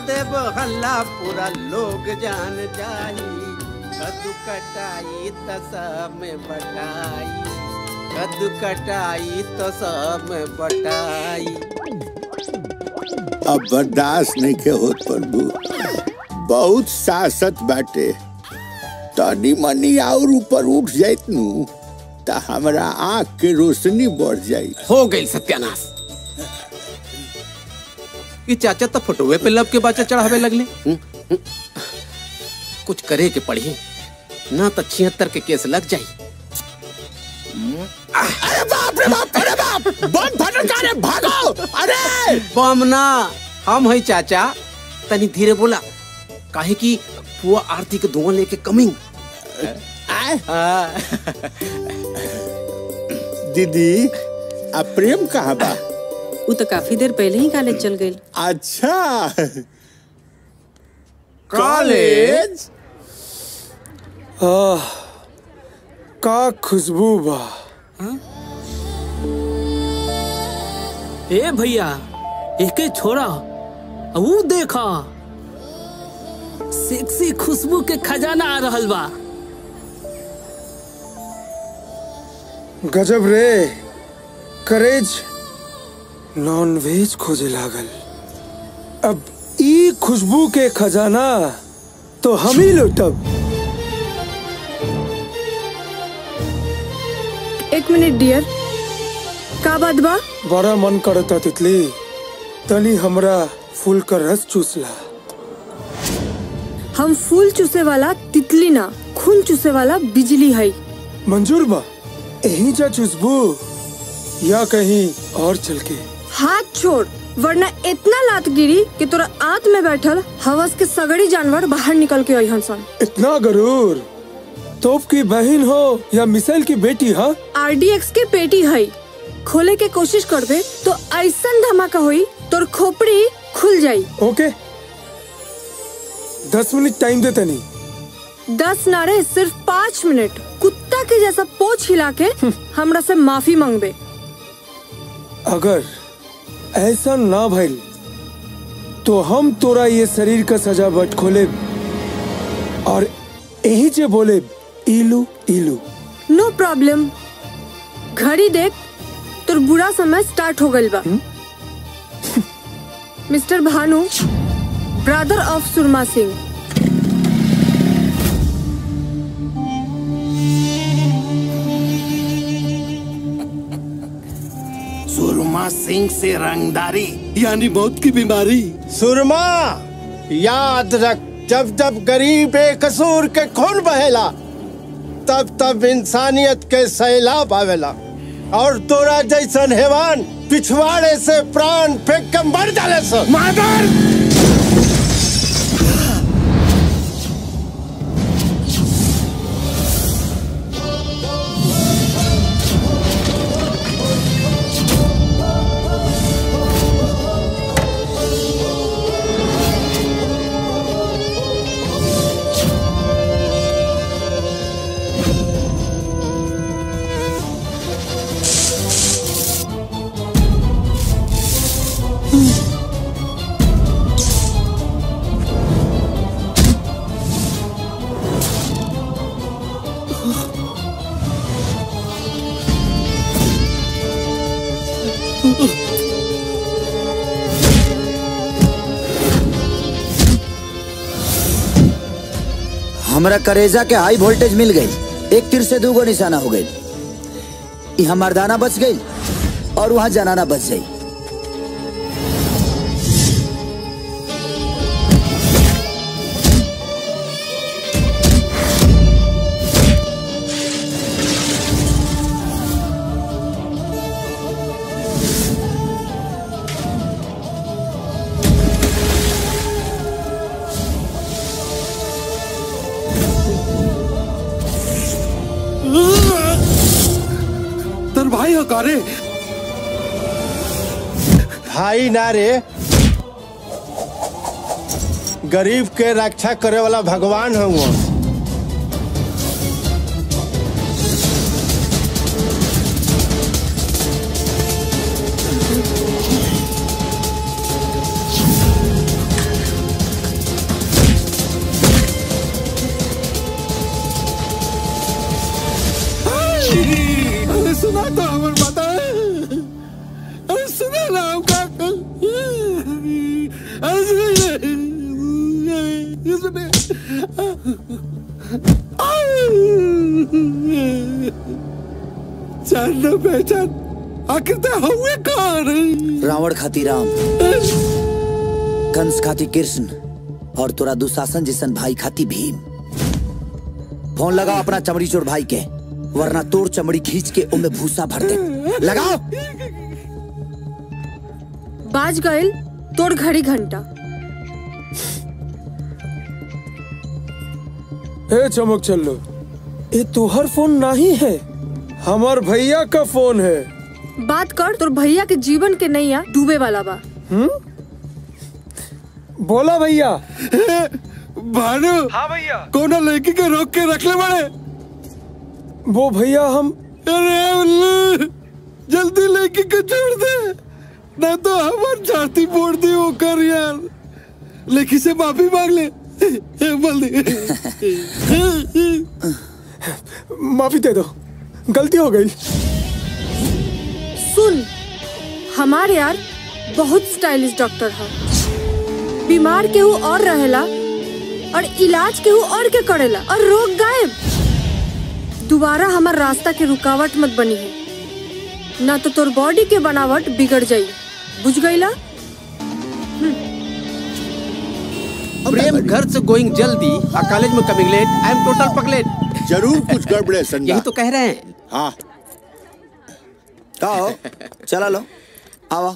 देव हल्ला पूरा लोग जान जाई कद्दू कटाई त सब में बटाई कद्दू कटाई तो सब में बटाई अब बर्दाश्त नहीं के होत प्रभु बहुत सासत बाटे तनी मनी और ऊपर उठ जाइत नु त हमरा आँख के रोशनी बढ़ जाई हो गई सत्यानाश ये चाचा तो फोटोवे पे लब के बाचा चढ़ावे लगले हम्म, हम्म। कुछ करे के पड़ी ना तो छिहत्तर के केस लग जाई अरे बाप रे बाप अरे बाप बम फटल का रे भागो अरे बम ना हम है चाचा तनी धीरे बोला काहे कि पुआ आरती के धुआं लेके कमिंग दीदी अब प्रेम कहाँ बा वो तो काफी देर पहले ही कॉलेज चल गई अच्छा कॉलेज आह का खुशबू बा ए भैया एके छोड़ा वो देखा सेक्सी खुशबू के खजाना आ रहल बा गजब रे करेज नॉन वेज खोजे लागल अब ई खुशबू के खजाना तो हम ही लुटब एक मिनट डियर का बात बा बड़ा मन करता तितली तनी हमरा फूल का रस चूसला हम फूल चूसे वाला तितली ना खून चूसे वाला बिजली है मंजूर बा यही जा चुसबू या कहीं और चल के हाथ छोड़ वरना इतना लात गिरी कि तोरा आंत में बैठल हवस के सगड़ी जानवर बाहर निकल के अहन सन इतना गरूर तोप की बहन हो या मिसाइल की बेटी हाँ आरडीएक्स के पेटी है खोले के कोशिश करबे तो ऐसा धमाका हुई तोर खोपड़ी खुल जाई ओके दस मिनट टाइम दे तनी दस नारे सिर्फ पाँच मिनट कुत्ता के जैसा पोछ हिला के हमरा से माफी मांगबे अगर ऐसा ना भइल तो हम तोरा ये शरीर का सजा बट खोले और यही जे बोले इलू इलू नो प्रॉब्लम घड़ी देख तोर बुरा समय स्टार्ट हो गइल बा mister Bhanu brother of Surma Singh Surma Singh से रंगदारी यानी मौत की बीमारी सुरमा याद रख जब जब गरीब बेकसूर के खून बहेला तब तब इंसानियत के सैलाब आवेला और तोरा जैसन हैवान पिछवाड़े से प्राण फेंक के मर जाले सो मादर हमरा करेजा के हाई वोल्टेज मिल गई एक तीर से दूगो निशाना हो गई यहाँ मर्दाना बच गई और वहाँ जनाना बच गई तर भाई हो करे भाई ना रे गरीब के रक्षा करे वाला भगवान हूँ अरे सुना तो हमर माता अरे सुना ना हम का अरे सुने सुने जान ना पहचान आखिर ते हुए कौन रावण खाती राम कंस खाती कृष्ण और तोरा दुशासन जैसन भाई खाती भीम फोन लगाओ अपना चमड़ी चोर भाई के वरना तोर चमड़ी खींच के उनमें भूसा भर दे लगाओ बाज गइल तोड़ घड़ी घंटा ए चमक चल्लो ये तोहर फोन नहीं है हमार भैया का फोन है बात कर तोर भैया के जीवन के नैया डूबे वाला बा बोला भैया भानु हाँ भैया कोना लड़की के रोक के रख ले बड़े वो भैया हम अरे उल्लू जल्दी लड़की को छोड़ दे ना तो हमार छाती फोड़ दी वो कर यार लड़की से माफी मांग ले बोल दे माफी दे दो गलती हो गई सुन हमार यार बहुत स्टाइलिश डॉक्टर है बीमार केहू और रहेला और इलाज केहू और के करेला और रोग गायब दोबारा हमार रास्ता के रुकावट मत बनी है ना तो तोर बॉडी के बनावट बिगड़ जाई बुझ गईला प्रेम घर से गोइंग जल्दी और कॉलेज में coming late I am total पगलेट जरूर कुछ गड़बड़े संगा यही तो कह रहे हैं हाँ का हो चला लो आवा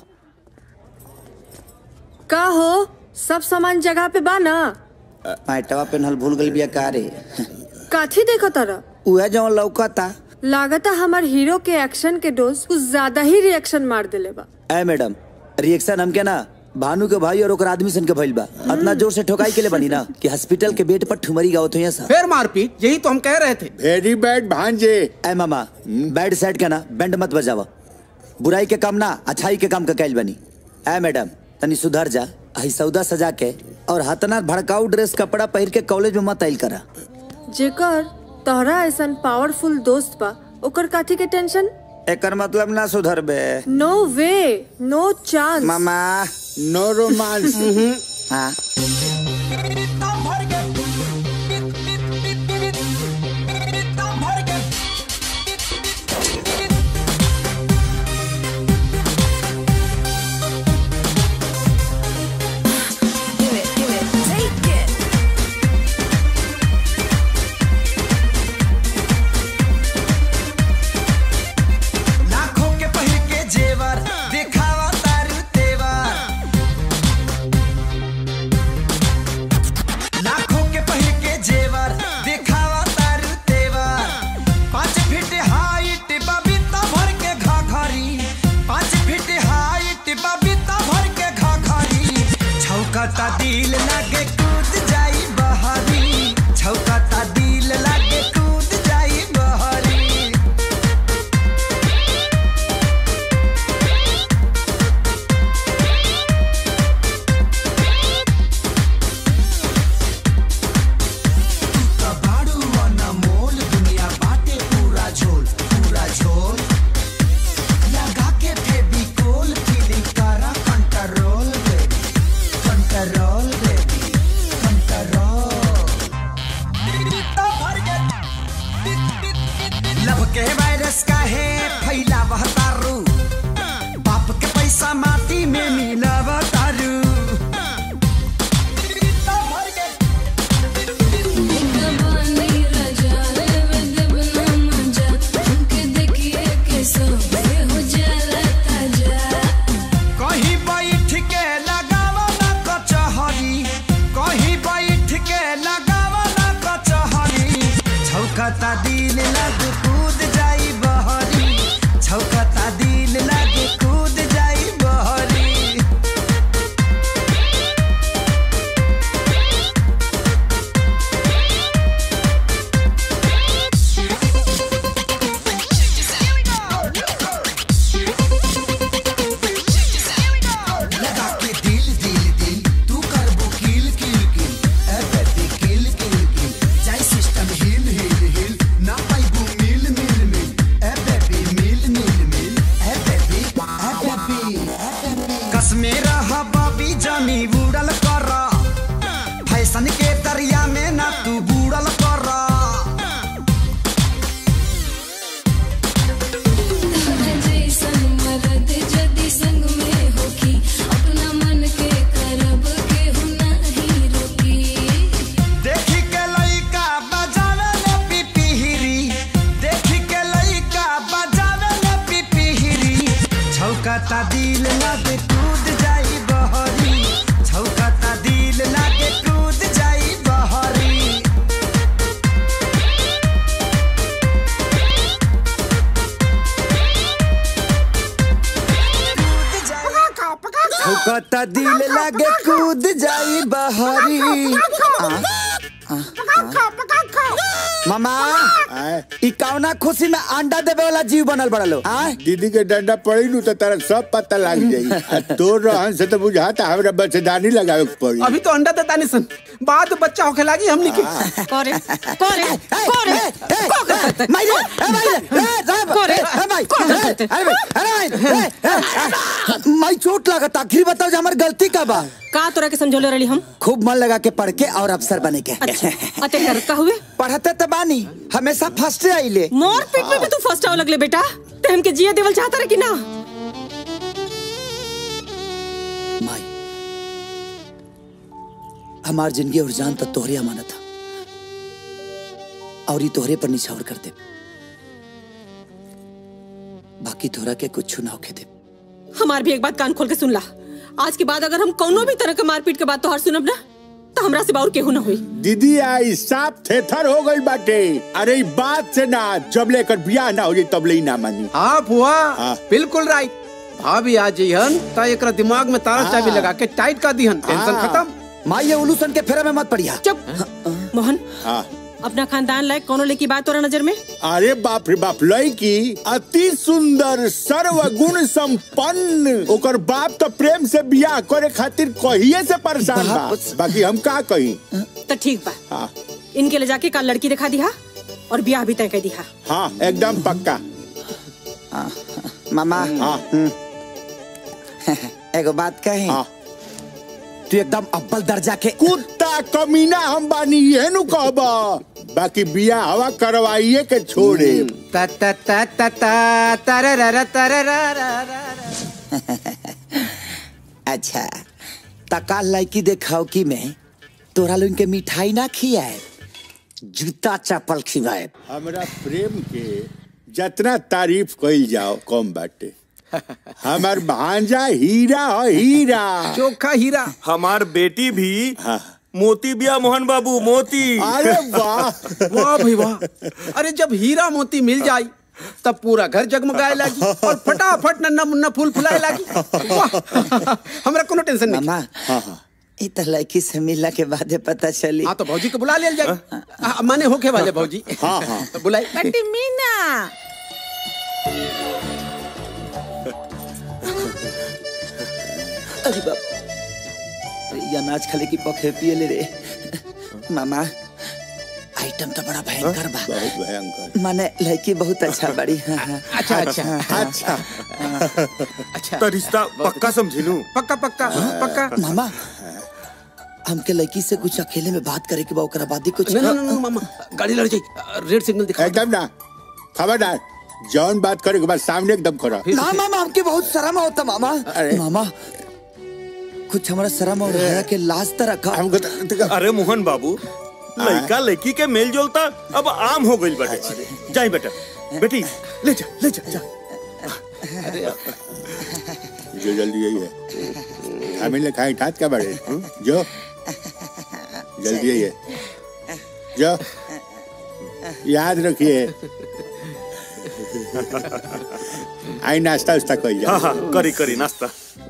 का हो सब सामान जगह पे बा ना पैटवा पेनहल भूल गई बिया का रे काथी देखो तारा उहे जवन लौकता लागता हमार हीरो के एक्शन के डोज कुछ ज्यादा ही रिएक्शन मार देले बा ए मैडम रिएक्शन हमके ना भानु के भाई और ओकर आदमी सन के भइल बा इतना जोर से ठोकाई के लिए बनी ना कि हॉस्पिटल के बेड पर ठुमरी गावत हुई सब फिर मारपीट यही तो हम कह रहे थे वेरी बैड भांजे ए मामा बैड साइड के ना बैंड मत बजावा बुराई के काम ना अच्छाई के काम का कैल बनी ए मैडम तनी सुधर जा आई सौदा सजा के और हतना भड़काऊ ड्रेस कपड़ा पहिर के कॉलेज में मत आइल करा जेकर तोहरा ऐसा पावरफुल दोस्त बा ओकर काथी के टेंशन एकर मतलब ना सुधर बे नो वे नो चांस मामा नो रोमांस हाँ लाखों के पहिर के जेवर दिखावा तारू तेवर लाखों के पहिर के जेवर दिखावा तारू तेवर पाँच फीट हाइट बबीता भर के घाघरी पाँच फीट हाइट बबीता भर के घाघरी छौकता दिल लागे कूद जाई बहरी छौकता दिल लागे कूद जाई बहरी कबाड़ू अनमोल दुनिया बाटे पूरा झोल पूरा झोल लगा के फेविकोल फीलिंग करा control baby control baby control love के वायरस का है फैला तारू बाप के पैसा माटी में मिला तारू कहीं बैठ के लगावा ना कचहरी कहीं बैठ के लगावा ना कचहरी छौकता दिल लग कूद जाई बहरी ठोकता दिल लागे कूद जाई बहरी आ, आ, आ। मामा आए ई कौना खुशी में अंडा देवे वाला जीव बनल बड़ा लो आ दीदी के डंडा पड़ी नु तो तारा सब पता लग जाई आ तोर रहन से तो बुझाता हमरा बच्चेदानी लगावे के पड़ी अभी तो अंडा देता नहीं सन बाद में बच्चा होके लागी हमनी के करे करे करे माइले ए माइले ए साहब करे, ए भाई करे। अरे भाई अरे भाई ए, ए, ए, माई चोट लगता आखिर बताओ जे हमर गलती का बा का तोरा के समझौले रही हम खूब मन लगा के पढ़ के और अफसर बने के अच्छा अते कर का हुए पढ़ते तो बानी हमेशा फर्स्ट आइले मोर पेट में भी तू फर्स्ट आवे लगले बेटा ते हमके जिए देवल चाहता रहे कि ना माई हमार जिंदगी और जान तक तोहरे अमानत था और ये तोहरे पर निछावर कर दे बाकी तोहरा के कुछ ना होके दे हमार भी एक बात कान खोल के सुन ला आज के बाद अगर हम कौनो भी तरह के मारपीट के बात तोहार सुनब ना तो हमरा से बाउर केहू ना होई दीदी आई साफ थेथर हो गई बाटे अरे ई बात से ना जब लेकर बियाह ना हो जाई तब ले ही ना मानी हाँ बुआ हाँ। बिल्कुल राइट भाभी आ जइहन त एकरा दिमाग में तारा चाबी हाँ। लगा के टाइट कर दिहन टेंशन हाँ। खत्म माई ये उलूसन के फेरा में मत पड़िया चुप मोहन हाँ अपना खानदान लायक कौनो लेकी बात तोरा नजर में अरे बाप रे बाप लड़की अति सुंदर सर्वगुण संपन्न ओकर बाप तो प्रेम से बियाह करे खातिर कहिए से परेशान बा बाकी हम का कही तो ठीक बा हाँ इनके ले जाके कल लड़की दिखा दिहा और ब्याह भी तय कर दिहा हाँ एकदम पक्का मामा हाँ एगो बात कही हाँ तू एकदम अव्वल दर्जा के कुत्ता कमीना हम बानी ये नु कहबा बाकी बियाह हवा करवाइए के छोड़े ता ता ता ता ता तरररा तरररा अच्छा तका लड़की देखाओ कि मैं तोरा लोग के मिठाई ना खियाए जूता चप्पल खिलाए हमरा प्रेम के जितना तारीफ कइल जाओ कम बाटे हमार भांजा हीरा है हीरा चोखा हीरा हमार बेटी भी हाँ। मोती बिया मोहन बाबू मोती अरे वाह वाह भाई वाह अरे जब हीरा मोती मिल जाई तब पूरा घर जगमगाए लागी और फटाफट नन्ना मुन्ना फूल फुलाए लागी वाह हमरा कोनो टेंशन नहीं मामा हाँ हाँ ई तो लड़की से मिलला के बाद पता चली हाँ तो भौजी को बुला लेल जाए हाँ, माने होके वाले भौजी हाँ, हाँ। तो बुलाई बेटी मीना अरे बाप ये अनाज खाले की पखे पिए ले रे मामा आइटम तो बड़ा भयंकर बा बहुत भयंकर माने लड़की बहुत अच्छा बड़ी हाँ, हाँ। अच्छा अच्छा अच्छा अच्छा तो रिश्ता पक्का समझिलू पक्का पक्का पक्का मामा हमके लड़की से कुछ अकेले में बात करे के बा ओकरा बाद ही कुछ नहीं नहीं नहीं मामा गाड़ी लड़ जाई रेड सिग्नल दिखा एकदम ना खबरदार जौन बात करे के बाद सामने एकदम खड़ा ना मामा हमके बहुत शर्म होता मामा अरे। मामा कुछ हमारा शर्म और हया के लाज त रखा हमको तो- तो- अरे मोहन बाबू लड़का लड़की के मेल जोल ता अब आम हो गई बेटे जाई बेटा बेटी ले जा ले जा जा जो जल्दी यही है हमें ले खाए ठात का बड़े जो जल्दी यही है जो याद रखिए आई नाश्ता उस्ता कर हाँ जाओ हाँ करी करी नाश्ता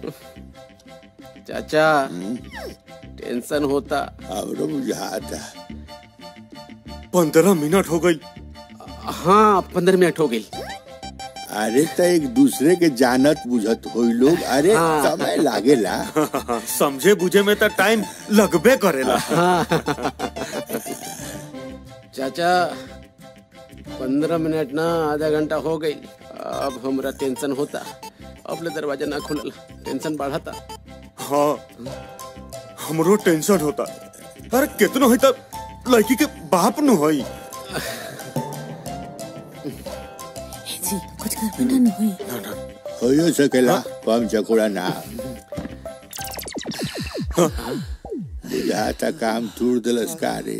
चाचा टेंशन होता और बुझाता पंद्रह मिनट हो गई हाँ पंद्रह मिनट हो गई अरे तो एक दूसरे के जानत बुझत होई लोग अरे हाँ। समय लागेला समझे बुझे में तो टाइम लगबे करेला चाचा पंद्रह मिनट ना आधा घंटा हो गई अब हमरा टेंशन होता अब ले दरवाजा ना खुलल टेंशन बढ़ता हाँ हमरो टेंशन होता अरे कितना है तब लड़की के बाप नु होई जी कुछ कर ना न होई होयो सकेला कम चकोड़ा ना बुझाता काम तूड़ दिलस का रे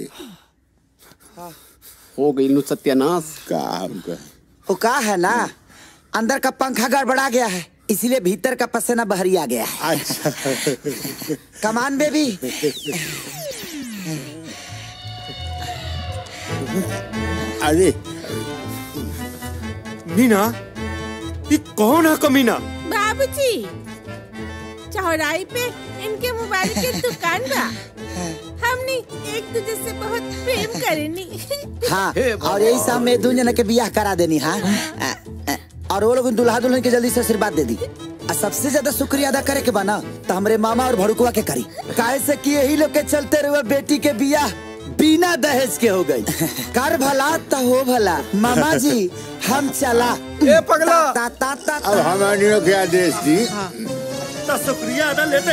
हो गई नु सत्यानाश काम कर वो का है ना अंदर का पंखा गड़बड़ा गया है इसीलिए भीतर का पसीना बहरी आ गया है अच्छा कमान बेबी अरे मीना ये कौन है कमीना बाबूजी चौराहे पे इनके मोबाइल की दुकान बा हमने एक दूसरे से बहुत प्रेम करेनी हाँ और यही सब में दू जना के बियाह करा देनी हाँ अ, अ, और वो लोग दुल्हा दुल्हन के जल्दी से आशीर्वाद दे दी आ सबसे ज्यादा शुक्रिया अदा करे के बना तो हमरे मामा और भड़कुआ के करी काहे से कि यही लोग के चलते रहुए बेटी के बियाह बिना दहेज के हो गई कर भला तो हो भला मामा जी हम चला ए पगला ता ता ता अब हमारी के आदेश दी तो शुक्रिया अदा लेते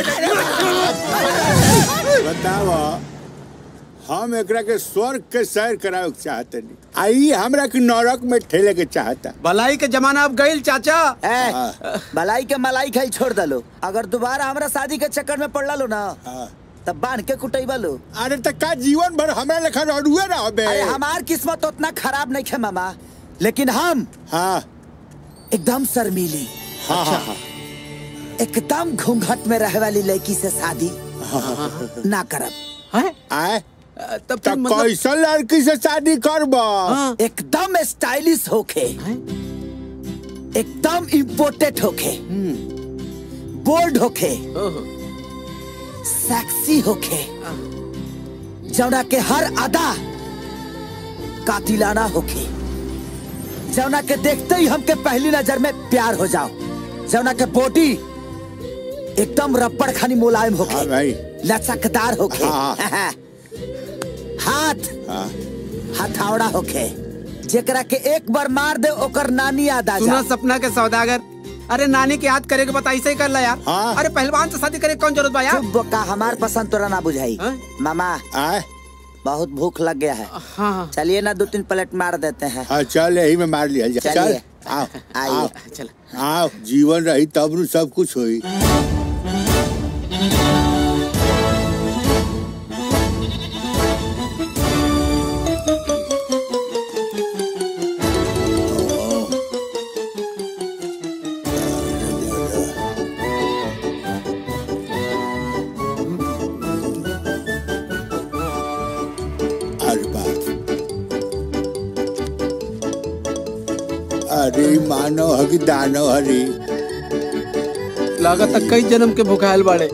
बतावा हम एकरा के स्वर्ग के सैर करावे के चाहते नहीं आई हमरा के नरक में ठेले के चाहता भलाई के जमाना अब गईल चाचा ए, भलाई के मलाई खाई छोड़ दलो अगर दोबारा हमरा शादी के चक्कर में पड़ लो ना तब बांध के कुटैबा लो अरे तक का जीवन भर हमरा लेखा रडुए ना होबे अरे हमार किस्मत उतना खराब नहीं है मामा लेकिन हम हाँ एकदम शर्मीली हाँ हाँ हाँ एकदम घूंघट में रहे वाली लड़की से शादी ना करब आए तब तब कैसन लड़की से शादी करब एकदम स्टाइलिश होके एकदम इम्पोर्टेड होके बोल्ड होके सेक्सी होके जौना के हर अदा कातिलाना होके जौना के देखते ही हमके पहली नजर में प्यार हो जाओ जौना के बॉडी एकदम रबड़ खानी मुलायम होके हाँ भाई लचकदार होके हाँ। हाथ हथौड़ा होके जेकरा के एक बार मार दे ओकर नानी याद आ सुना जा सपना के सौदागर अरे नानी के याद करे के बता ऐसे ही कर ला यार हाँ। अरे पहलवान से शादी करे के कौन जरूरत बा यार चुप बोका हमार पसंद तोरा ना बुझाई मामा आए बहुत भूख लग गया है हाँ चलिए ना दो तीन प्लेट मार देते हैं हाँ चल यही में मार लिया जाए चल चलिए। आओ आइए। आओ चल आओ जीवन रही तब नु सब कुछ होई अरे बाप अरे मानव हकी दानव हरी लागत कई जन्म के भुखायल बाड़े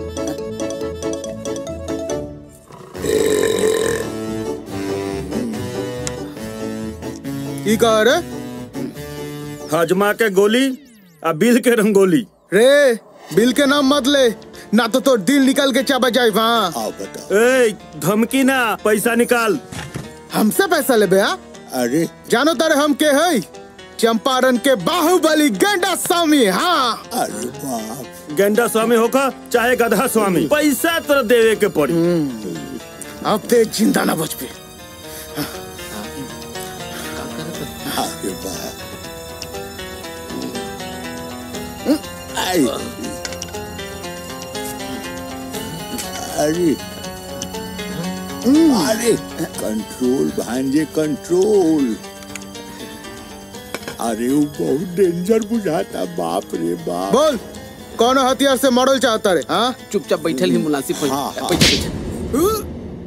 की कह रे हजमा के गोली आ बिल के रंगोली रे बिल के नाम मत ले ना तो तो दिल निकल के चाबा जाए वहाँ आओ बताओ ए धमकी ना पैसा निकाल हमसे पैसा ले बे अरे जानो तारे हम के है चंपारण के बाहुबली गेंडा स्वामी हाँ अरे बाप गेंडा स्वामी होका चाहे गधा स्वामी पैसा तो देवे के पड़ी अब ते जिंदा ना बच पे अरे बाप आई अरे अरे कंट्रोल भांजे कंट्रोल अरे वो बहुत डेंजर बुझाता बाप रे बाप बोल कौन हथियार से मॉडल चाहता रे हाँ चुपचाप बैठल ही मुनासिब हो हाँ, हाँ। बैठल बैठल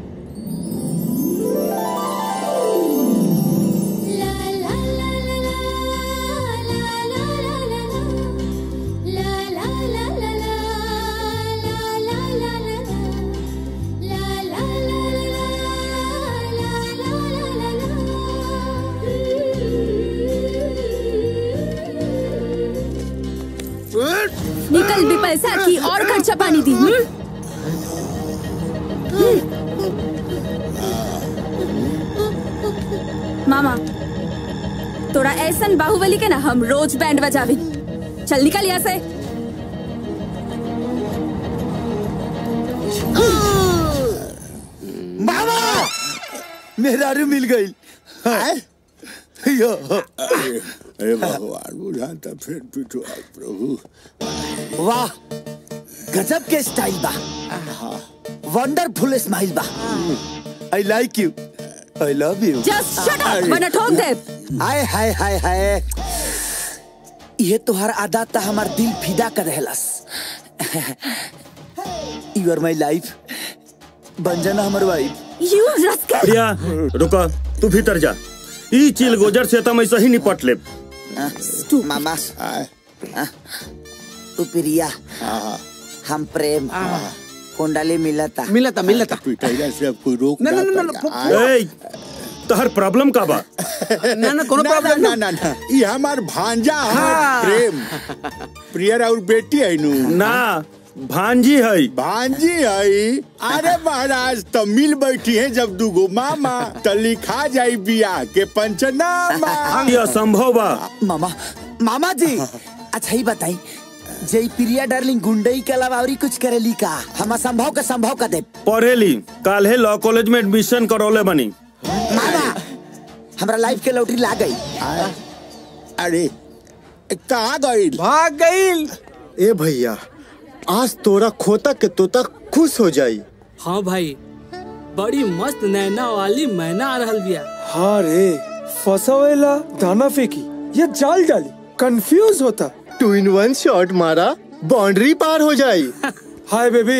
निकल भी पैसा की और खर्चा पानी दी हम्म? मामा तोरा ऐसन बाहुबली के ना हम रोज बैंड बजावी चल निकल यहाँ से मामा मेरा रू मिल गई आए? यो अरे अरे भगवान बुझाता फिर पिटवा प्रभु वाह गजब के स्टाइल बा वंडरफुल स्माइल बा I like you I love you just shut up वरना ठोक दे हाय हाय हाय हाय ये तोहर आदत था हमार दिल फिदा कर रहलस यू आर माई लाइफ बन जाना हमार वाइफ यू रस्के प्रिया रुको तू भीतर जा ई चिल गोजर से तम ऐसा ही निपट ले मामा आए तू प्रिया हाँ हाँ हम प्रेम कुंडली मिलता मिलता मिलता पिटाइला से अब कोई रोक ना, ना, ना, ना, फु- ए तहर प्रॉब्लम का बा ना ना कोनो ना, प्रॉब्लम ना ना ना ये हमार भांजा है हाँ। प्रेम प्रियर और बेटी है नु ना भांजी है भांजी है अरे महाराज तो मिल बैठी है जब दुगो मामा तो लिखा जाई बियाह के पंचनामा ये असंभव बा मामा मामा जी अच्छा ही बताई जय प्रिया डार्लिंग गुंडई के अलावा और कुछ करेली का हम असंभव के संभव का दे पढ़ेली काल्हे लॉ कॉलेज में एडमिशन करौले बनी मामा हमरा लाइफ के लॉटरी ला गई अरे कहाँ गई भाग गई ए भैया आज तोरा खोता के तोता खुश हो जाई हाँ भाई बड़ी मस्त नैना वाली मैना आ रहल बिया हाँ रे फसावेला दाना फेंकी या जाल डाली कंफ्यूज होता टू इन वन शॉट मारा बाउंड्री पार हो जाई hi baby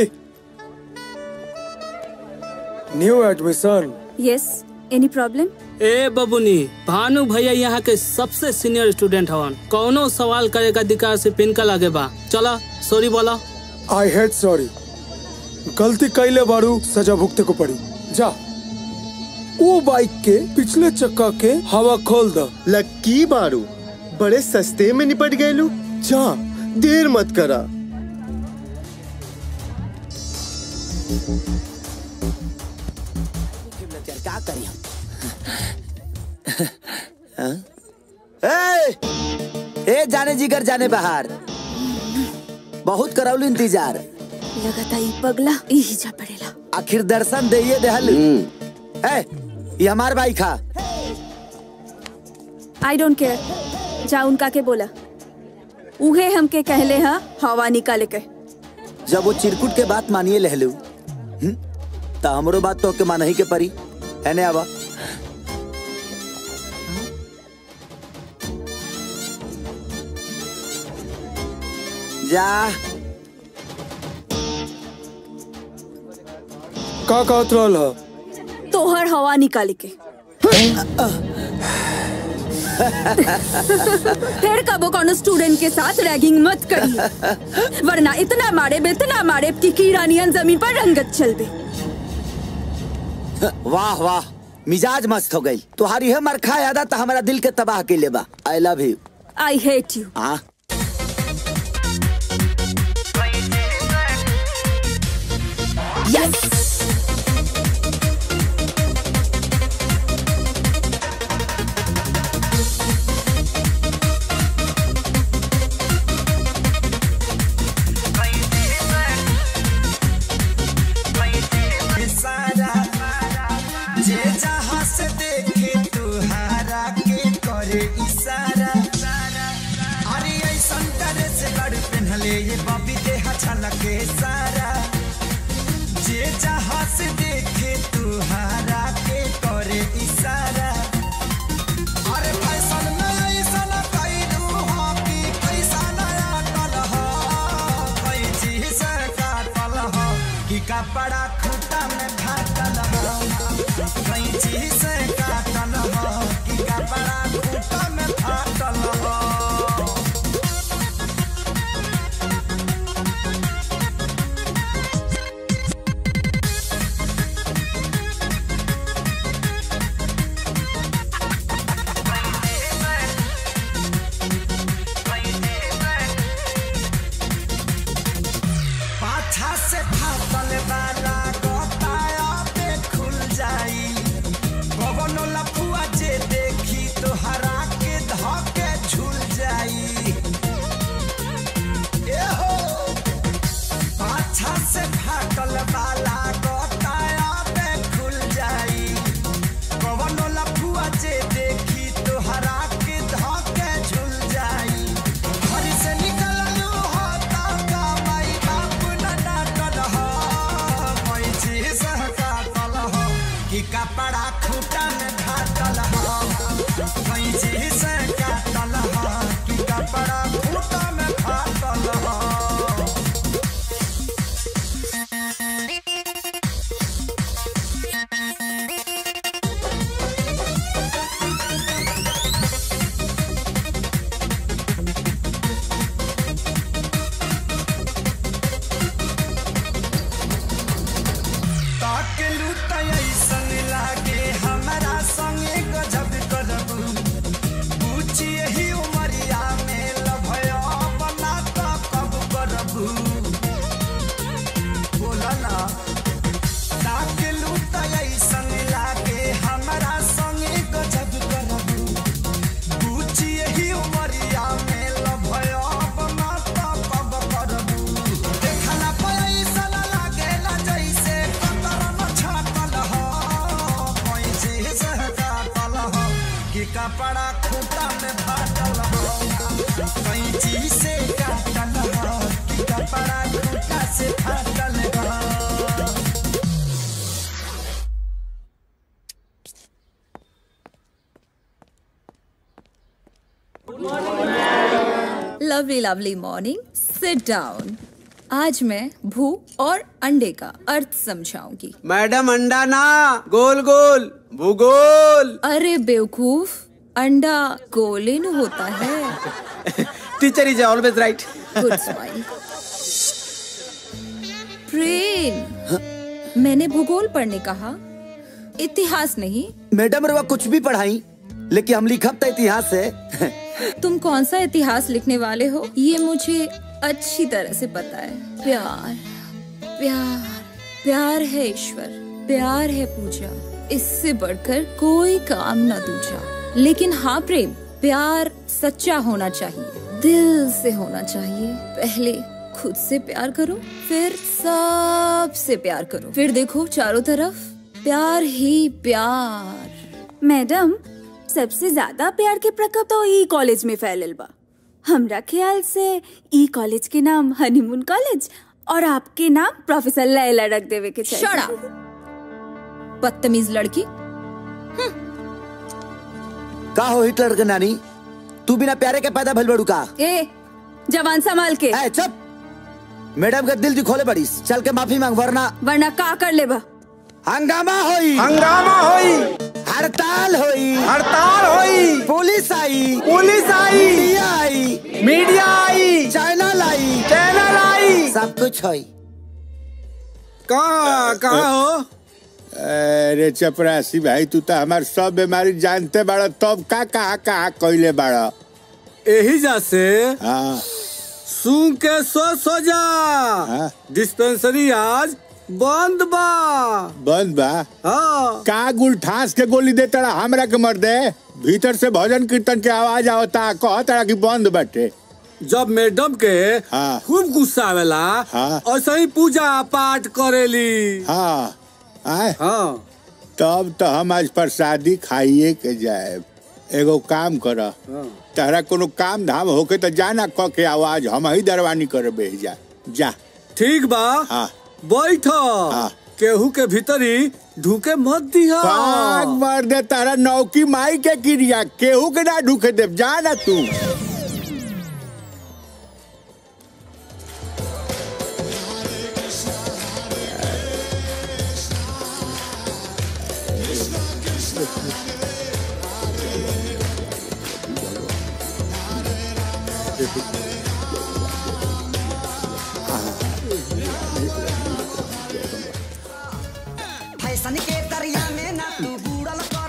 new admission yes any problem ए बबुनी भानु भैया यहाँ के सबसे सीनियर स्टूडेंट हवन कौनो सवाल करे का अधिकार से पिनका लगे बा चला सॉरी बोला आई हेड सॉरी गलती कैले बारू सजा भुगते को पड़ी जा वो बाइक के पिछले चक्का के हवा खोल द लक्की बारू बड़े सस्ते में निपट गए जा देर मत करा क्या करी हम ए, ए जाने जिगर जाने बाहर बहुत करौलू इंतजार लगाता ई पगला यही जा पड़ेला आखिर दर्शन दे देहल ए ये हमार बाइक खा आई डोंट केयर जा उनका के बोला उहे हमके कहले हा हवा निकाले के जब वो चिरकुट के बात मानिए लहलू तो हमरो बात तो के मानही के परी एने आवा जा का कहत रहल ह तोहर हवा निकाले के फिर कबो कोनो स्टूडेंट के साथ रैगिंग मत करी वरना इतना मारे इतना मारे कि कीड़ा नियन जमीन पर रंगत चल दे वाह वाह मिजाज मस्त हो गई तुम्हारी है मरखा यादा तो हमारा दिल के तबाह के लेबा I love you I hate you हाँ यस सारा जे जहाँ से देखे तुहारा के करे इशारा अरे ऐसन करे से लड़ पहनले ये बबी देह छलके सारा जे जहाँ से देखे तुहारा के करे इशारा अरे फैशन में ऐसन कैलू हो कि पैसा नया टल हो कैची से काटल हो कि कपड़ा खूटा में फाटल हो कैची से काटल हो कि कपड़ा खूटा में फाटल हो पाछा से फाटल वाला गोताया पे खुल जाई कवनो लफुआ जे देखी तो हरा के धके झूल जाई ए हो पाछा से फाटल वाला गोताया पे खुल जाई कवनो लफुआ जे देखी तो हरा के धके झूल जाई घर से निकललू हो का माई बाप न डांटल हो कोई चीज काटल हो कि कपड़ा खूटा में घाटल हो कोई चीज काटल हो कि कपड़ा खूटा में घाटल हो कैंची से काटल ह कि कपड़ा खूटा से फाटल ह lovely lovely morning sit down आज मैं भू और अंडे का अर्थ समझाऊंगी मैडम अंडा ना गोल गोल भूगोल अरे बेवकूफ अंडा गोलिन होता है teacher is always right good smile Prem मैंने भूगोल पढ़ने कहा इतिहास नहीं मैडम रवा कुछ भी पढ़ाई लेकिन हम लिखब तो इतिहास से तुम कौन सा इतिहास लिखने वाले हो ये मुझे अच्छी तरह से पता है प्यार प्यार प्यार है ईश्वर प्यार है पूजा इससे बढ़कर कोई काम न दूजा लेकिन हाँ प्रेम प्यार सच्चा होना चाहिए दिल से होना चाहिए पहले खुद से प्यार करो फिर सबसे प्यार करो फिर देखो चारों तरफ प्यार ही प्यार मैडम सबसे ज्यादा प्यार के प्रकोप तो ई कॉलेज में फैलल बा हमरा ख्याल से ई कॉलेज के नाम हनीमून कॉलेज और आपके नाम प्रोफेसर लैला रख देवे के चाहिए Shut बदतमीज लड़की का हो हिटलर के नानी तू बिना प्यारे के पैदा भइल बड़ू का ए जवान संभाल के ए चुप मैडम का दिल खोले बड़ी चल के माफी मांग वरना वरना का कर लेबा हंगामा होई हंगामा होई हड़ताल होई हड़ताल होई पुलिस आई पुलिस आई मीडिया आई मीडिया आई चैनल आई चैनल आई सब कुछ होई कहाँ कहाँ हो अरे चपरासी भाई तू तो हमार सब बीमारी जानते बाड़ा तब का कहा कहा कइले बाड़ा यही जा से हाँ सुन के सो सो जा डिस्पेंसरी आज बंद बा बंद बा हाँ का गुल ठास के गोली दे तड़ा हमरा के मर दे भीतर से भजन कीर्तन के आवाज आवता कह तड़ा कि बंद बाटे जब मैडम के हाँ खूब गुस्सा आवेला हाँ और सही पूजा पाठ करेली हाँ आए हाँ तब तो हम आज प्रसादी खाइए के जाए एगो काम कर तहरा कोनो काम धाम होके तो जाना क के आवाज हम ही दरवानी कर जा जा ठीक बा हाँ बैठ केहू के भीतरी ढूके मत दिया पाग मार दे तारा नौकी माई के क्रिया केहू के ना ढूके दे जा ना तू फैशन के दरिया में ना तू बूढ़ल कर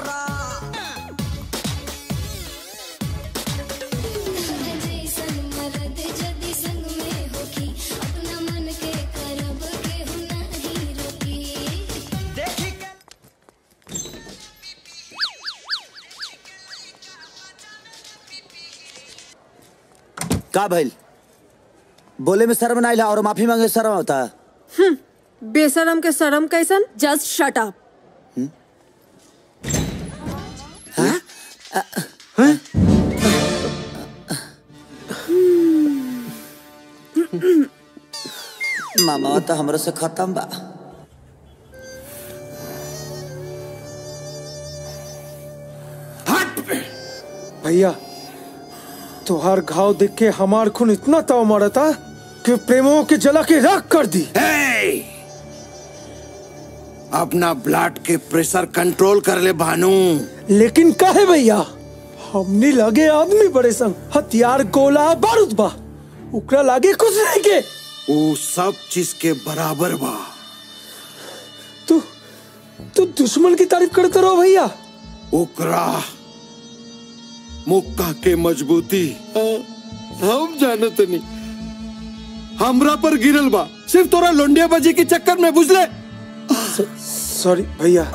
का भइल बोले में शर्म ना और माफी मांगे शर्म होता हम्म, बेशरम के शरम कैसन जस्ट शट अप मामा तो हमरो से खत्म बा भैया तुहार घाव देख के हमार खून इतना ताव मारा था कि प्रेमों के जला के राख कर दी अपना ब्लड के प्रेशर कंट्रोल कर ले भानु लेकिन काहे भैया हमने लगे आदमी बड़े संग हथियार गोला बारूद बा उकरा लागे कुछ नहीं के वो सब चीज के बराबर बा तू तू दुश्मन की तारीफ करते रहो भैया ओकरा मुक्का के मजबूती हम जानत नहीं हमरा पर गिरल बा सिर्फ तोरा लोंडिया बाजी के चक्कर में बुझले सॉरी भैया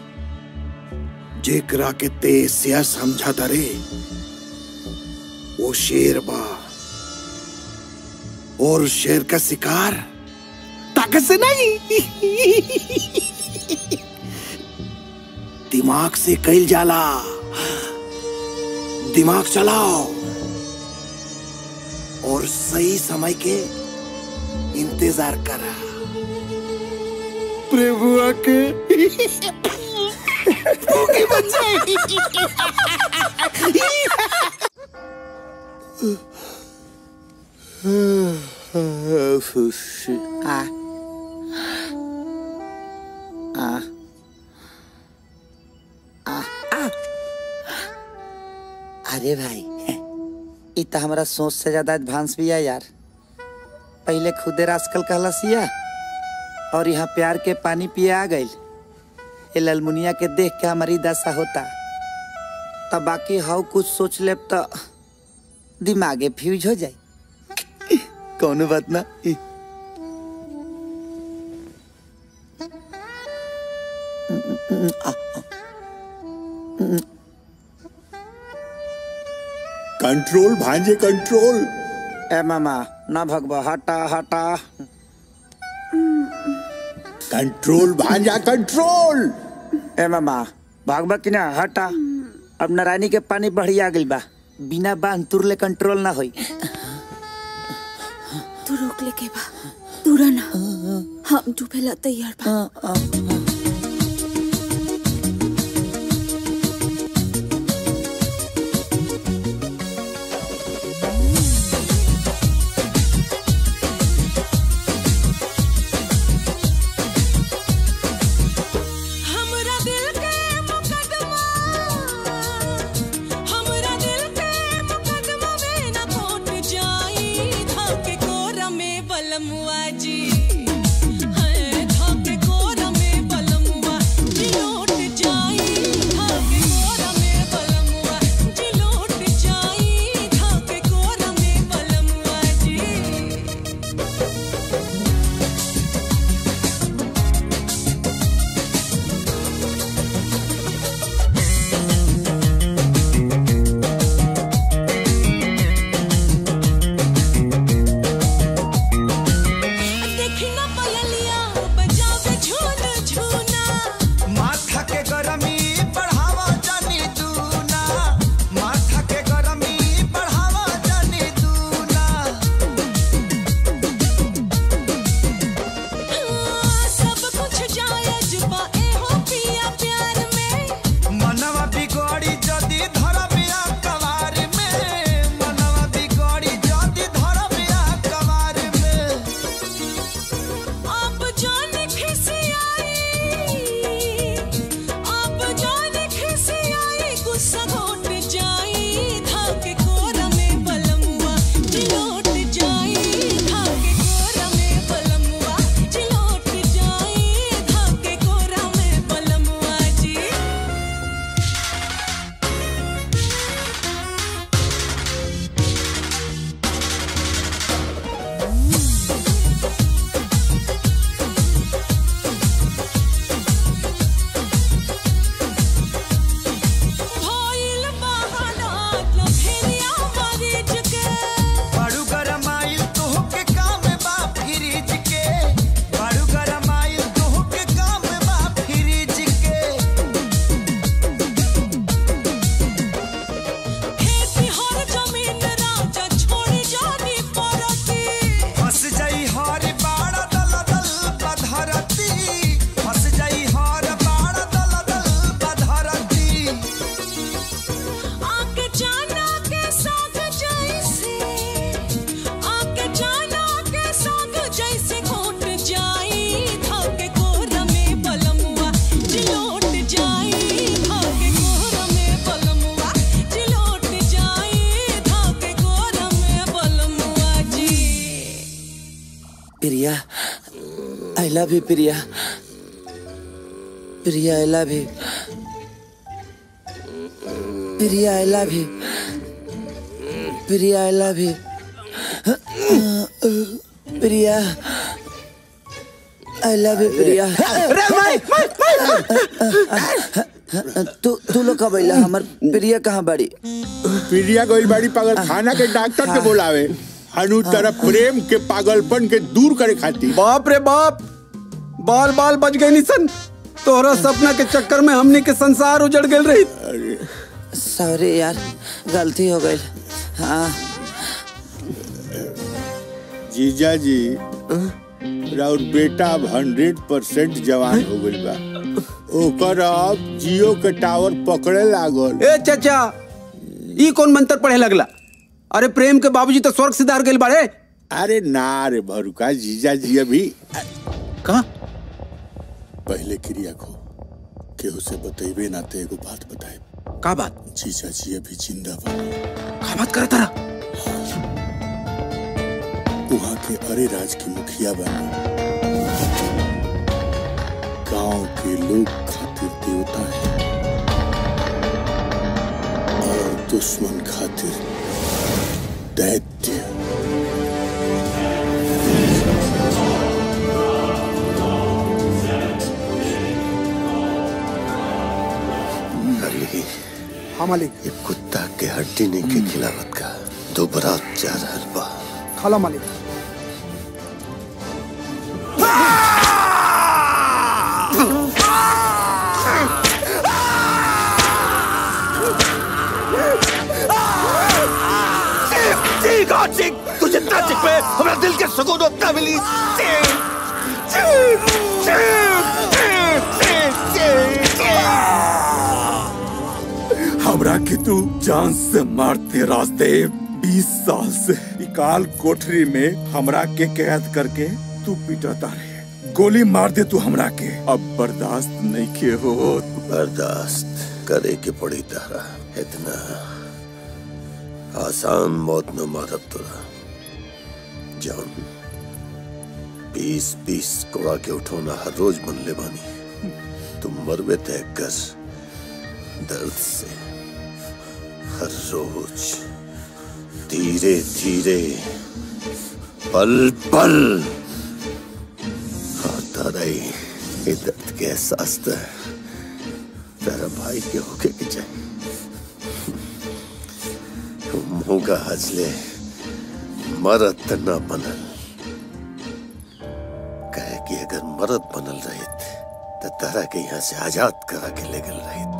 जेकरा के तेज सिया समझा रे वो शेर बा और शेर का शिकार ताकत से नहीं दिमाग से कैल जाला दिमाग चलाओ और सही समय के इंतजार करा प्रभु आके भूखी बच्चे आ आ आ आ अरे भाई इ त हमरा सोच से ज्यादा एडवांस भी है यार पहले खुदे रास्कल कहलसिया और यहाँ प्यार के पानी पिए आ गइल ये ललमुनिया के देख के हमारी दशा होता तब बाकी हाउ कुछ सोच लेब तो दिमागे फ्यूज हो जाए कौनो बात ना इ- कंट्रोल भांजे कंट्रोल ए मामा ना भगवा हटा हटा कंट्रोल भांजा कंट्रोल ए मामा भागबा कि ना हटा अब नारायणी के पानी बढ़िया गइल बा बिना बांध तुरले कंट्रोल ना होई तू रोक ले के बा दूरा ना हम डूबेला तैयार बा हमरा दिल के मुकदमा हमरा दिल के मुकदमा में न कोट जाई धाके कोरा में बलमुआ जी है धाके कोरा में बलमुआ जी लौट जाई धाके कोरा में बलमुआ जी लौट जाई धाके कोरा में बलमुआ जी देखी ना पयलिया बजावे झून झूना माथा के गरमी बढ़ावा जानी दूना माथा के गरमी बढ़ावा जानी दूना सब कुछ जायज बा एहो पिया प्यार में मनवा बिगड़ी जदी धरबिया कवार में मनवा बिगड़ी जदी धरबिया कवार में आप जाने खिसियाई आप जाने खिसियाई गुस्सा घोट जाई धाके कोरा में बलमुआ जिलोट जाई धाके कोरा में बलमुआ जिलोट जाई धाके कोरा में बलमुआ जी भइल बहाना लफेरिया मरीज के बड़ू गरमाइल तोहके काम बा फ्रिज के बड़ू गरमाइल तोहके काम बा फ्रिज के खेती हर जमीन राजा छोड़ी जानी परती फंस जाई हर बाड़ा दल दल बधरती फंस जाई हर बाड़ा दल दल बधरती आके जाना के साथ जैसे आके जाना के साथ जैसे घोट जाई धाके कोरा में बलमुआ जिलोट जाई धाके कोरा में बलमुआ जिलोट जाई धाके कोरा में बलमुआ जी Priya I love you Priya Priya I love you Priya I love you Priya I love you Priya I love you Priya तू तू लोग कब अइला हमर प्रिया कहाँ बड़ी प्रिया गोइल बाड़ी पागल खाना के डॉक्टर के बोलावे अनु तरफ प्रेम के पागलपन के दूर करे खातिर बाप रे बाप बाल बाल बच गए निसन तोहरा सपना के चक्कर में हमने के संसार उजड़ गए रही सॉरी यार गलती हो गई हाँ जीजा जी राउर बेटा अब हंड्रेड परसेंट जवान हो गइल बा ओकर अब जियो के टावर पकड़े लागल ए चाचा ई कौन मंत्र पढ़े लगला अरे प्रेम के बाबूजी तो स्वर्ग सिधार गइल बाड़े अरे ना रे भरुका जीजा जी अभी कहा पहले क्रिया को केहू से बतेबे ना ते एगो बात बताए का बात जीजा जी अभी जिंदा बा का बात करत रहा वहाँ के अरे राज की मुखिया बनी गांव के लोग खातिर देवता है और दुश्मन खातिर दैत्य अली हाँ मालिक ये कुत्ता के हड्डी नहीं के खिलावत का दो बरात जा रहल बा खाला मालिक चीख और चीख तू जितना चीख पे हमारा दिल के सुकून उतना मिली चीख चीख चीख चीख चीख चीख हमरा के तू जान से मारते रास्ते बीस साल से इकाल कोठरी में हमरा के कैद करके तू पिटता रहे गोली मार दे तू हमरा के अब बर्दाश्त नहीं के हो बर्दाश्त करे के पड़ी तारा इतना आसान मौत न मारब तोरा जान बीस बीस कोड़ा के उठौना हर रोज बन ले बानी तुम मरबे तय कर दर्द से हर रोज धीरे धीरे पल पल आता रही ये दर्द के एहसास तो तेरा भाई के होके के चाहिए मुंह का हजले मरद त न बनल कहे कि अगर मरद बनल रहित तो तारा के यहाँ से आजाद करा के ले गल रहित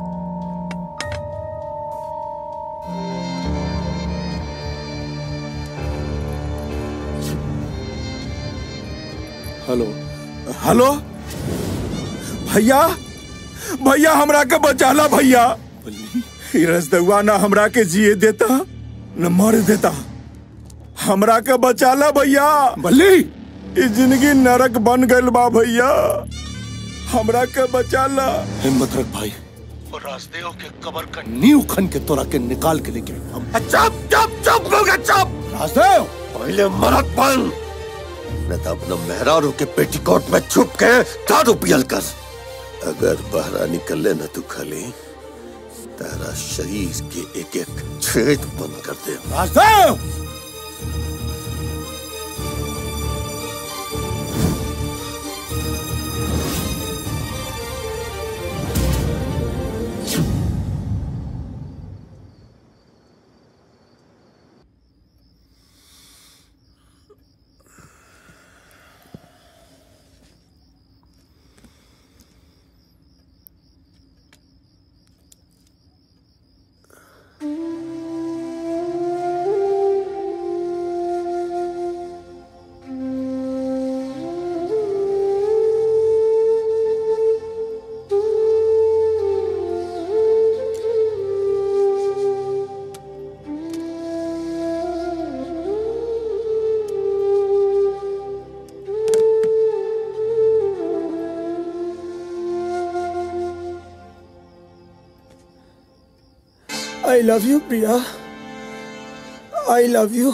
हेलो हेलो भैया भैया हमरा के बचाला भैया ई रसदुआ ना हमरा के जिए देता न मर देता हमरा के बचाला भैया बल्ली ई जिंदगी नरक बन गइल बा भैया हमरा के बचाला हिम्मत रख भाई और राजदेव के कबर का नींव खन के तोरा के निकाल के लेके हम चुप चुप चुप हो गया चुप राजदेव पहले मरद बन न तो अपना मेहरारू के पेटीकोट में छुप के दारू पियल कर अगर बाहर निकले न तू खाली तेरा शरीर के एक एक छेद बंद कर दे Rajdev I love you Priya I love you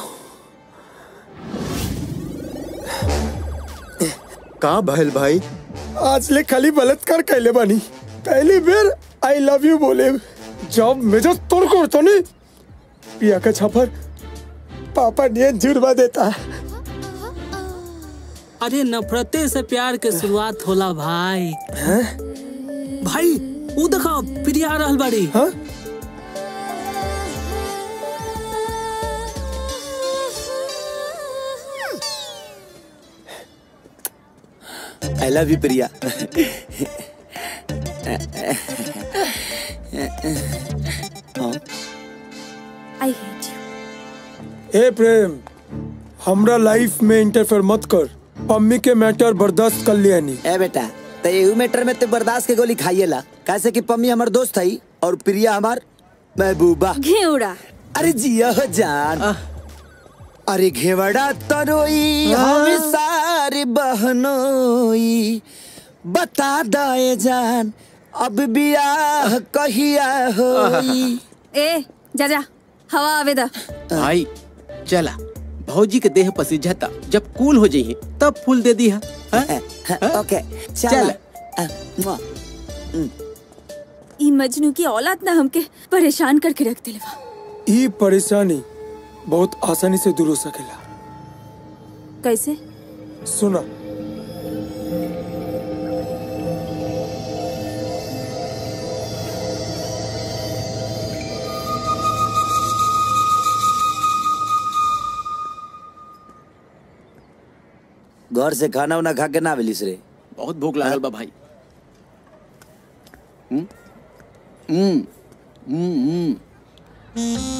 का भैल भाई आज ले खाली बलात्कार कैले बानी पहली बेर आई लव यू बोले जब मेजर तोड़ को तो नहीं प्रिया का छापर पापा ने जुर्मा देता अरे नफरते से प्यार के शुरुआत होला भाई हैं? भाई वो देखो प्रिया आ रहल बाड़ी हाँ? आई लव यू प्रिया हाँ आई हेट यू हे प्रेम हमरा लाइफ में इंटरफेयर मत कर पम्मी के मैटर बर्दाश्त कर लिया नहीं ए बेटा तो एहू मैटर में ते बर्दाश्त के गोली खाइएला कैसे कि पम्मी हमार दोस्त है और प्रिया हमार महबूबा घेवड़ा अरे जिया हो जान अरे घेवड़ा तरोई हम सारे बहनोई बता दे जान अब बियाह कहिया होई ए जा जा हवा आवे दा भाई चला भौजी के देह पसीझता जब कूल हो जाइए तब फूल दे दी है ओके चल ई मजनू की औलाद ना हमके परेशान करके रख दिलवा ये परेशानी बहुत आसानी से दूर हो सकेला कैसे सुना घर से खाना उना खा के ना मिलिस रे बहुत भूख लागल बा भाई हम्म हम्म हम्म हम्म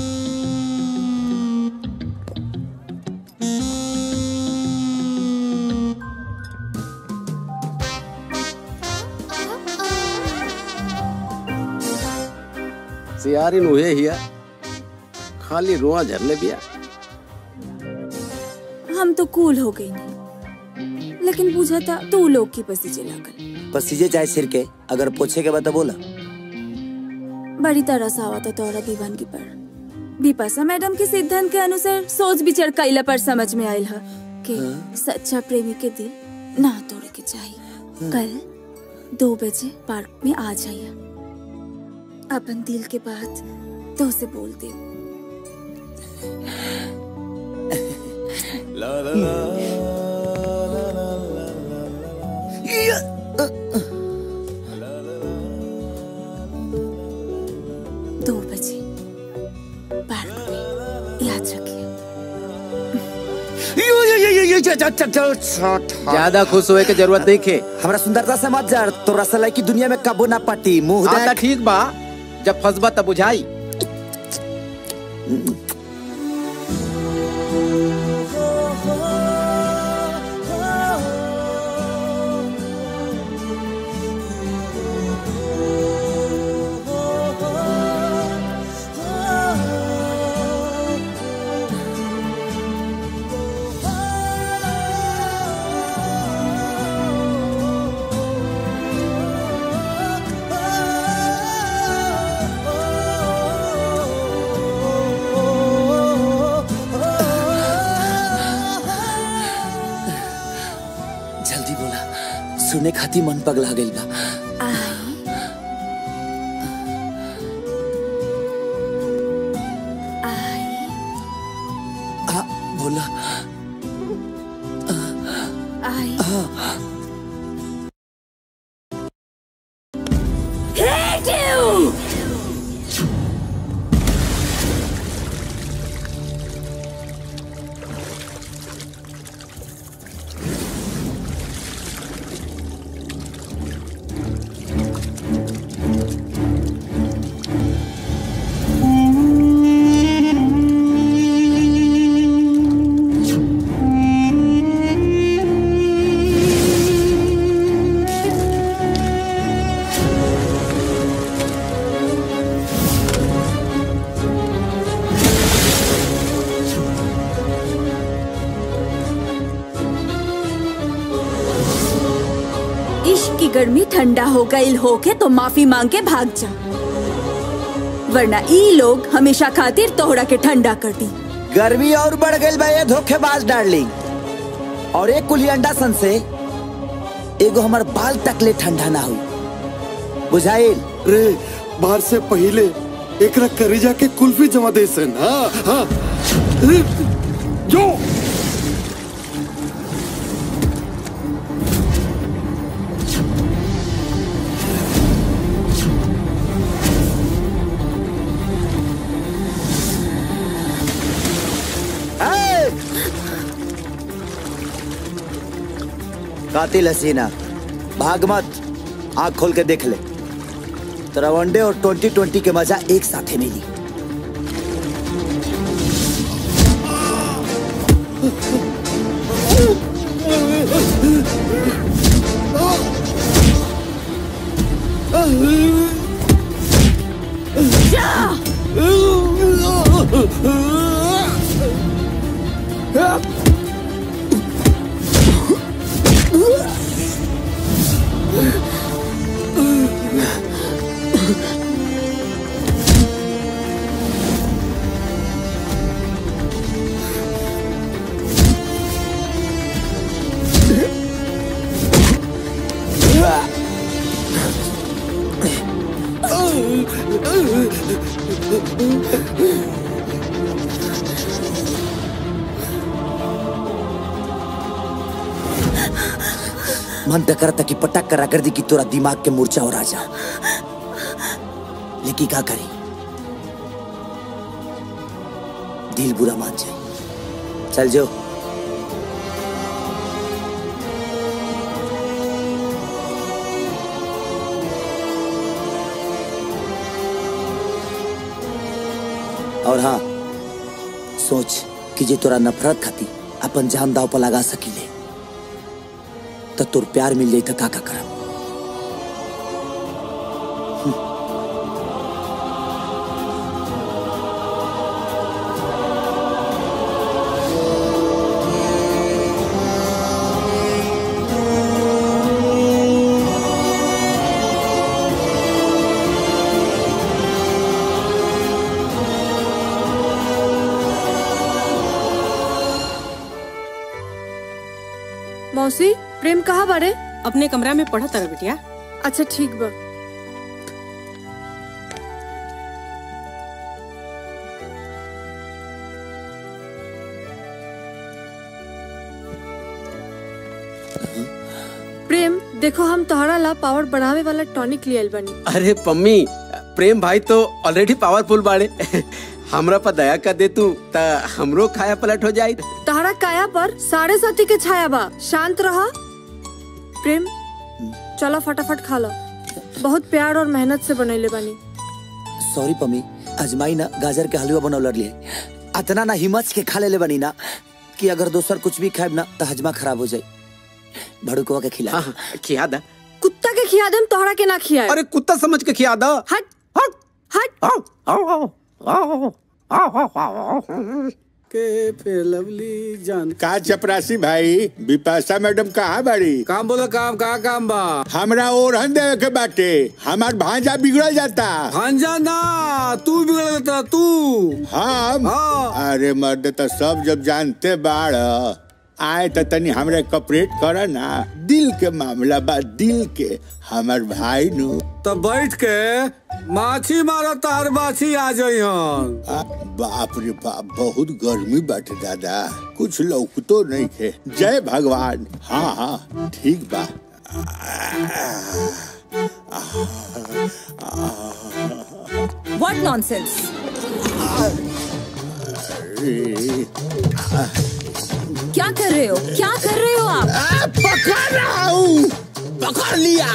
सियारिन उहे हिया खाली रोआ झरले बिया हम तो कूल हो गई नहीं लेकिन पूछा था तू लोग की पसीजे लागल पसीजे चाहे सिर के अगर पूछे के बाद तो बोला बड़ी तरह से आवा था तोरा दीवानगी पर बिपाशा मैडम के सिद्धांत के अनुसार सोच विचार कैला पर समझ में आयल है कि सच्चा प्रेमी के दिल ना तोड़े के चाहिए कल दो बजे पार्क में आ जाइए अपन दिल के बात तो से बोल दे दो बजे पार्क में याद रखिए ज्यादा खुश होए के जरूरत नहीं खे हमरा सुंदरता से मत जा तो रसलाई की दुनिया में कबो ना पटी मुंह आता देख ठीक बा जब फंसबा तब बुझाई जल्दी बोला सुने खाती मन पगला गइल बा आ, बोला आई आ, hate you इश्क की गर्मी ठंडा हो गई होके तो माफी मांग के भाग जा वरना ई लोग हमेशा खातिर तोहरा के ठंडा कर दी गर्मी और बढ़ गई बा ये धोखेबाज डार्लिंग और एक कुली अंडा सन से एगो हमर बाल तकले ठंडा ना हुई बुझाइल रे बाहर से पहले एकरा करीजा के कुल्फी जमा दे सन हाँ हाँ रे, जो ए! कातिल हसीना भाग मत आंख खोल के देख ले तेरा वनडे और ट्वेंटी ट्वेंटी के मजा एक साथ ही मिली मन तो करता कि पटक करा कर दी कि तोरा दिमाग के मूर्छा हो राजा लेकिन का करी दिल बुरा मान जाए चल जो और हाँ सोच कि जे तोरा नफरत खाती अपन जान दाव पर लगा सकीले तो तोर प्यार मिल जाई तो का का करब मौसी प्रेम कहाँ बारे अपने कमरा में पढ़ा तारा बिटिया अच्छा ठीक बा प्रेम देखो हम तोहरा ला पावर बढ़ावे वाला टॉनिक लियल बनी अरे पम्मी प्रेम भाई तो ऑलरेडी पावरफुल बाड़े हमरा पर दया कर दे तू ता हमरो खाया पलट हो जाई तोहरा काया पर साढ़े साथी के छाया बा शांत रहा प्रेम चलो फटाफट खा लो बहुत प्यार और मेहनत से बनैले बनी सॉरी पम्मी अजमाई ना गाजर के हलवा बनौलर लिए अतना ना हिम्मत के खा लेले बनी ना कि अगर दोसर कुछ भी खाएब ना तो हजमा खराब हो जाए भड़ुकवा के खिला हाँ, खिया दा कुत्ता के खिया देम तोहरा के ना खिया अरे कुत्ता समझ के खिया दो हट हट के फिर लवली जान का चपरासी भाई विपाशा मैडम कहाँ बाड़ी काम बोला काम का काम बा हमरा ओरहन देवे के बाटे हमार भांजा बिगड़ जाता भांजा ना तू बिगड़ जाता तू हम अरे मर्द तो सब जब जानते बाड़ आए तो तनी हमरे कपरेट कर ना दिल के मामला बा दिल के हमार भाई नु तो बैठ के माछी मारो तार माछी आ जाई आ, बाप रे बाप बहुत गर्मी बाटे दादा कुछ लौकतो नहीं खे जय भगवान हाँ हाँ ठीक बा व्हाट नॉनसेंस क्या कर रहे हो क्या कर रहे हो आप पकड़ रहा हूँ पकड़ लिया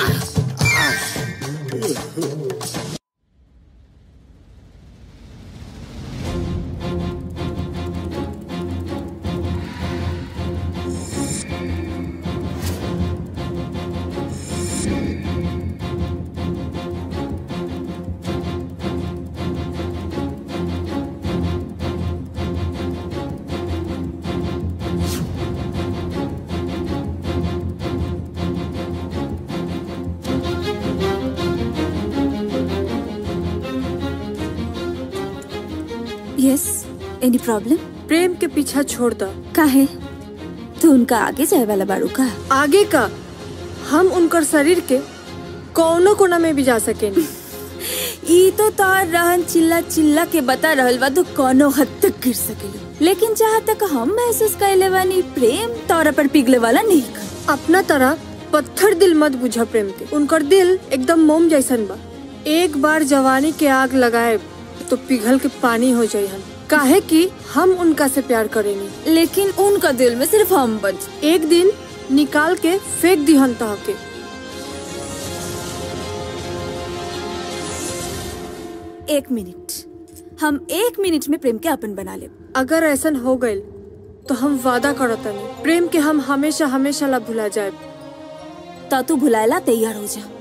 यस एनी प्रॉब्लम प्रेम के पीछा छोड़ दो काहे तू उनका आगे जाए वाला बाड़ू का आगे का हम उनकर शरीर के कौनो कोना में भी जा सकेनी ई तो तार रहन चिल्ला चिल्ला के बता रहल बा तू कोनो हद तक गिर सकेलू लेकिन जहाँ तक हम महसूस कैले बानी प्रेम तौरा पर पिघले वाला नहीं का अपना तरह पत्थर दिल मत बुझा प्रेम के उनकर दिल एकदम मोम जैसन बा एक बार जवानी के आग लगाए तो पिघल के पानी हो जाये हम काहे कि हम उनका से प्यार करेंगे लेकिन उनका दिल में सिर्फ हम बच एक दिन निकाल के फेंक दिहन तह के एक मिनट हम एक मिनट में प्रेम के अपन बना ले अगर ऐसा हो गए तो हम वादा करो तनी प्रेम के हम हमेशा हमेशा ला भुला जाए ता तू भुलाएला तैयार हो जा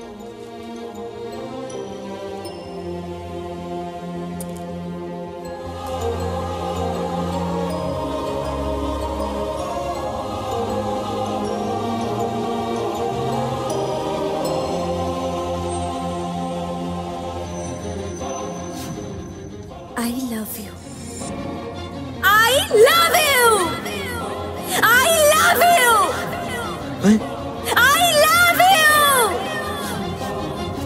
I love you. I love you. I love you. I love you.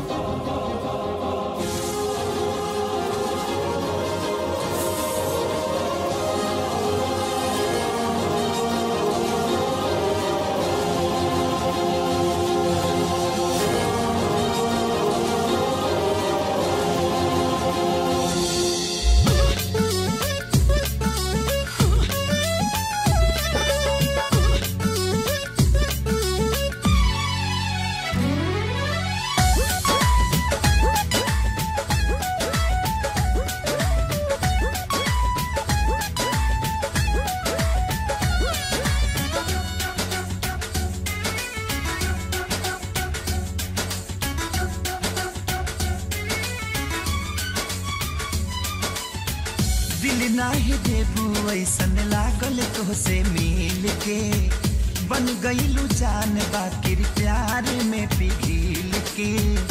दिल नाही देबू ऐसन लागल तोहसे मिल के बन गईलू जान बाकिर प्यार में पिघिल के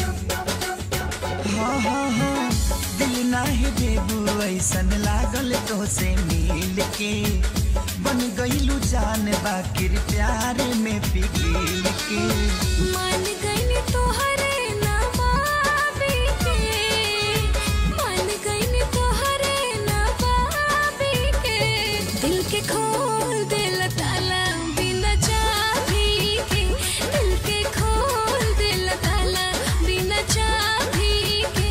हाँ हाँ हाँ दिल नाही देबू ऐसन लागल तोहसे मिल के बन गईलू जान बाकिर प्यार में पिघिल के मान गईनी तोहरे नवाबी के मान गईनी तोहरे नवाबी के दिल के खोल दिल ताला बिना चाबी के दिल के खोल दिल ताला बिना चाबी के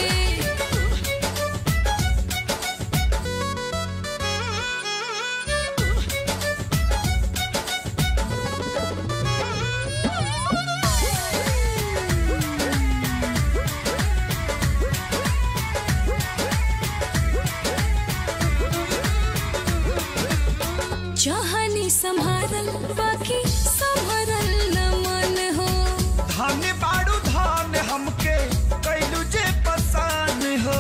चाहनी संभारल बाकी संभरल न मन हो धान बाड़ू धान हमके कैलू जे पसान हो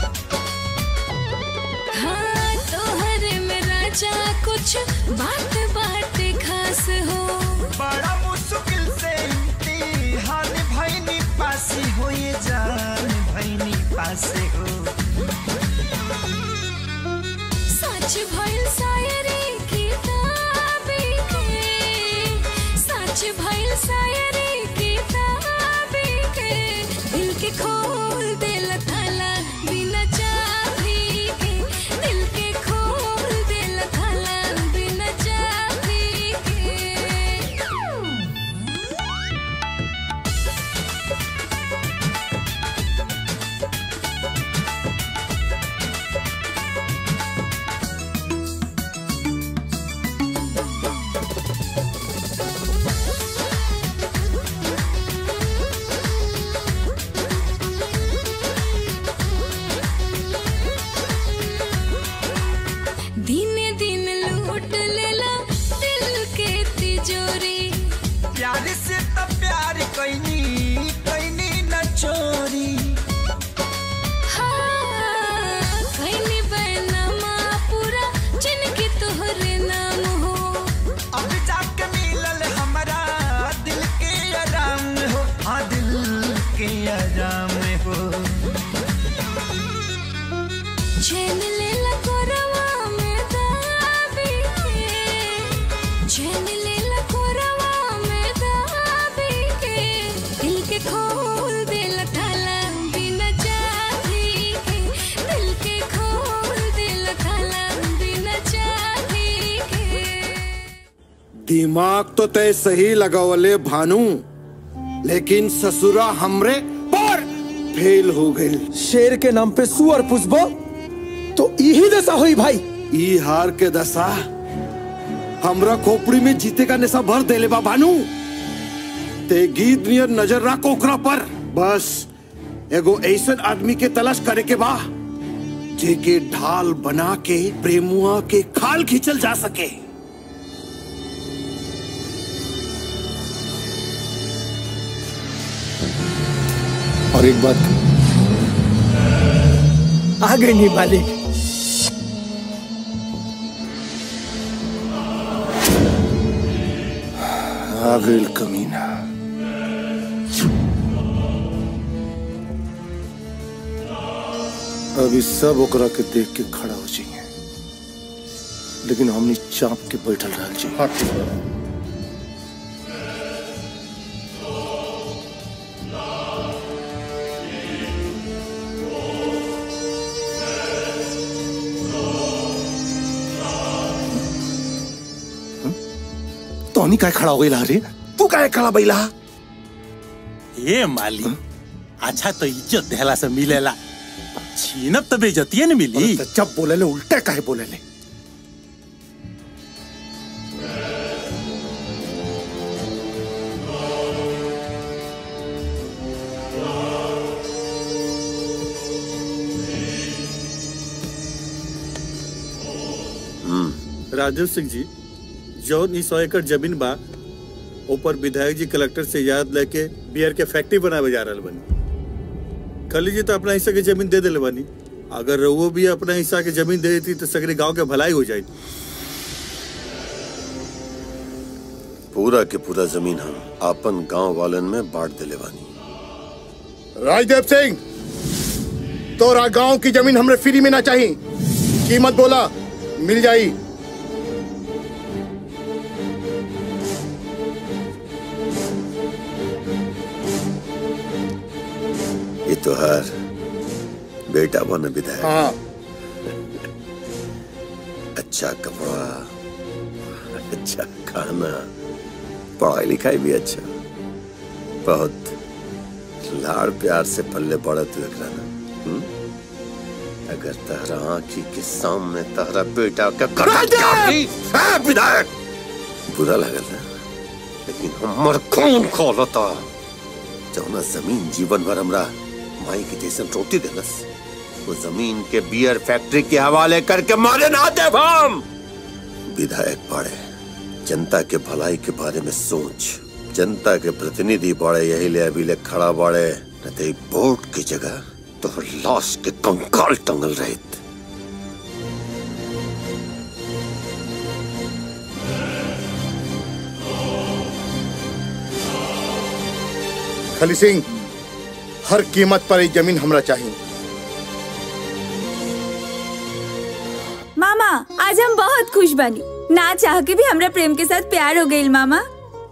हाँ तोहरे में राजा कुछ बात बात खास हो बड़ा मुश्किल से इम्तिहान भैनी पासी हो ये जान भैनी पासे हो सच भइल शायरी किताबी के सच भइल शायरी किताबी के दिल के खोल दिल ताला बिना चाबी के दिल के खोल दिल ताला बिना चाबी के दिने दिन लूट लेला दिल के तिजोरी प्यार से तो प्यार कैनी कैनी न चोरी हाँ, खैनी बैनमा पूरा जिनके तोहरे नाम हो अब जाके मिलल हमारा दिल के आराम हो हाँ दिल के आराम हो चैन लेला कोरवा में दाबी के चैन लेला कोरवा में दाबी के दिल के खोल दिल ताला बिना चाबी के दिल के खोल दिल ताला बिना चाबी के दिमाग तो तय सही लगावले भानु लेकिन ससुरा हमरे पर फेल हो गई शेर के नाम पे सुअर पुष्पो तो यही दशा हुई भाई ई हार के दशा हमरा खोपड़ी में जीते का नशा भर देले बा भानु ते गीत नियर नजर रख ओकरा पर बस एगो ऐसन आदमी के तलाश करे के बा जेके ढाल बना के प्रेमुआ के खाल खींचल जा सके और एक बात आ गई नहीं मालिक आ गई कमीना अभी सब ओकरा के देख के खड़ा हो जाइए लेकिन हमने चाप के बैठल रह जी तोनी काय खड़ा हो गई रे तू काय खड़ा बैला ए माली अच्छा तो इज्जत देहला से मिलेला छीनब तो बेजतिये न मिली जब बोले ले उल्टे काहे बोले ले राजेश सिंह जी जौन ई सौ एकड़ जमीन बा ऊपर विधायक जी कलेक्टर से याद लेके बियर के फैक्ट्री बनावे जा रहल बनी खली जी तो अपना हिस्सा के जमीन दे दिले बानी अगर रउओ भी अपना हिस्सा के जमीन दे देती तो सगरे गांव के भलाई हो जाती पूरा के पूरा जमीन हम अपन गांव वालन में बांट दिले बानी राजदेव सिंह तोरा गांव की जमीन हमरे फ्री में ना चाहिए कीमत बोला मिल जाई ये तो हर बेटा बन विधायक हाँ अच्छा कपड़ा अच्छा खाना पढ़ाई लिखाई भी अच्छा बहुत लाड़ प्यार से पल्ले बड़ा तू एकरा ना हम्म? अगर तहरा आंखी के सामने तहरा बेटा का गर्दन काट दी ए, विधायक बुरा लगल ना लेकिन हमर खून खोलता जौना जमीन जीवन भर हमरा माई के जैसन रोटी देलस वो जमीन के बियर फैक्ट्री के हवाले करके मारे ना दे हम विधायक पड़े जनता के भलाई के बारे में सोच जनता के प्रतिनिधि बड़े यही ले अभी ले खड़ा बड़े न तो वोट की जगह तो लाश के कंकाल टंगल रहे खली सिंह हर कीमत पर ये जमीन हमरा चाहिए मामा आज हम बहुत खुश बनी ना चाह के भी हमरा प्रेम के साथ प्यार हो गई मामा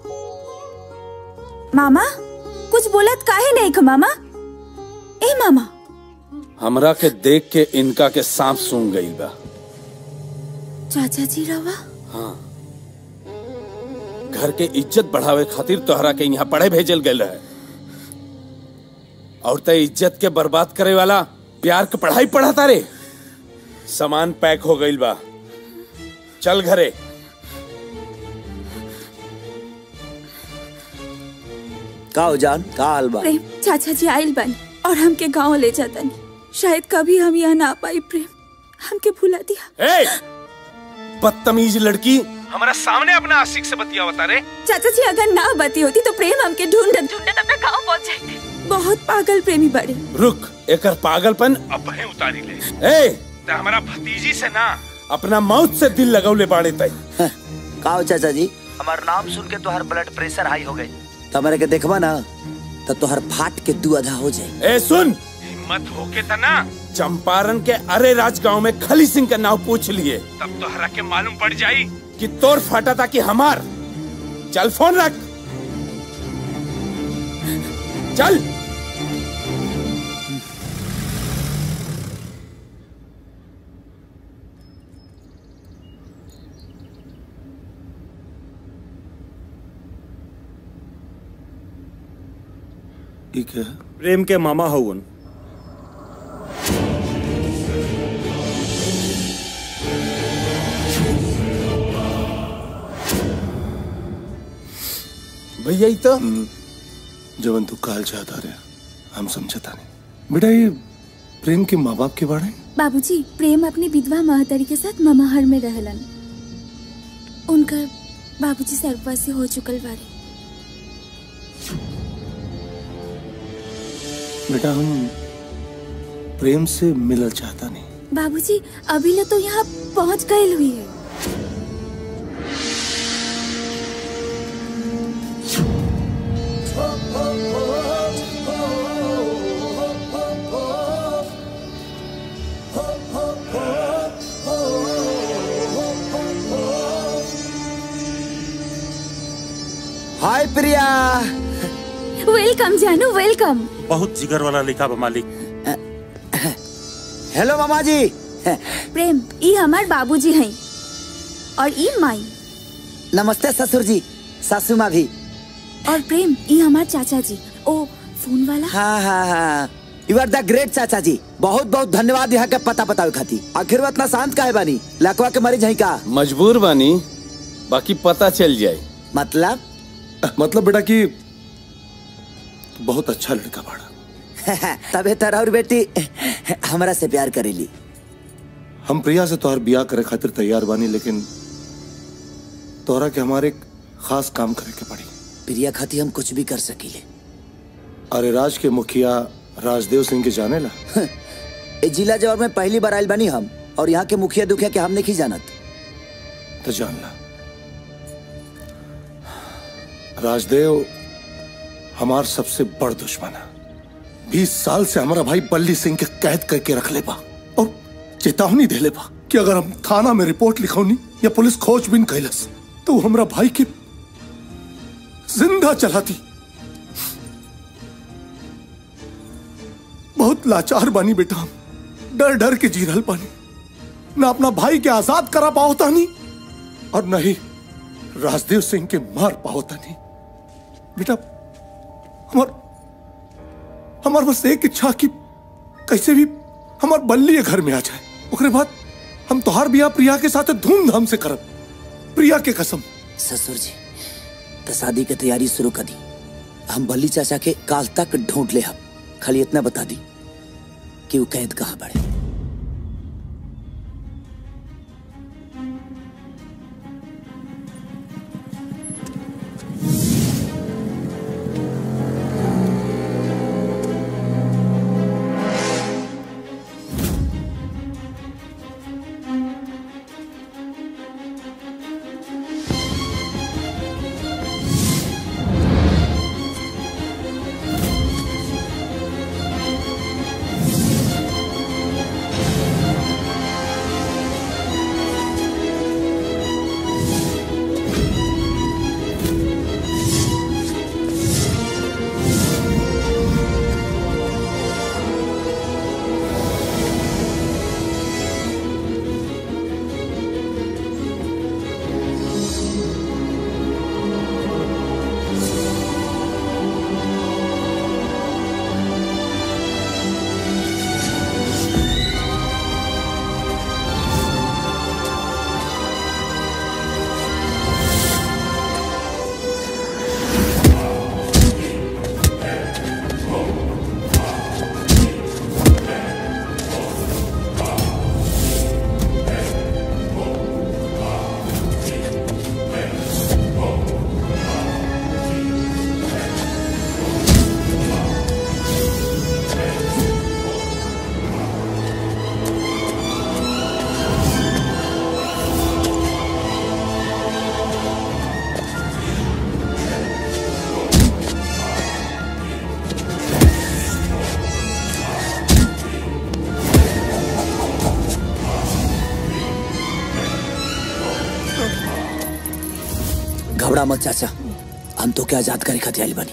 मामा कुछ बोलत काहे नहीं ख मामा ए मामा हमरा के देख के इनका के सांप सूंघ गई बा चाचा जी रवा हाँ घर के इज्जत बढ़ावे खातिर तोहरा के यहाँ पढ़े भेजल गए रहे और ते इज्जत के बर्बाद करे वाला प्यार के पढ़ाई पढ़ाता रे सामान पैक हो गई बा चल घरे का हो जान का हाल बा प्रेम चाचा जी आइल बनी और हमके गांव ले जातनी शायद कभी हम यहाँ ना पाई प्रेम हमके भुला दिया ए बदतमीज लड़की हमारा सामने अपना आशिक से बतिया बता रे चाचा जी अगर ना बती होती तो प्रेम हमके ढूंढत ढूंढत अपने गांव पहुंच जाते बहुत पागल प्रेमी बड़े रुक एकर पागलपन अब है उतारी ले ए ते हमारा भतीजी से ना अपना मौत से दिल लगौले बाड़े तई का हो चाचा जी हमार नाम सुन के तोहर ब्लड प्रेशर हाई हो गई तमरे के देखबा ना तो तोहर फाट के दू आधा हो जाए ए सुन हिम्मत होके त ना चंपारण के अरे राज गांव में खली सिंह का नाम पूछ लिए तब तो हरा के मालूम पड़ जाई कि तोर फाटा था कि हमार चल फोन रख चल ठीक है प्रेम के मामा हवन भैया ई तो जवन तू काल चाहता रे हम समझता नहीं बेटा ये प्रेम के माँ बाप के बारे बाबूजी प्रेम अपनी विधवा महतरी के साथ ममाहर में रहलन उनकर बाबूजी सर्ववासी हो चुकल बारे बेटा हम प्रेम से मिलल चाहता नहीं बाबूजी अभी ले तो यहाँ पहुँच गए हुई है हाय प्रिया वेलकम जानू वेलकम बहुत जिगर वाला लिखा बा मालिक हेलो मामा जी प्रेम ई हमार बाबूजी हैं और ई माई नमस्ते ससुर जी सासू माँ भी और प्रेम ई हमार चाचा जी ओ फोन वाला हाँ हाँ हाँ यू आर द ग्रेट चाचा जी बहुत बहुत धन्यवाद यहाँ के पता बतावे खाती आखिर वो इतना शांत काहे बानी लकवा के मरीज है का मजबूर बानी बाकी पता चल जाए मतलब मतलब बेटा कि तू बहुत अच्छा लड़का बाड़ा तबे तरह और बेटी हमरा से प्यार करेली हम प्रिया से तोहर बियाह करे खातिर तैयार बानी लेकिन तोहरा के हमारे एक खास काम करे के पड़ी प्रिया खाती हम कुछ भी कर सकीले अरे राज के मुखिया राजदेव सिंह के जाने ला ए जिला जवर में पहली बार आयल बनी हम और यहाँ के मुखिया दुखिया के हम नहीं जानत तो जान ला राजदेव हमार सबसे बड़ दुश्मन है बीस साल से हमारा भाई बल्ली सिंह के कैद करके रख ले बा और चेतावनी दे ले बा कि अगर हम थाना में रिपोर्ट लिखौनी या पुलिस खोजबीन कैलस तो वो हमरा भाई के जिंदा चलाती बहुत लाचार बानी बेटा हम डर डर के जी रहल बानी न अपना भाई के आजाद करा पाओ तानी और न ही राजदेव सिंह के मार पाओ तानी बेटा हमार हमार बस एक इच्छा कि कैसे भी हमार बल्ली ये घर में आ जाए ओकरे बाद हम तोहार बियाह प्रिया के साथ धूमधाम से करब प्रिया के कसम ससुर जी तो शादी की तैयारी शुरू कर दी हम बल्ली चाचा के काल तक ढूंढ ले हम खाली इतना बता दी कि वो कैद कहाँ पड़े घबरा मत चाचा हम तो क्या आजाद करे खातिर आइल बानी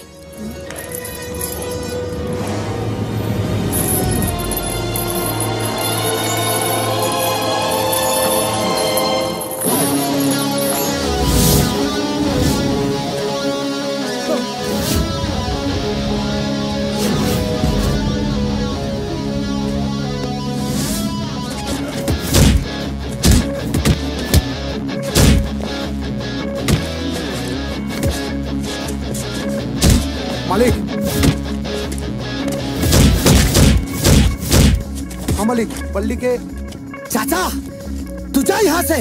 मालिक पल्ली के चाचा तू जा यहाँ से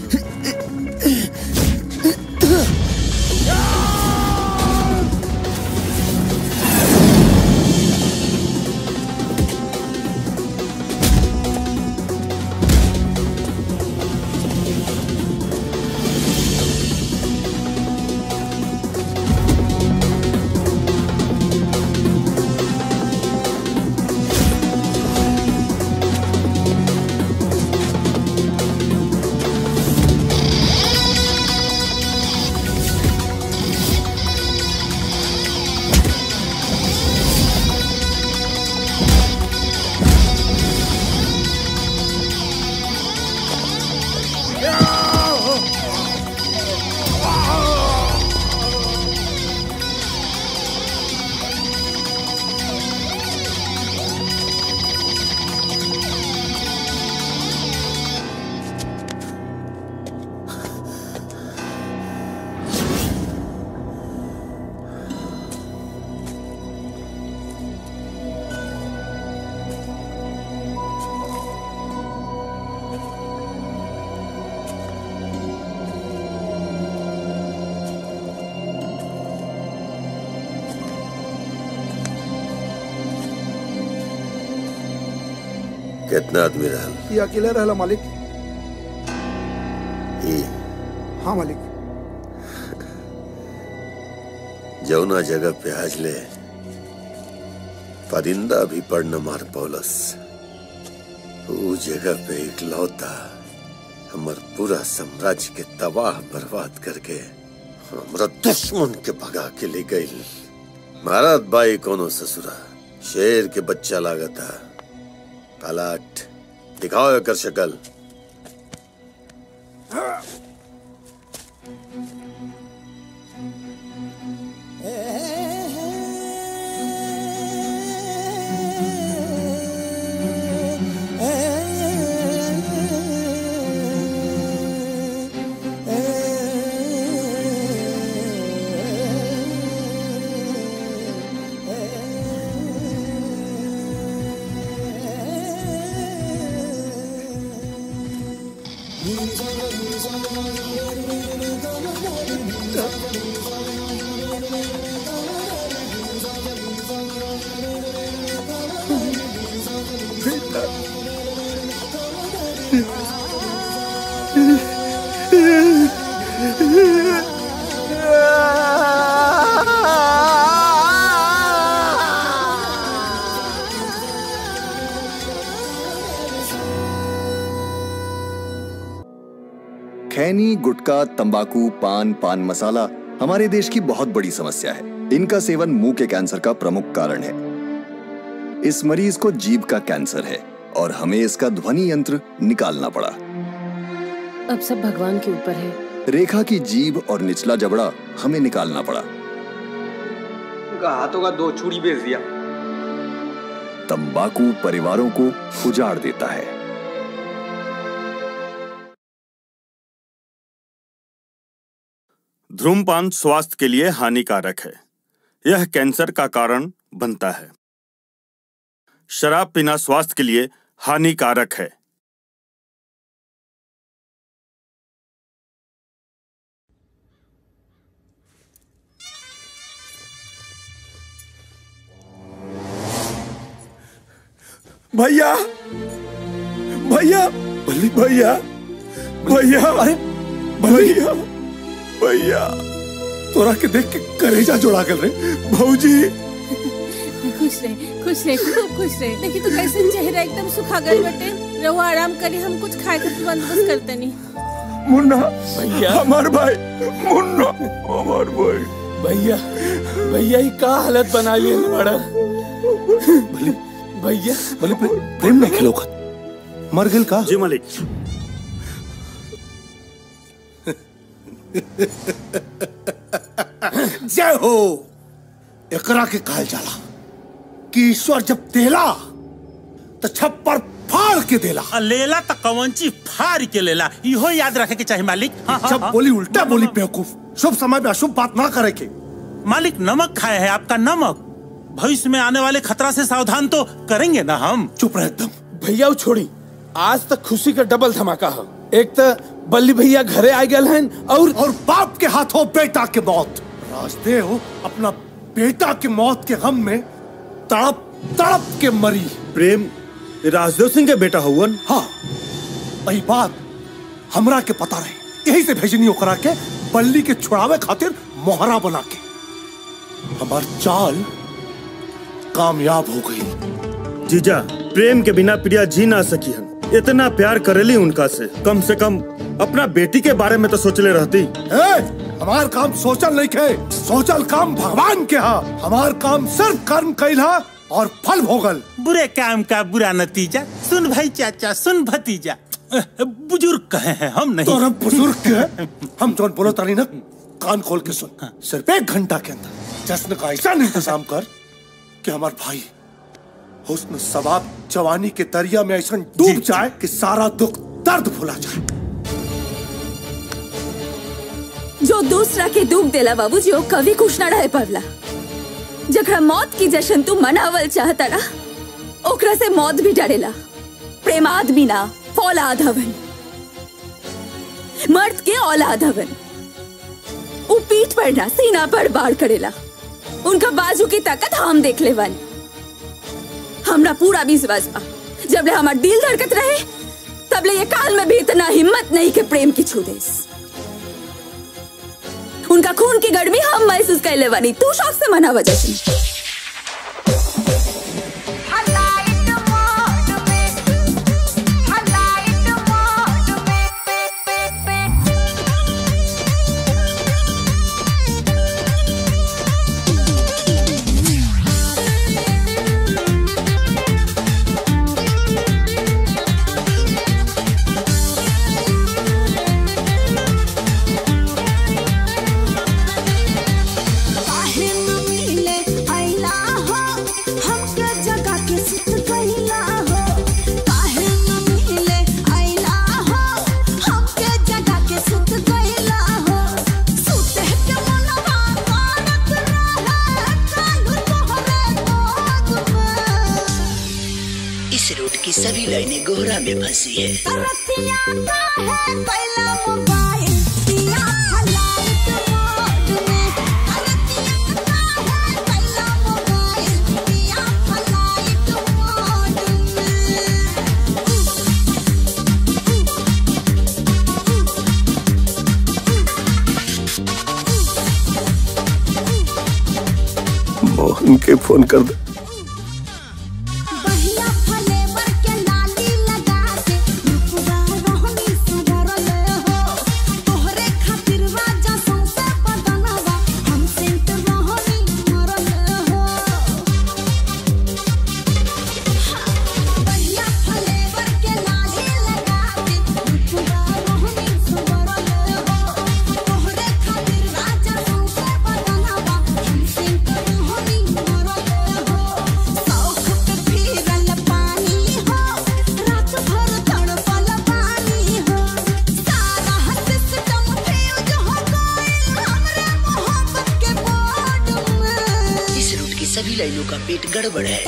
कितना आदमी रहल ये अकेले रहला मालिक ई हाँ मालिक जौना जगह पे आज ले परिंदा भी पड़ न मार पौलस ऊ जगह पे इकलौता हमर पूरा साम्राज्य के तबाह बर्बाद करके हमरा दुश्मन के भगा के ले गई महाराज बाई कोनो ससुरा शेर के बच्चा लागता पलाट दिखाओ एकर शक्ल खैनी गुटखा तंबाकू पान पान मसाला हमारे देश की बहुत बड़ी समस्या है इनका सेवन मुंह के कैंसर का प्रमुख कारण है इस मरीज को जीभ का कैंसर है और हमें इसका ध्वनि यंत्र निकालना पड़ा अब सब भगवान के ऊपर है रेखा की जीभ और निचला जबड़ा हमें निकालना पड़ा उनका हाथों का दो चूड़ी बेच दिया तंबाकू परिवारों को उजाड़ देता है धूमपान स्वास्थ्य के लिए हानिकारक है यह कैंसर का कारण बनता है शराब पीना स्वास्थ्य के लिए हानिकारक है भैया भैया भैया भैया अरे भैया भैया तोरा के देख के करेजा जोड़ा कर रहे भौजी खुश रहे खुश रहे खूब खुश रहे देखी तो कैसे चेहरा एकदम सुखा गए बटे रहो आराम करी हम कुछ खाए के बंदोबस्त करते नहीं मुन्ना भैया हमार भाई मुन्ना हमार भाई भैया भैया ये का हालत बना लिए बड़ा भैया बोले प्रेम में खिलो मर गेल का जी मालिक जय हो एकरा के कहल जाला कि ईश्वर जब देला तो छप्पर फाड़ के देला आ, लेला तो कवंची फाड़ के लेला इहो याद रखे के चाहिए मालिक हाँ, हाँ, जब हाँ। बोली उल्टा बोली बेवकूफ शुभ समय में अशुभ बात ना करे के मालिक नमक खाए है आपका नमक भविष्य में आने वाले खतरा से सावधान तो करेंगे ना हम चुप रहे एकदम भैया वो छोड़ी आज तक खुशी का डबल धमाका हो एक तो बल्ली भैया घरे आ गए हैं और और बाप के हाथों बेटा की मौत राजदेव अपना बेटा की मौत के गम में तड़प तड़प के मरी प्रेम राजदेव सिंह के बेटा हुवन हाँ वही बात हमरा के पता रहे यही से भेजनी ओकरा के बल्ली के छुड़ावे खातिर मोहरा बना के हमार चाल कामयाब हो गई जीजा प्रेम के बिना प्रिया जी ना सकी हन इतना प्यार करेली उनका से कम से कम अपना बेटी के बारे में तो सोचले रहती ए, हमार काम सोचल नहीं खे सोचल काम भगवान के हा हमार काम सिर्फ कर्म कैला और फल भोगल बुरे काम का बुरा नतीजा सुन भाई चाचा सुन भतीजा बुजुर्ग कहे हैं हम नहीं तोरा बुजुर्ग के हम जोन बोलो तारी ना कान खोल के सुन सिर्फ एक घंटा के अंदर जश्न का ऐसा इंतजाम कर कि हमार भाई हुस्न सवाब जवानी के दरिया में ऐसा डूब जाए कि सारा दुख दर्द भुला जाए जो दूसरा के डूब देला बाबूजी ओ कभी खुश ना रहे पवला जकरा मौत की जश्न तू मनावल चाहता ना ओकरा से मौत भी डरेला प्रेम आदमी ना फौलाद हवन मर्द के औलाद हवन उ पीठ पर ना सीना पर बाढ़ करेला उनका बाजू की ताकत हम देख ले वन हमरा पूरा विश्वास बा जब ले हमार दिल धड़कत रहे तब ले ये काल में भी इतना हिम्मत नहीं के प्रेम की छू देस उनका खून की गर्मी हम महसूस कर ले वानी तू शौक से मना वजह से काहे न मिले अइला हो हमके जगा के सुत गइला हो काहे न मिले अइला हो हमके जगा के सुत गइला हो सुते के मनवा मानत रहे कालू तोहरे गोद में इस रूट की सभी लाइनें गोहरा में फंसी है रतिया काहे पहला मोबाइल दिया हलाल के मोड में मोहन के फोन कर दे बहिया फलेवर के लाली लगा के रुपवा रहनी सुधरले हो तोहरे खातिर राजा सौंसे बदनवा हम सेंट रहनी मरले हो बहिया फलेवर के लाली लगा के रुपवा रहनी सुधरले हो तोहरे खातिर राजा सौंसे बदनवा हम सेंट रहनी मरले हो सौख पे फिरल पानी हो रात भर तड़पल पानी हो सारा सिस्टम फ्यूज हो गइल हमरे मोहब्बत के बोर्ड में इस रूट की सभी लाइनों का पेट गड़बड़ है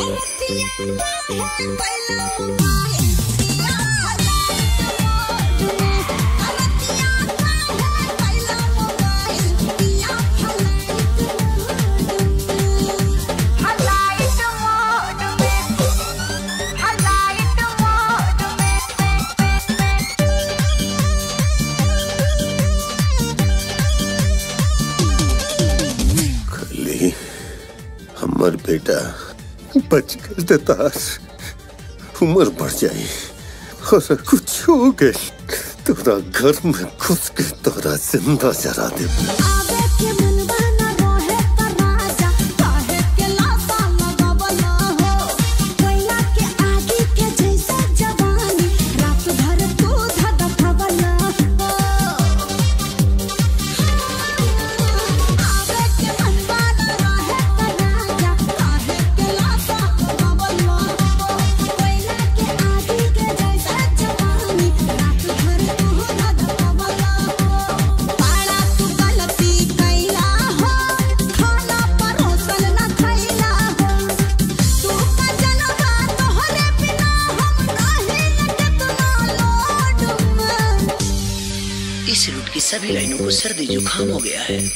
खाली हमर बेटा बच कर देता उम्र बढ़ जाई और कुछ हो गए तोरा घर में घुस के तोरा जिंदा जरा दे आवे के मनवा न रहे त राजा काहे के लासा लगावल हो कोयला के आगे के जैसे जवानी रात भर तू धधकवल हो आवे के मनवा न रहे त राजा काहे के लासा लगावल हो कोयला के आगे के जैसे जवानी रात भर तू धधकवल हो पाड़ा तू गलती सभी लाइनों को सर्दी जुकाम हो गया है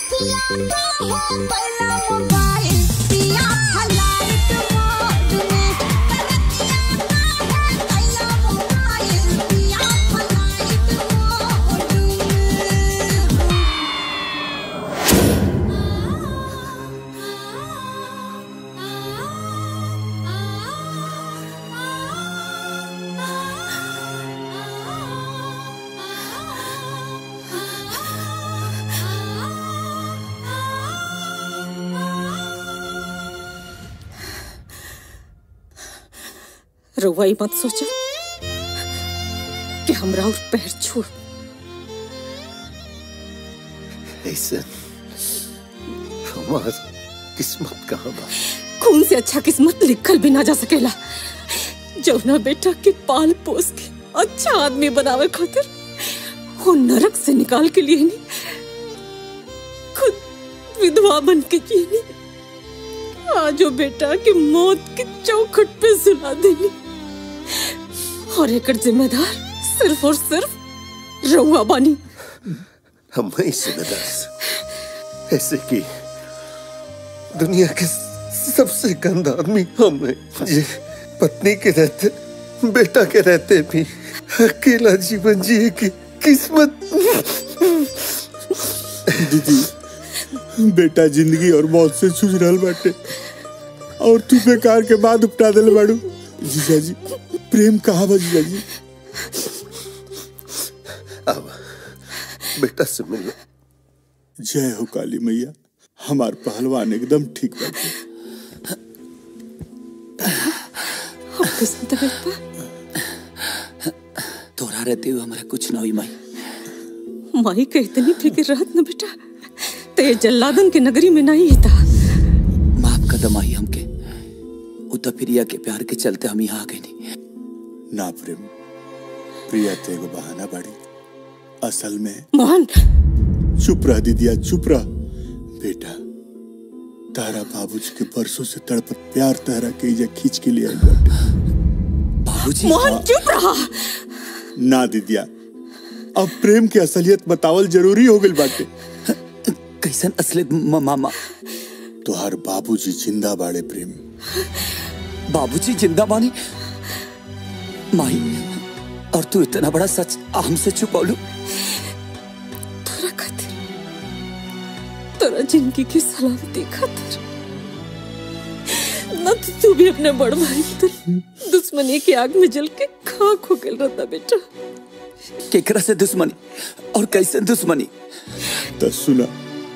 रउआ ई मत सोचा कि हमरा और पैर छूट ऐसा हमार किस्मत कहाँ बा खून से अच्छा किस्मत लिखल भी ना जा सकेला जौना बेटा के पाल पोस के अच्छा आदमी बनावे खातिर वो नरक से निकाल के लिए नहीं खुद विधवा बन के जिए नहीं आज वो बेटा के मौत के चौखट पे सुला देनी और एक जिम्मेदार सिर्फ और सिर्फ रउआ बानी हम ही जिम्मेदार ऐसे की दुनिया के सबसे गंदा आदमी हम हैं ये पत्नी के रहते बेटा के रहते भी अकेला जीवन जिए की किस्मत दीदी बेटा जिंदगी और मौत से जूझ रहल बाटे और तू बेकार के बाद उपटा दिल बाड़ू जीजा जी प्रेम कहाँ बा जीजा जी अब बेटा से मिलो जय हो काली मैया हमार पहलवान एकदम ठीक बाटे अब किस्मत है बेटा तोरा रहते हुए हमारा कुछ ना हुई माई माई के इतनी फिक्र रहत न बेटा ते जल्लादन के नगरी में नहीं था माफ कदम आई हमके उ तो प्रिया के प्यार के चलते हम यहाँ आ गए नहीं ना प्रेम प्रिया ते एगो बहाना बाड़ी असल में मोहन चुप रह दीदिया चुप रह बेटा तारा बाबूजी के बरसों से तड़पत प्यार तहरा के इजा खींच के लिए आई बाटे बाबूजी मोहन चुप रहा ना दीदिया अब प्रेम के असलियत बतावल जरूरी हो गइल बाटे कैसन असलियत म- मामा तोहार बाबूजी जिंदा बाड़े प्रेम बाबूजी जिंदा बानी माही और तू इतना बड़ा सच हमसे छुपौलू तोरा खातिर तोरा जिंदगी की सलामती खातिर न तो तू भी अपने बड़ भाई की तरह दुश्मनी की आग में जल के खाक हो गल रहता बेटा केकरा से दुश्मनी और कैसे दुश्मनी तो सुना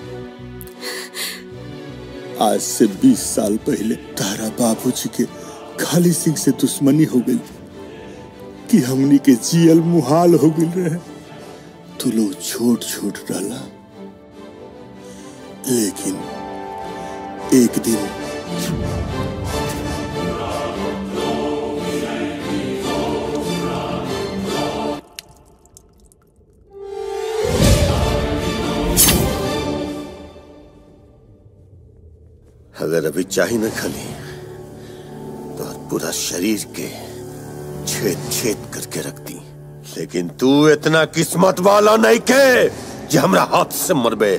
आज से 20 साल पहले तारा बाबूजी के खाली सिंह से दुश्मनी हो गई कि हमनी के जियल मुहाल हो गई रहे तू लोग छोट छोट डाला लेकिन एक दिन अगर अभी चाही न खली तो आज पूरा शरीर के छेद छेद करके रख दी लेकिन तू इतना किस्मत वाला नहीं के जे हमरा हाथ से मरबे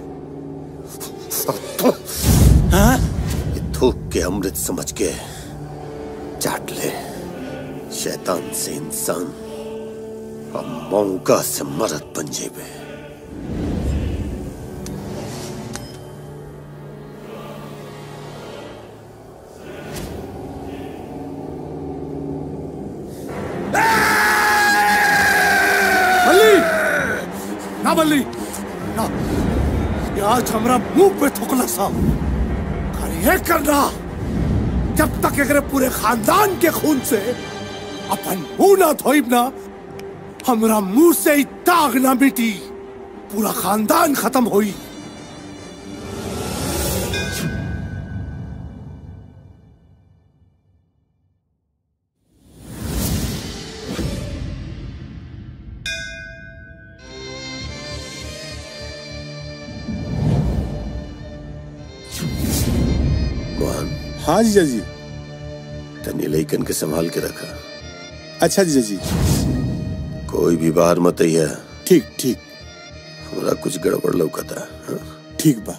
हाँ? ये थूक के अमृत समझ के चाट ले शैतान से इंसान और मौका से मरद बन जेबे बल्ली ना बल्ली ना ये आज हमरा मुंह पे थुकला सा और ये करना जब तक अगर पूरे खानदान के खून से अपन मुंह ना धोइब ना हमरा मुंह से ही दाग ना मिटी पूरा खानदान खत्म होई मोहन हाँ जीजा जी तनी लइकन के संभाल के रखा अच्छा जीजा जी कोई भी बाहर मत आइया ठीक ठीक हमरा कुछ गड़बड़ लौकता हाँ? ठीक बा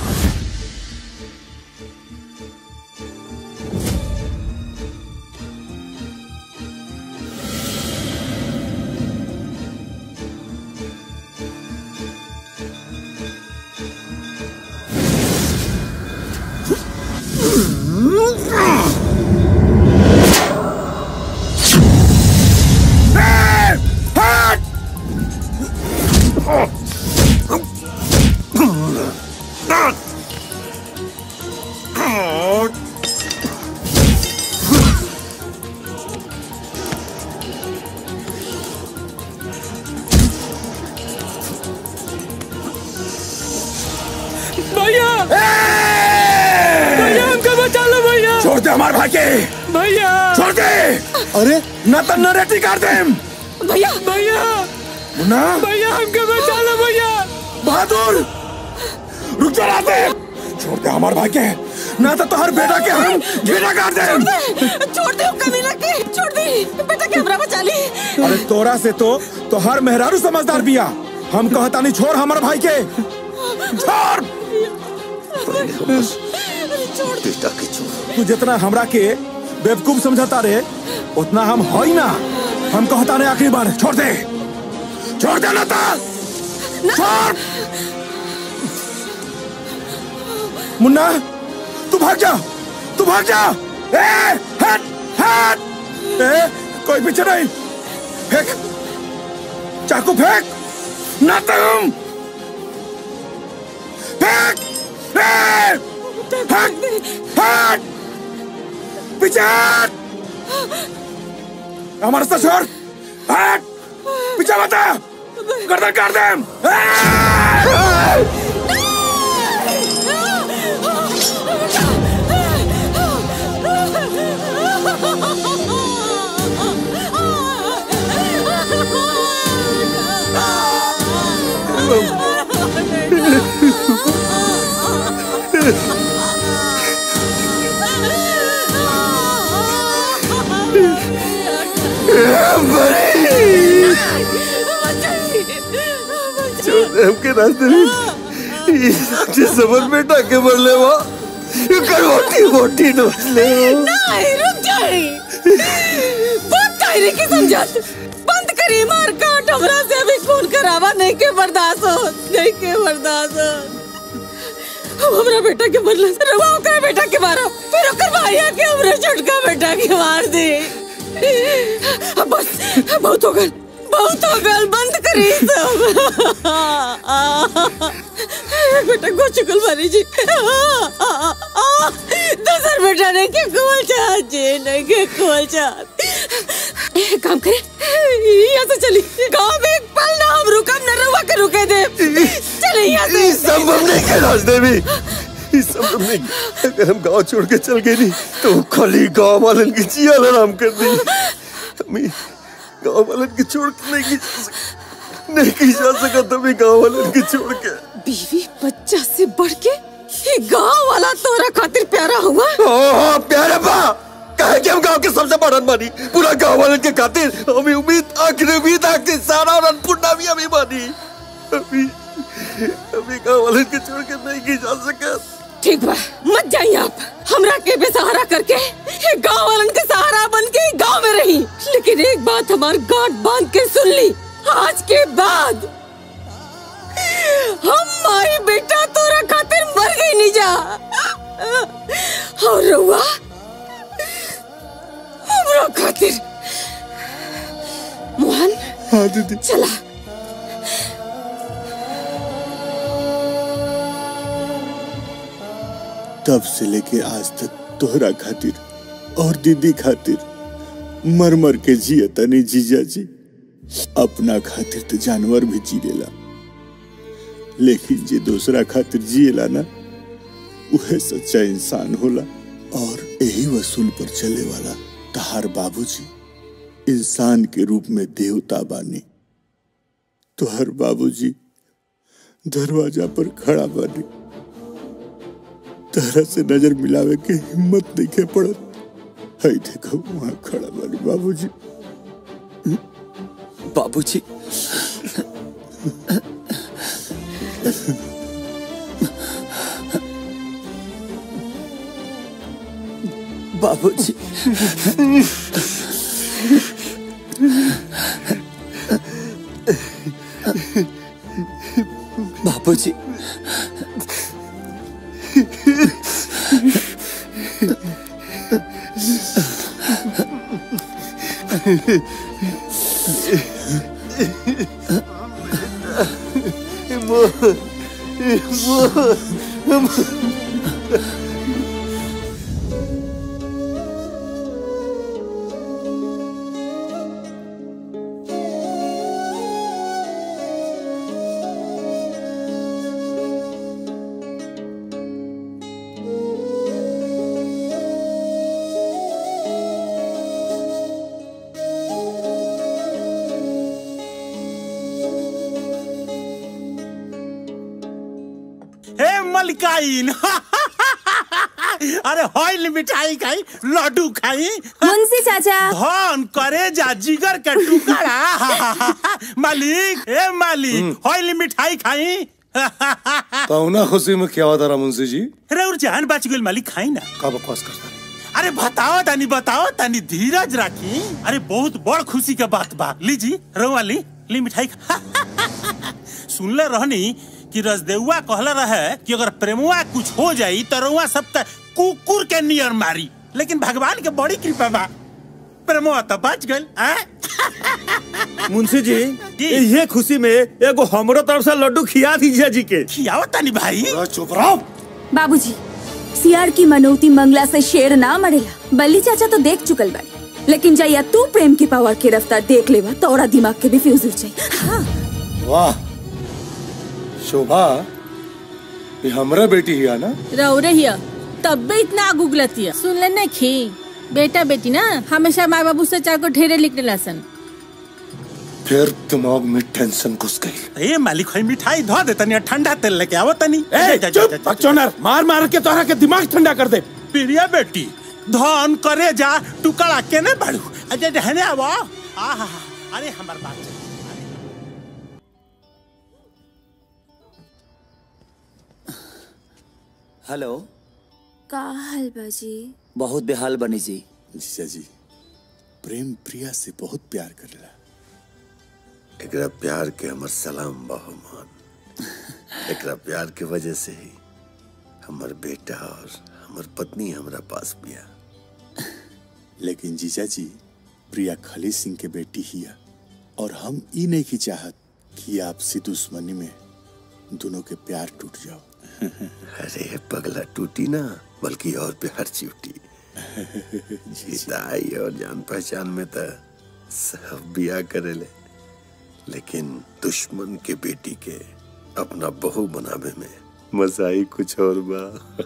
भैया भैया हमको बचा लो भैया छोड़ दे हमारे भाई के भैया छोड़ दे अरे न तो नरेटी कर दे भैया भैया मुन्ना भैया हमको बचा लो भैया बहादुर रुक जा रात छोड़ दे हमारे भाई के ना तो तोहर बेटा के हम घेरा काट दे छोड़ दे कमीना के छोड़ दे बेटा कैमरा बचा ली अरे तोरा से तो तोहर मेहरारू समझदार बिया हम कहता नहीं छोड़ हमारे भाई के छोड़ बेटा के छोड़ तू जितना हमरा के बेवकूफ समझता रे उतना हम होई ना हम कहता नहीं आखिरी बार छोड़ दे छोड़ दे ना ता छोड़ मुन्ना तू भाग जा तू भाग जा ए हट हट ए कोई पीछे नहीं फेंक चाकू फेंक ना तुम फेंक ए हट हट पीछे हट हमारे से छोड़ हट पीछे बता गर्दन काट दे छोड़ दे हमके रास्ते में ये साक्षी समझ में टाके मर ले वो ये करवटी मोटी नोच ले वो नहीं रुक जाए बहुत कायरे की समझत बंद करी मार काट हमरा से अभी खून करावा नहीं के बर्दाश्त हो नहीं के बर्दाश्त हो हम हमरा बेटा के बदला से रवा ओकर बेटा के मारा फिर ओकर भाईया के हमरा छोटका बेटा के मार दे अब बस बहुत हो गल बहुत हो गल बंद करी सब बेटा को चुकल मारी जी दूसर बेटा ने के कुल चाहत जी नहीं के कुल चाहत एक काम करे यहाँ से चली गांव में एक पल ना हम रुकम न रुआ के रुके दे चले यहाँ से ये संभव नहीं है रास्ते में ये संभव नहीं अगर हम गांव छोड़ के चल गए नहीं तो खाली गांव वालन की जिया आराम कर दी हमें गांव वालन की छोड़ के नहीं की जा सक- नहीं की जा सका तुम्हें गांव वालन की छोड़ के बीवी बच्चा से बढ़ के ये गांव वाला तोरा खातिर प्यारा हुआ हाँ प्यारे बा कहे कि हम गांव के सबसे बड़न मानी पूरा गांव वालन के खातिर हमें उम्मीद आखिर उम्मीद आखिर सारा और अन्नपूर्णा भी हमें मानी अभी अभी गांव वालन के छोड़ के नहीं की जा सका ठीक बा मत जाइए आप हमरा के बेसहारा करके ये गांव वालन के सहारा बन के ही गांव में रही लेकिन एक बात हमार गांठ बांध के सुन ली आज के बाद हम माई बेटा तोरा खातिर मर गई नहीं जा और रउआ हमरा खातिर मोहन हाँ दीदी चला तब से लेके आज तक तोहरा खातिर और दीदी खातिर मर मर के जिए तनी जीजा जी अपना खातिर तो जानवर भी जी लेला लेकिन जे दूसरा खातिर जिएला ना उहे सच्चा इंसान होला और यही वसूल पर चले वाला तहार बाबूजी इंसान के रूप में देवता बानी तोहर बाबूजी दरवाजा पर खड़ा बानी तरह से नजर मिलावे के हिम्मत नहीं के पड़त हई देखो वहां खड़ा बानी बाबूजी बाबूजी बाबूजी बाबूजी हे मलिकाइन अरे हॉइल मिठाई खाई लड्डू खाई मुंशी चाचा धन करे जा जिगर के टुकड़ा मालिक हे मालिक हॉइल मिठाई खाई कौना खुशी में क्या होता रहा मुंशी जी अरे और जान बच गई मालिक खाई ना का बकवास करता अरे बताओ तानी बताओ तानी धीरज राखी अरे बहुत बड़ खुशी के बात बा लीजी रउआ ली ली मिठाई खा सुनले रहनी कि रजदेउआ कहला रहे कि अगर प्रेमुआ कुछ हो जाई तो रउआ सब त कुकुर के नियर मारी लेकिन भगवान के बड़ी कृपा बा प्रेमुआ तो बच गइल हैं? मुंशी जी ये खुशी में एगो हमरो तरफ से लड्डू खिया दीजिए जी के खियाओ तानी भाई चुप रहो बाबूजी सियार की मनौती मंगला से शेर ना मरेला बल्ली चाचा तो देख चुकल बाड़ी लेकिन जैया तू प्रेम की पावर की रफ्तार देख लेवा तोरा दिमाग के भी फ्यूज उड़ जाई वाह शोभा ये हमरा बेटी ही है ना रहो रहिया तब भी इतना आग उगलती है सुन ले खी बेटा बेटी ना हमेशा माँ बाबू से चार को ढेरे लिखने लसन फिर दिमाग में टेंशन घुस गई ए मालिक है मिठाई धो दे तनी ठंडा तेल लेके आवो तनी ए, चुप बकचोदर मार मार के तोहरा के दिमाग ठंडा कर दे प्रिया बेटी धन करे जा टुकड़ा के ने बढ़ू अजय रहने आवो आहा अरे हमार बात हेलो का हाल बाजी बहुत बेहाल बनी जी जीजा जी प्रेम प्रिया से बहुत प्यार करेला एकरा प्यार के हमर सलाम बहुमान एकरा प्यार के वजह से ही हमर बेटा और हमर पत्नी हमरा पास बिया लेकिन जीजा जी प्रिया खली सिंह के बेटी ही है और हम ई नहीं की चाहत कि आपसी दुश्मनी में दोनों के प्यार टूट जाओ अरे पगला टूटी ना बल्कि और प्यार चिवटी जीताई और जान पहचान में तो सब बिया करेले लेकिन दुश्मन के बेटी के अपना बहू बनावे में मजा ही कुछ और बा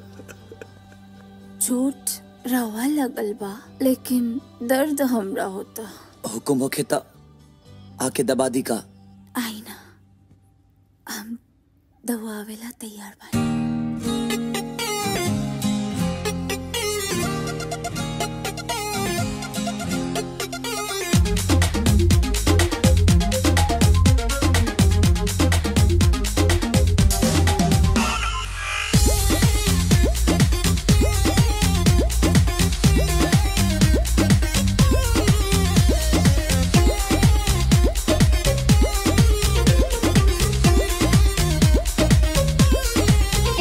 चोट रवा लगल बा लेकिन दर्द हमरा होता हुकुम होखे त आके दबा दी का आई ना हम दवावेला तैयार बा Thank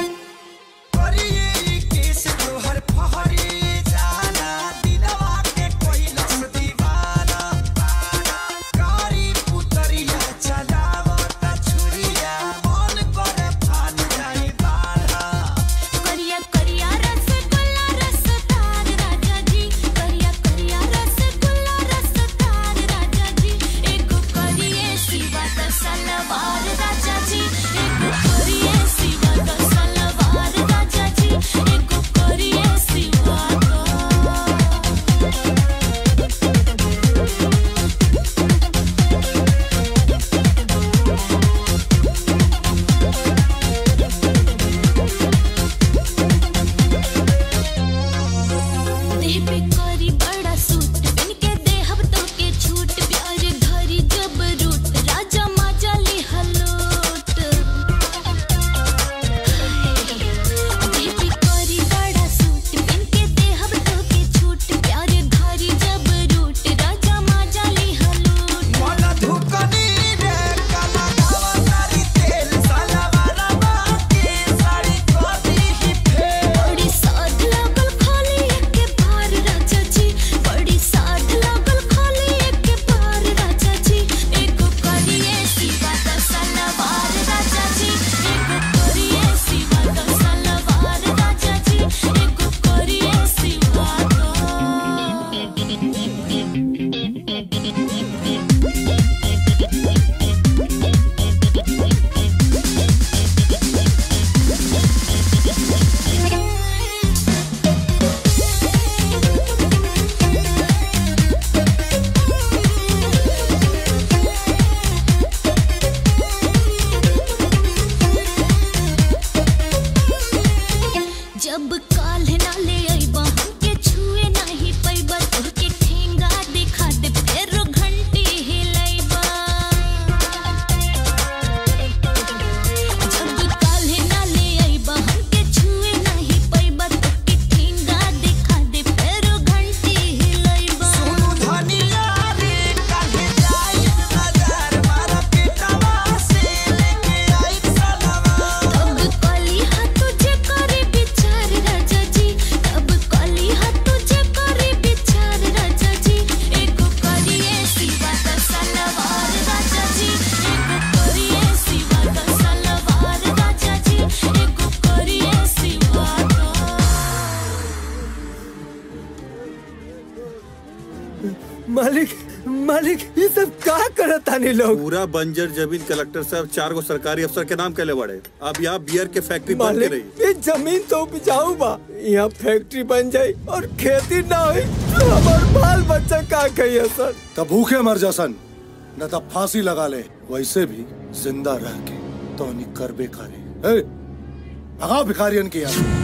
मालिक मालिक ये सब का करत तानी लोग पूरा बंजर जमीन कलेक्टर साहब चार गो सरकारी अफसर के नाम कैले बड़े अब यहाँ बियर के फैक्ट्री बंद के मालिक रही ये जमीन तो उपजाऊ बा यहाँ फैक्ट्री बन जाई और खेती ना हुई तो हमार बाल बच्चा का कहिए सर तब भूखे मर जा सन न तब फांसी लगा ले वैसे भी जिंदा रह के तो नहीं कर बेकारी ए, भगाओ भिखारियन की यार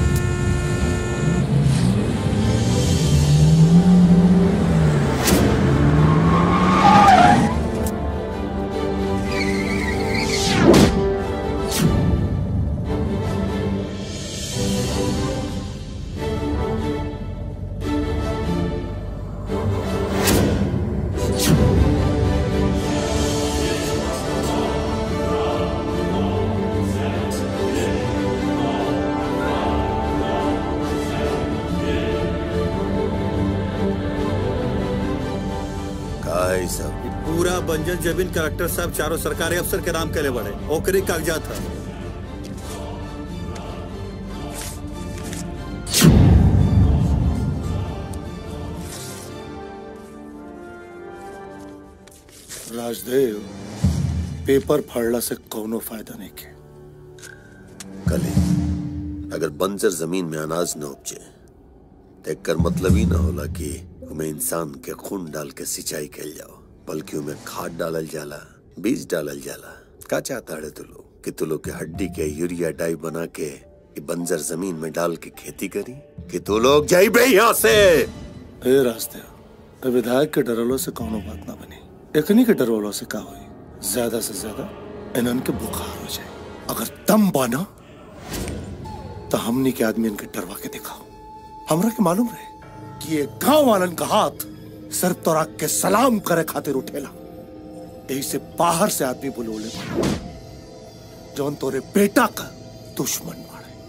का है ई सब पूरा बंजर जमीन कलेक्टर साहब चारों सरकारी अफसर के नाम कैले बड़े ओकरे कागजात था राजदेव पेपर फाड़ला से कोनो फायदा नहीं के कली अगर बंजर जमीन में अनाज न उपजे तो एकर मतलब ही ना होला कि उमें इंसान के खून डाल के सिंचाई कैल जाओ बल्कि उमें खाद डालल जाला बीज डालल जाला का चाहता है तू लोग कि तू लोग के हड्डी के यूरिया डाई बना के ई बंजर जमीन में डाल के खेती करी कि तू लोग जाइबे यहाँ से ए राजदेव ए विधायक के डरलो से कोनो बात ना बनी एकनी के डरवलो से का हुई ज्यादा से ज्यादा इनन के बुखार हो जाए अगर दम बाना तो हमनी के आदमी इनके डरवा के दिखाओ हमरा के मालूम रहे कि ये गांव वालन का हाथ सिर्फ तोरा के सलाम करे खातिर उठेला यही से बाहर से आदमी बुलोले बा। जौन तोरे बेटा का दुश्मन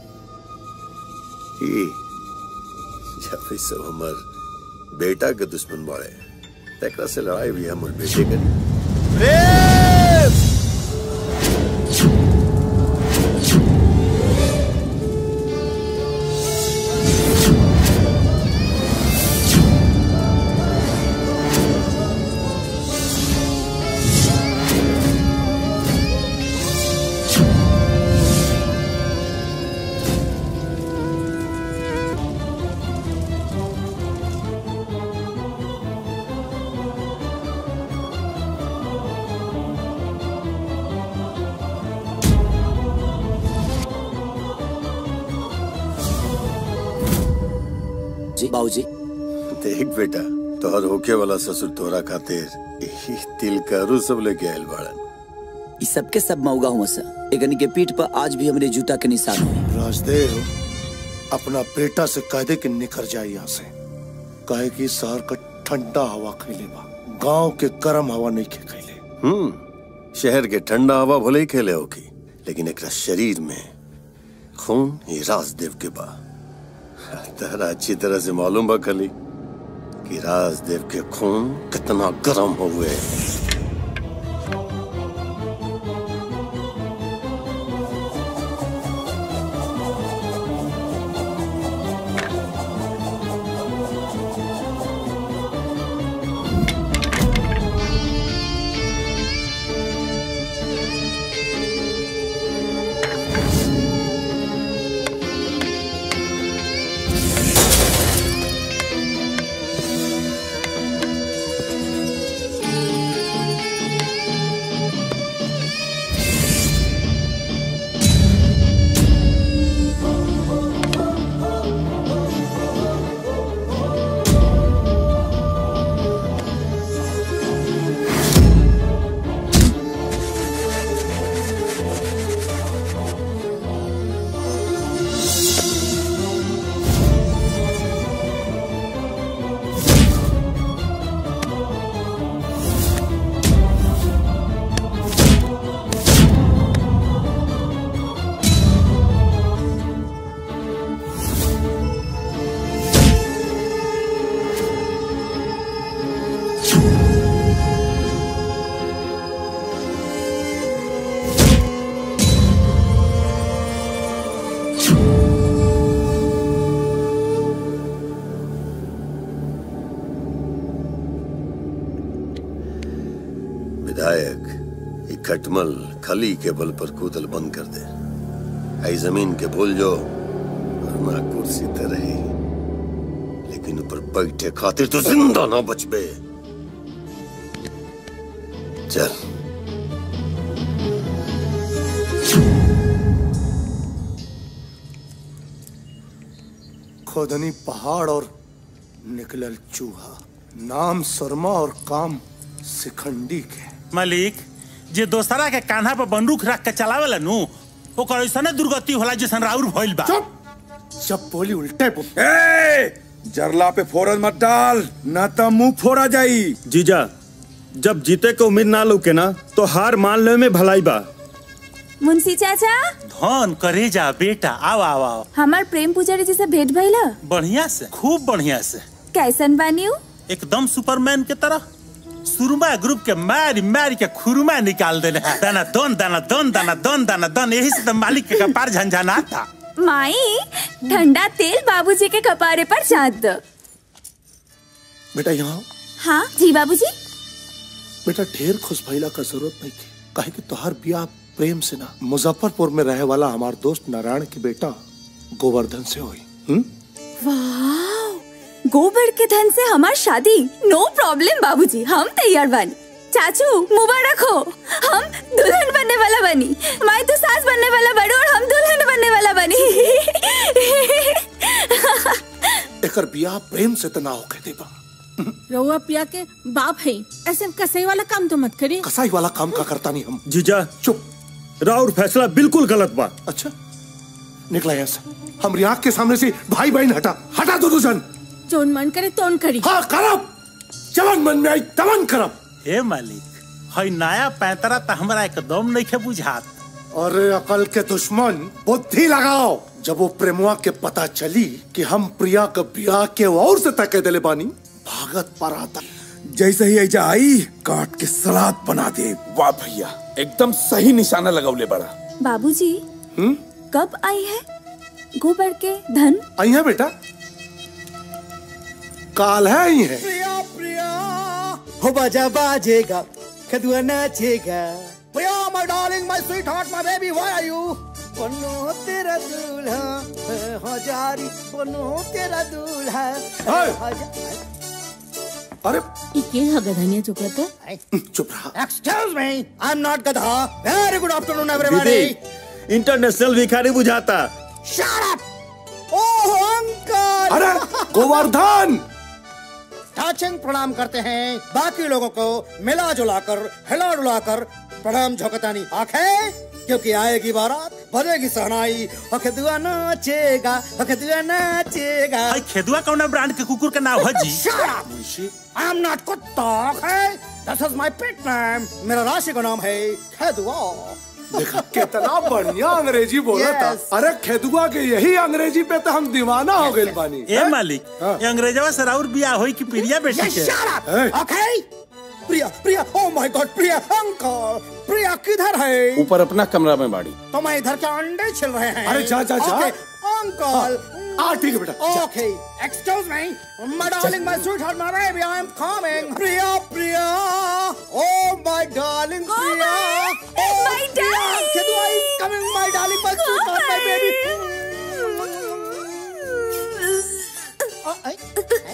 ई जब ई सब हमर बेटा के दुश्मन बाड़े तेकरा से लड़ाई भी हमर बेटे के जी बाबूजी देख बेटा तोहर होके वाला ससुर तोरा खातिर ई तिल करू सब लेके आयल बाड़न ई सबके सब मौगा हुआ सर एकनी के पीठ पर आज भी हमरे जूता के निशान हो राजदेव अपना बेटा से कह दे कि निकल जाए यहाँ से कहे कि शहर का ठंडा हवा खैले बा गांव के गर्म हवा नहीं खे खैले हम्म शहर के ठंडा हवा भले ही खेले होगी लेकिन एक शरीर में खून ये राजदेव के बा तेरा अच्छी तरह से मालूम बा खली कि राजदेव के खून कितना गर्म हुए Thank खटमल खली के बल पर कूदल बंद कर दे आई जमीन के भूल जो वरना कुर्सी ते रही लेकिन ऊपर बैठे खातिर तो जिंदा ना बचबे चल खोदनी पहाड़ और निकलल चूहा नाम शर्मा और काम सिखंडी के मालिक जे दोसरा के कान्हा पर बंदूक रख के चलावेला नु ओकर ऐसने दुर्गति होला जैसन राउर भइल बा जब बोली उल्टे ए जरला पे फोरन मत डाल ना तो मुंह फोड़ा जाई जीजा जब जीते के उम्मीद ना लौके ना तो हार मान ले में भलाई बा मुंशी चाचा धन करे जा बेटा आओ आओ आओ हमार प्रेम पुजारी जी से भेंट भइला बढ़िया से खूब बढ़िया से कैसन बानी उ? एकदम सुपरमैन के तरह सुरमा ग्रुप के मारी मारी के खुरमा निकाल देले हैं। दाना दन दाना दन दाना दन दाना दन यही से तो मालिक के कपार झंझना था माई ठंडा तेल बाबूजी के कपारे पर चाट दो बेटा यहाँ हाँ जी बाबूजी बेटा ढेर खुश भइला का जरूरत नहीं थी काहे कि तोहार बियाह प्रेम से ना मुजफ्फरपुर में रहे वाला हमार दोस्त नारायण के बेटा गोवर्धन से हुई हम्म? वाह गोबर के धन से हमार शादी नो प्रॉब्लम बाबूजी हम तैयार बानी चाचू मुबारक हो हम दुल्हन बनने वाला बनी माई तो सास बनने वाला बड़ी और हम दुल्हन बनने वाला बनी एकर बियाह प्रेम से तो ना हो कहते बा रउआ पिया के बाप है ऐसे कसाई वाला काम तो मत करी कसाई वाला काम का करता नहीं हम जीजा चुप राउर फैसला बिल्कुल गलत बा अच्छा निकला यहाँ से हमारी आंख के सामने से भाई बहन हटा हटा दो दो जन जोन मन करे तोन करी हाँ करब जवन मन में आई तवन करब हे मालिक हई नया पैंतरा तो हमरा एकदम नहीं के बुझात अरे अकल के दुश्मन बुद्धि लगाओ जब वो प्रेमुआ के पता चली कि हम प्रिया का बियाह के और से तके दिले बानी भागत पर आता जैसे ही ऐजा आई काट के सलाद बना दे वाह भैया एकदम सही निशाना लगौले बड़ा बाबूजी हम्म कब आई है गोबर के धन आई है बेटा काल है आई है प्रिया प्रिया हो बाजा बाजेगा कदुआ नाचेगा Priya my darling my sweetheart my baby why are you बनो तेरा दूल्हा हजारी बनो तेरा दूल्हा हजार- अरे इके हा गधनिया चुकत है चुप रहा excuse me I am not गधा very good afternoon everybody international भिखारी बुझाता शट अप ओह अंकल अरे गोवर्धन टाचिंग प्रणाम करते हैं बाकी लोगों को मिला जुला कर हिला डुला कर प्रणाम झोंकतानी आंखें क्योंकि आएगी बारात बजेगी सहनाई अखदुआ नाचेगा अखदुआ नाचेगा हई खेदुआ कौना ब्रांड के कुकुर के नाम है जी Shut up! I am not कुत्ता okay? This is my pet name. मेरा राशि का नाम है खेदुआ देखा कितना बढ़िया अंग्रेजी बोला था Yes. अरे खेदुआ के यही अंग्रेजी पे तो हम दीवाना हो गए बानी ए मालिक ये अंग्रेजवा से राउर बियाह होई कि प्रिया बेटी Yes, के shut up! Okay? Priya Priya oh my god Priya uncle Priya किधर है ऊपर अपना कमरा में बाड़ी तो मैं इधर के अंडे छिल रहे हैं अरे जा, जा, जा। Okay, अंकल हाँ ठीक है बेटा जा। Okay, excuse me. My darling, my sweetheart, my baby, I am coming. Priya, Priya. Oh, my darling, Priya. Oh, my darling. Kedua is coming, my darling, my sweetheart, my baby. Oh, ay, ay.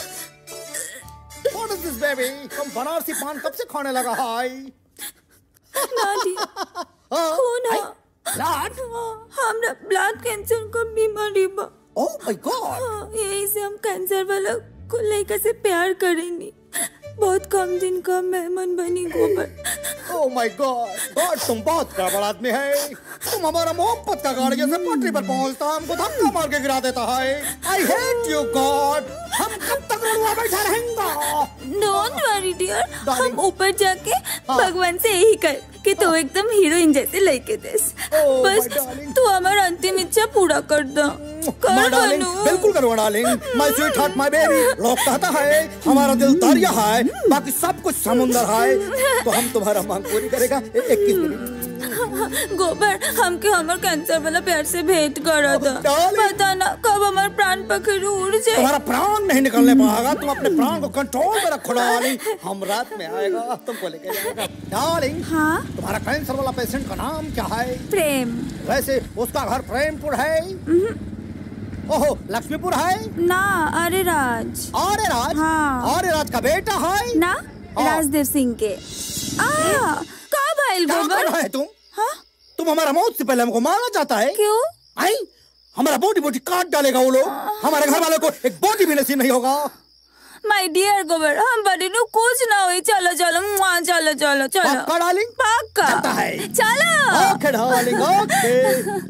What is this, baby? तुम बनारसी पान कब से खाने लगा हाय नानी खून है blood हमरा ब्लड कैंसर का बीमारी बा ओह माय गॉड हाँ, यही से हम कैंसर वाला को लड़का से प्यार करेंगे बहुत कम दिन का मेहमान बनी गोबर ओह माय गॉड गॉड तुम बहुत गड़बड़ आदमी है तुम हमारा मोहब्बत का गाड़ी जैसे पटरी पर पहुंचता हमको धक्का मार के गिरा देता है आई हेट यू गॉड हम कब तक रुआ बैठा रहेंगे डोंट वरी डियर हम ऊपर जाके भगवान से यही कर कि तू एकदम हीरोइन जैसे लड़के देस Oh, बस my darling. तू हमारा अंतिम इच्छा पूरा कर दो माय कर डार्लिंग बनू बिल्कुल करो darling my sweetheart my baby लोग कहता है हमारा दिल दरिया है बाकी सब कुछ समुंदर है तो हम तुम्हारा मांग पूरी करेगा इक्कीस मिनट गोबर हमके हमर कैंसर वाला प्यार से भेंट करा था पता ना कब हमार प्राण पखेरु उड़ जाए तुम्हारा प्राण नहीं निकलने पाएगा तुम अपने प्राण को कंट्रोल में रखो डार्लिंग हम रात में आएगा तुमको लेके जाएगा डार्लिंग हाँ तुम्हारा कैंसर वाला पेशेंट का नाम क्या है प्रेम वैसे उसका घर प्रेमपुर है ओहो लक्ष्मीपुर है ना अरे राज अरे राज हाँ अरे राज का बेटा है ना राजदेव सिंह के आ का भाईल क्या गोबर कर रहा है तुम हाँ तुम हमारा मौत से पहले हमको मारना चाहता है क्यों आई हमारा बोटी बोटी काट डालेगा वो लोग हमारे घर वालों को एक बोटी भी नसीब नहीं होगा माय डियर गोबर हम बड़ी नु कुछ ना हुई चलो चलो मुआ चलो चलो चलो पक्का डार्लिंग पक्का जाता है चलो ओके डार्लिंग ओके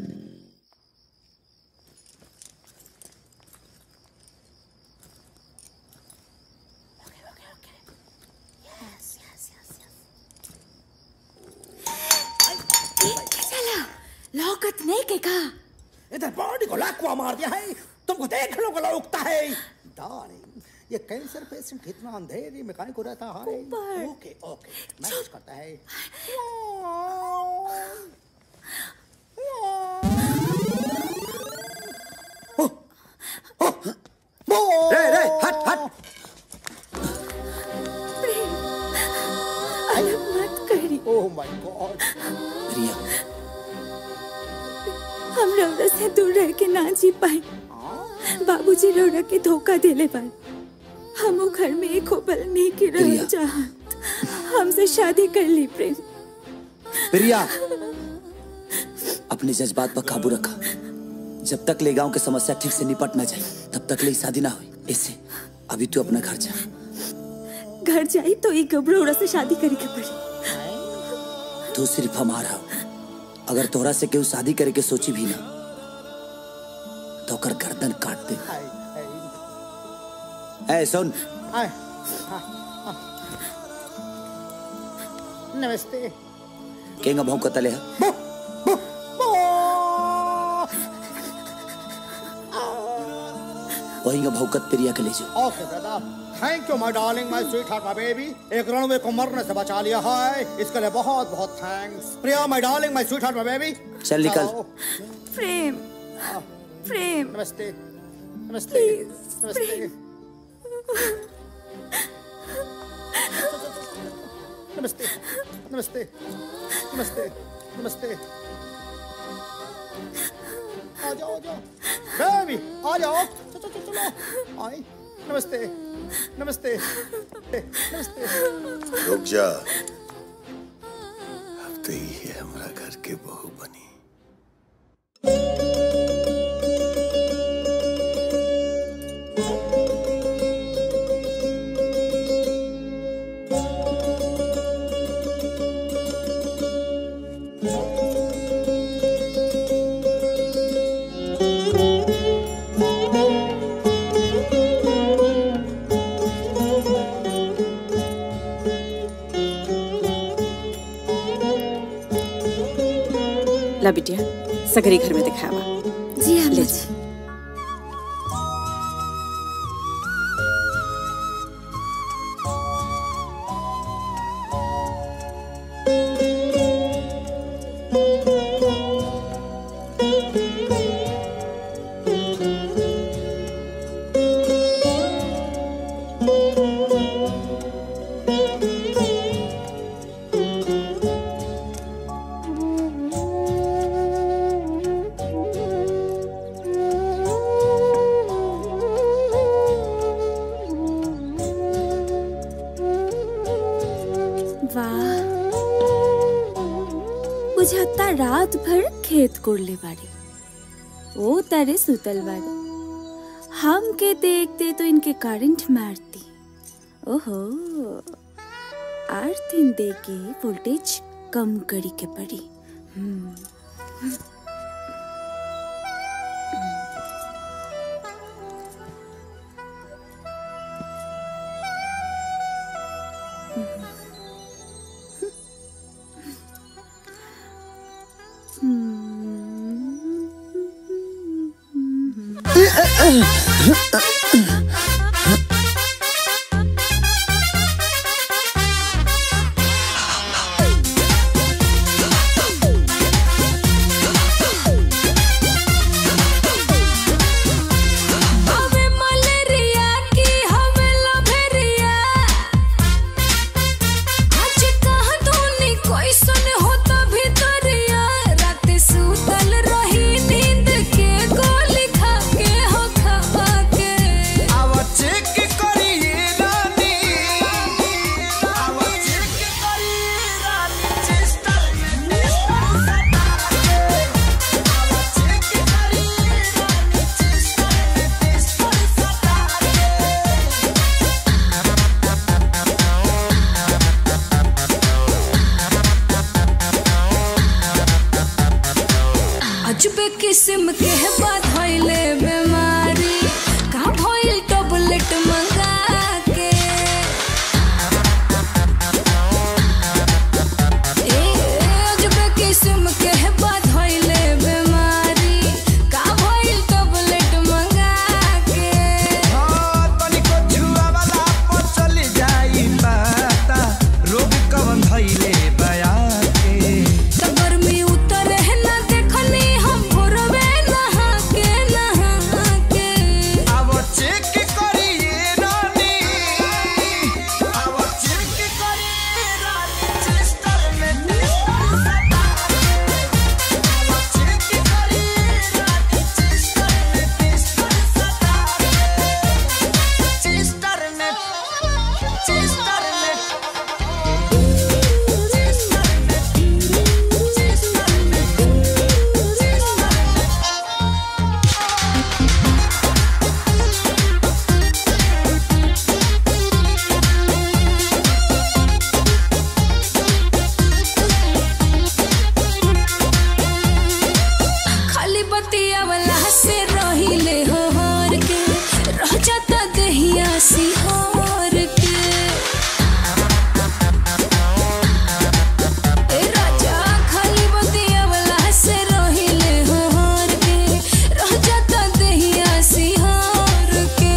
चलो लौकत नहीं के का इधर बॉडी को लाखवा मार दिया है तुमको देख लो गला उगता है डार्लिंग ये कैंसर पेशेंट कितना अंधेरी में काहे को रहता है ओके ओके मैनेज करता है रे रे हट हट अलग मत करी ओह माय गॉड रिया हम रौरा से दूर रह के ना जी पाए बाबूजी रौरा के धोखा देले पाए हम वो घर में एक होपल नहीं की रह चाहत हमसे शादी कर ली प्रेम प्रिया अपने जज्बात पर काबू रखा जब तक ले गांव की समस्या ठीक से निपट ना जाए तब तक ले शादी ना हुई इससे अभी तू अपना घर जा घर जाई तो एक गबरोड़ा से शादी करे के पड़ी तू सिर्फ हमारा हो अगर तोहरा से केहू शादी करे के सोची भी ना तो ओकर गर्दन काट दे ए सुन आए हाँ, हाँ। नमस्ते केंगा भाव कतले है वही भौकत प्रिया के ले जाओ okay brother thank you my darling my sweetheart my baby एक रणवे को मरने से बचा लिया है इसके लिए बहुत बहुत thanks Priya my darling my sweetheart my baby चल निकल। प्रेम प्रेम नमस्ते नमस्ते नमस्ते नमस्ते नमस्ते नमस्ते नमस्ते आ जाओ आ जाओ बेबी आ जाओ चलो चलो चलो आई नमस्ते नमस्ते नमस्ते रुक जा अब तो ये हमारा घर के बहू बनी ला बिटिया सगरी घर में दिखावा जी हाँ ले जी वाह बुझाता रात भर खेत कोड़ले बाड़ी ओ तारे सुतल बाड़ी हम के देखते तो इनके करंट मारती ओहो आठ दिन दे के वोल्टेज कम करी के पड़ी हम्म अजब किस्म के बात भइले बीमारी का भइल टैबलेट मंगा के ए अजब किस्म के बात भइले बीमारी का भइल टैबलेट मंगा के तनिको छुआ वाला पर चली जाई पता रोग कवन धइले बया के त गर्मी उतर है ना देखनी हम भोरवे नहा के नहा के अब चेक करिए रानी अब चेक करिए रानी चेस्टर में टेस्टर सटा अब चेक करिए रानी चेस्टर में टेस्टर सटा चेस्टर में चेस्टर में खाली बतिया वाला से रहिले हो हर के रह जाता दहिया सिहार के ए राजा खाली बतिया वाला से रहिले हो हर के रह जाता दहिया सिहार के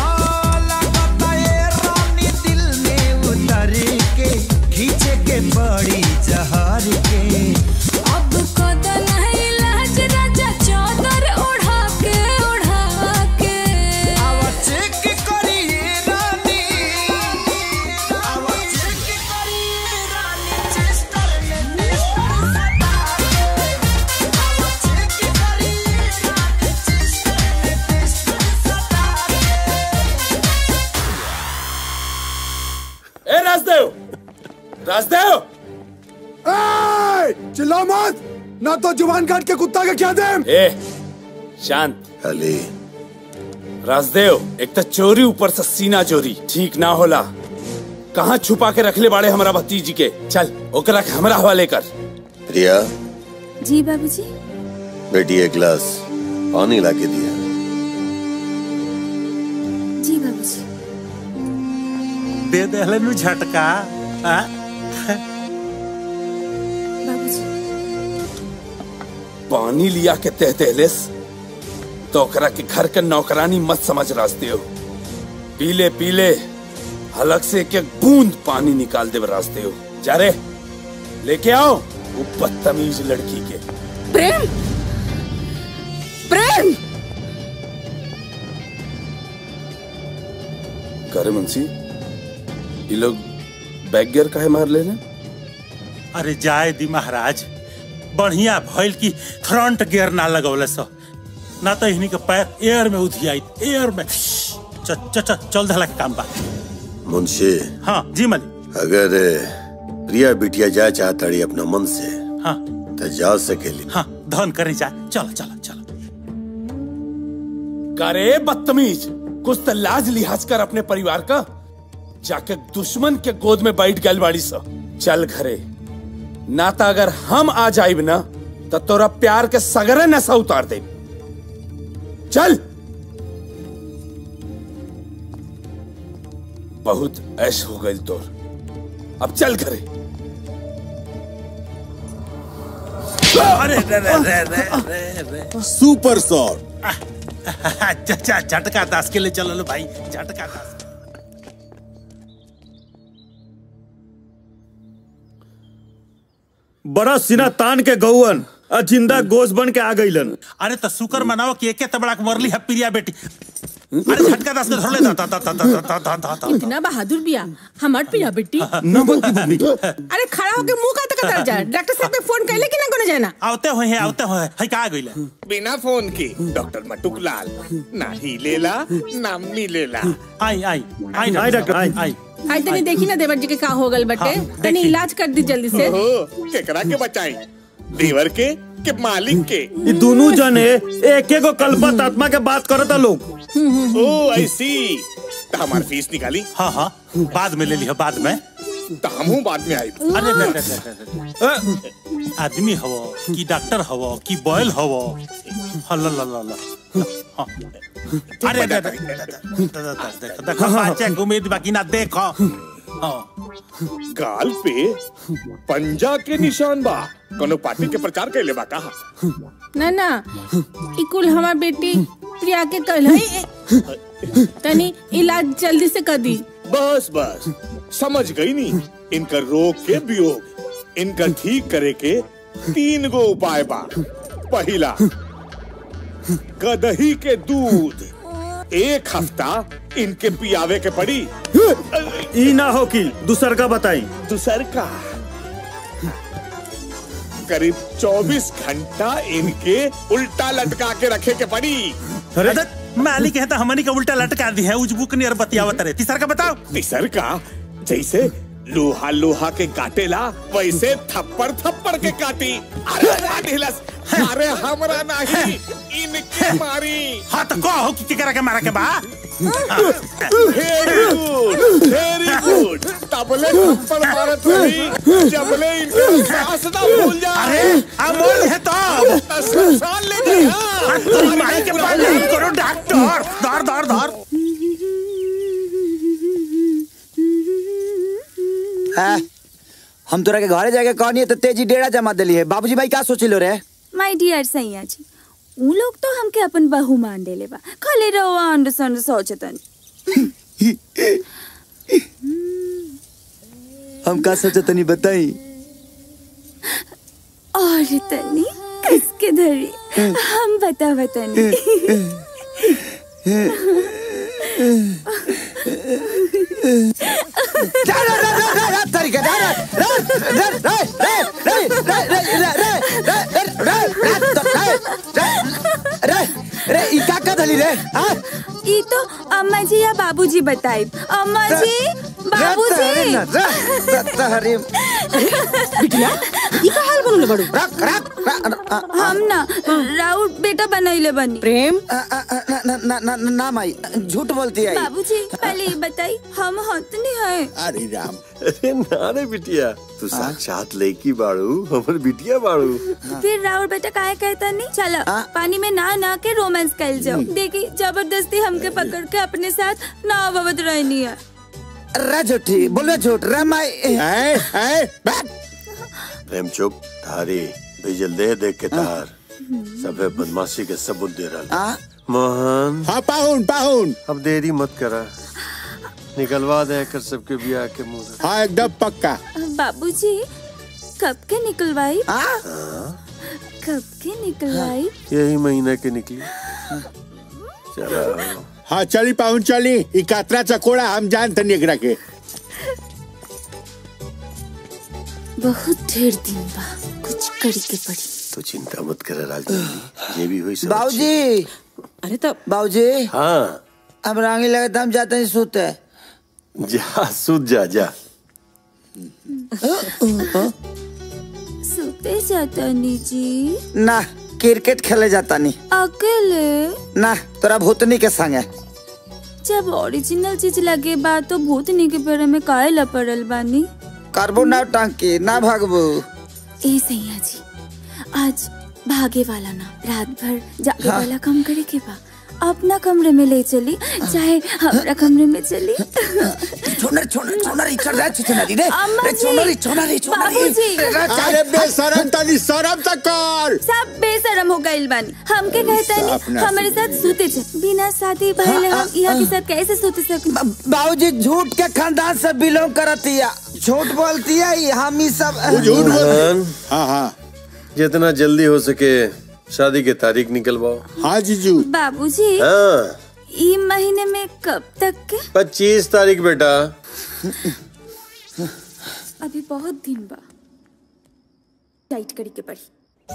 रानी दिल में उतर के खींचे के बड़ी जहर के अब कदन है लाज राजा चादर ओढ़ा के ओढ़ा के अब चेक करिए रानी अब चेक करिए रानी चेस्टर में टेस्टर सटा अब चेक करिए रानी चेस्टर में टेस्टर सटा ए राजदेव राजदेव चिल्ला मत ना तो जुबान काट के कुत्ता के क्या दे ए शांत अली राजदेव एक तो चोरी ऊपर से सीना चोरी ठीक ना होला कहाँ छुपा के रखले बाड़े हमारा भतीजी के चल ओकरा के हमरा हवाले कर प्रिया जी बाबूजी बेटी एक गिलास पानी ला के दिया जी बाबूजी दे दे नु झटका हाँ? पानी लिया के तह तहलेस तो ओकरा के घर के नौकरानी मत समझ रास्ते हो पीले पीले हलक से एक एक बूंद पानी निकाल दे रास्ते हो जा रे लेके आओ वो बदतमीज लड़की के प्रेम प्रेम करे मुंशी ये लोग बैग गियर काहे मार ले रहे अरे जाए दी महाराज बढ़िया भइल की फ्रंट गियर ना लगौले सो ना तो इन्हीं के पैर एयर में उधियाई एयर में च, च, च, चल धला के काम बा मुंशी हाँ जी मलिक अगर प्रिया बिटिया जाए चाहताड़ी अपना मन से हाँ तो जा सकेली हाँ धन करे जा चलो चलो चलो करे बदतमीज कुछ तो लाज लिहाज कर अपने परिवार का जाके दुश्मन के गोद में बैठ गल बाड़ी सा चल घरे ना तो अगर हम आ जाइब ना तो तोरा प्यार के सगरे नशा उतार दे चल बहुत ऐश हो गई तोर अब चल घरे अरे रे रे रे रे रे रे सुपर शॉट अच्छा झटका दास के लिए चलो लो भाई झटका दास बड़ा सिना तान के गौवन आ जिंदा गोश बन के आ गईलन अरे तो शुक्र मनाओ कि एके तबड़ा के मरली है प्रिया बेटी अरे झटका दास के धर ले दा दा दा दा दा दा दा दा दा इतना बहादुर बिया हमार पिया बेटी नंबर की भूमि अरे खड़ा होके मुंह का तक जा डॉक्टर साहब के फोन कैले कि ना कोनो जाना आवते हुए हैं आवते हुए है का गईले बिना फोन के डॉक्टर मटुक लाल ना ही लेला ना मिलेला आई आई आई आई डॉक्टर आई आई आई तनी देखी ना देवर जी के का हो गल बटे तनी इलाज कर दी जल्दी से ओहो, केकरा के बचाई देवर के के मालिक के ये दोनों जने एक एक कल्पत आत्मा के बात करता लोग ओ आई सी तो हमारी फीस निकाली हाँ हाँ बाद में ले लिया बाद में तो हमहू बाद में आई अरे अरे, अरे, अरे, अरे, अरे। आदमी हवो कि डॉक्टर हवो कि बॉयल हवो हल्ला ला ला ला हाँ। अरे अरे, अरे, देखो देखो बच्चे के उम्मीद बाकी ना देखो हाँ गाल पे पंजा के निशान बा कोनो पार्टी के प्रचार कैले बा कहा ना ना ई कुल हमार बेटी प्रिया के कल है तनी इलाज जल्दी से कर दी बस बस समझ गई नी इनका रोग के वियोग इनका ठीक करे के तीन गो उपाय बा पहला गदही के दूध एक हफ्ता इनके पियावे के पड़ी ई ना हो कि दूसर का बताई दूसर का करीब 24 घंटा इनके उल्टा लटका के रखे के पड़ी अरे मालिक है तो हमनी का उल्टा लटका दी है उजबुक नियर बतियावत रहे तीसर का बताओ तीसर का जैसे लोहा लोहा के काटेला वैसे थप्पड़ थप्पड़ के काटी अरे काटिलस अरे हमरा नहीं इनके मारी हाँ तो कहो कि केकरा के मारा के बा वेरी गुड वेरी गुड तबले थप्पड़ मारत रही जबले इनके सांस ना भूल जा अरे अमोल है तो सांस ले जाए हाँ, तुम माई के पास नहीं करो डॉक्टर धर धर धर हाँ, हम तोरा के घरे जाके कहनी है तो तेजी डेरा जमा दिली है बाबूजी भाई का सोचिलो रे माय डियर सैया जी उ लोग तो हमके अपन बहू मान देले बा खाली रहो अंड संड सोचतन हम का सोचे तनी बताई और तनी किसके धरी हम बता बतानी रे ई का का धली रे हाँ ई तो अम्मा जी या बाबूजी बताई अम्मा जी बाबूजी तहरी बिटिया ई का हाल बनले बड़ू रख रख हम ना राउत बेटा बनैले बनी प्रेम ना ना ना ना माई झूठ बोलती है बाबूजी पहले ये बताई हम हतनी है अरे राम अरे ना रे बिटिया तू साक्षात लड़की बाड़ू हमर बिटिया बाड़ू फिर राउत बेटा काहे कहता नहीं चलो पानी में ना ना के रोमांस कर जाओ देखी जबरदस्ती हमके पकड़ के अपने साथ ना अवध रहनी है रे झूठी बोलो झूठ रे माई ऐ ऐ प्रेम चुप थारी भेजल दे देख के तार सबे बदमाशी के सबूत दे रहा मोहन हाँ पाहुन पाहुन अब देरी मत करा निकलवा दे कर सबके बियाह के मुंह से। हाँ एकदम पक्का बाबूजी कब के निकलवाई कब के निकलवाई यही महीना के निकली चलो हाँ चली पाहुन चली ई कातरा चकोड़ा हम जानते नहीं एकरा के बहुत ढेर दिन बा कुछ करी के पड़ी तो चिंता मत कर राजनीति ये भी हुई सब बाबूजी अरे तो बाबूजी हाँ अब रांगी लगे तो हम जाते हैं सोते जा सुध जा जा सोते जाता नी जी ना क्रिकेट खेले जाता नहीं अकेले ना तोरा भूतनी के संगे जब ओरिजिनल चीज लगे बा तो भूतनी के पेड़ में काहे लपड़ल बानी करबो ना टांकी ना भागबो ए सैया जी आज भागे वाला ना रात भर जागे हाँ। वाला काम करे के बा अपना कमरे में ले चली चाहे हमारा कमरे में चली छोनर छोनर छोनर इचर रे छोनर रे अम्मा रे जी, छोनर छोनर छोनर बाबूजी। अरे बेशरम तनी शरम तक कर सब बेशरम हो गइल बानी हमके कहता नहीं अपना हमारे साथ सूते चे बिना शादी भइले हम यहाँ के साथ कैसे सूते सक बाबूजी झूठ के खानदान से बिलोंग करती है झूठ बोलती है ये हम ही सब मोहन हाँ हाँ जितना जल्दी हो सके शादी के तारीख निकलवाओ हाँ जीजू बाबूजी हाँ ई महीने में कब तक के पच्चीस तारीख बेटा अभी बहुत दिन बा टाइट करी के पड़ी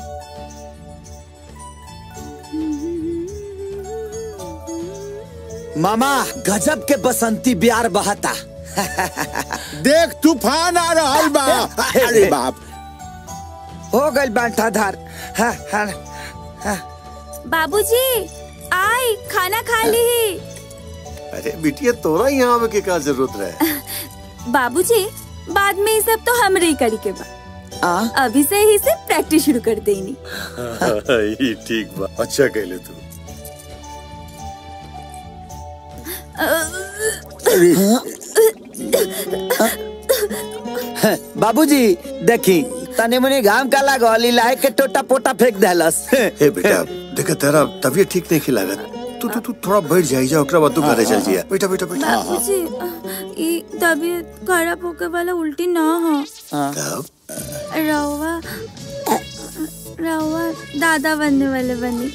मामा गजब के बसंती बिहार बहता देख तूफान आ रहा बा अरे बाप हो गई बांटा धार हाँ, हाँ, हाँ। बाबूजी आई खाना खा ली अरे बिटिया तोरा यहाँ आवे के का जरूरत रहे बाबूजी बाद में ये सब तो हमरे ही करी के बा अभी से ही से प्रैक्टिस शुरू कर देनी ये ठीक बा अच्छा कहले तू बाबूजी देखी तने मुनी घाम का लागल लाए के टोटा पोटा फेंक देलस हे बेटा देखा तेरा तबीयत ठीक नहीं लागत तू तू तू थोड़ा बैठ जाई जा ओकरा बाद तू घरे चल जिया बेटा बेटा बेटा बाबूजी ये तबीयत खराब होके वाला उल्टी ना हो रवा रवा दादा बनने वाले बनी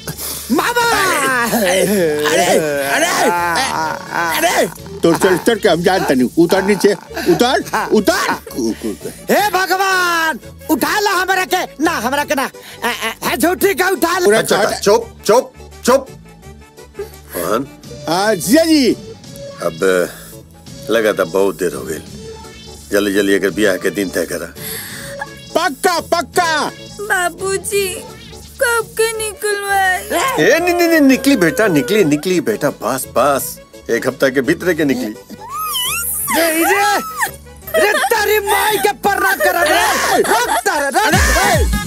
अरे तो चल चल के हम जानते नहीं उतर नीचे उतर उतर हे भगवान उठा ला हमरा के ना हमरा के ना ए, ए, है झूठी का उठा ला अच्छा अच्छा, चुप चुप चुप मोहन जिया जी अब लगा था बहुत देर हो गई जल्दी जल्दी अगर ब्याह के दिन तय करा पक्का पक्का बाबूजी कब के निकलवाए ए नहीं नहीं नहीं, निकली बेटा निकली निकली बेटा बस बस एक हफ्ता के भीतर के निकली रे रे तारी माई के पर्रा कर रे रख तारा रख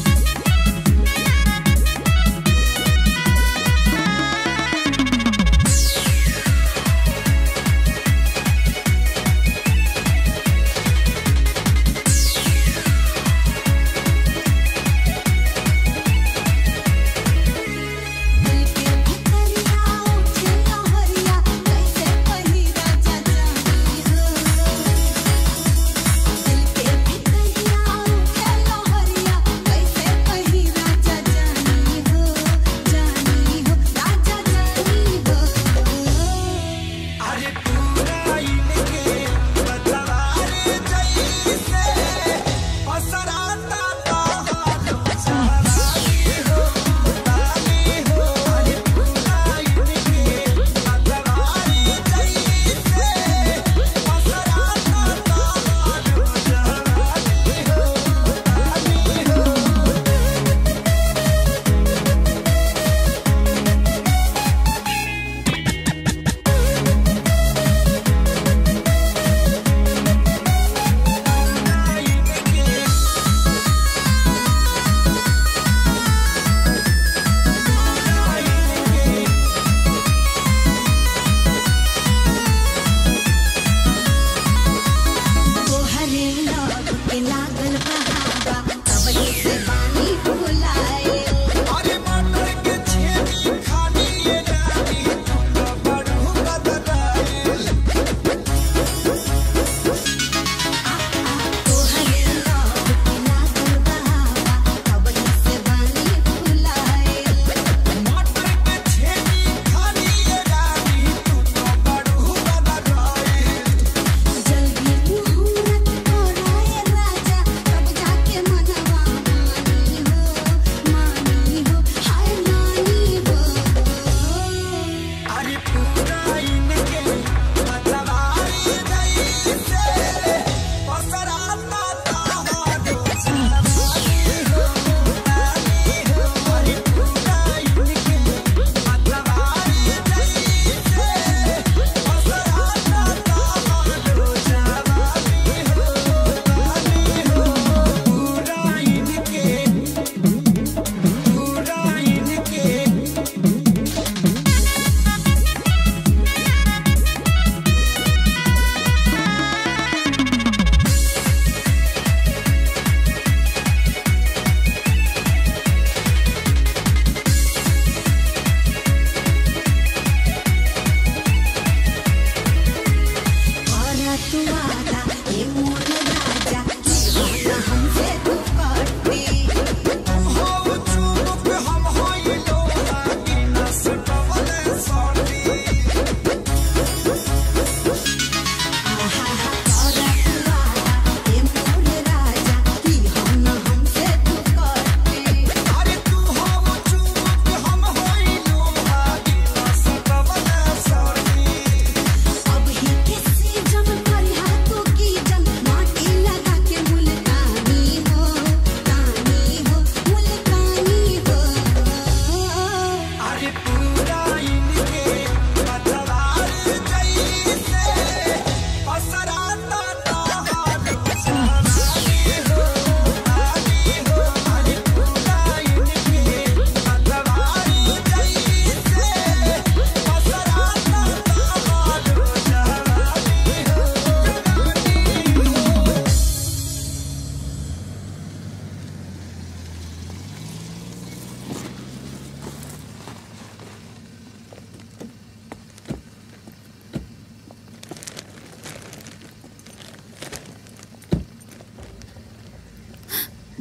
कैसे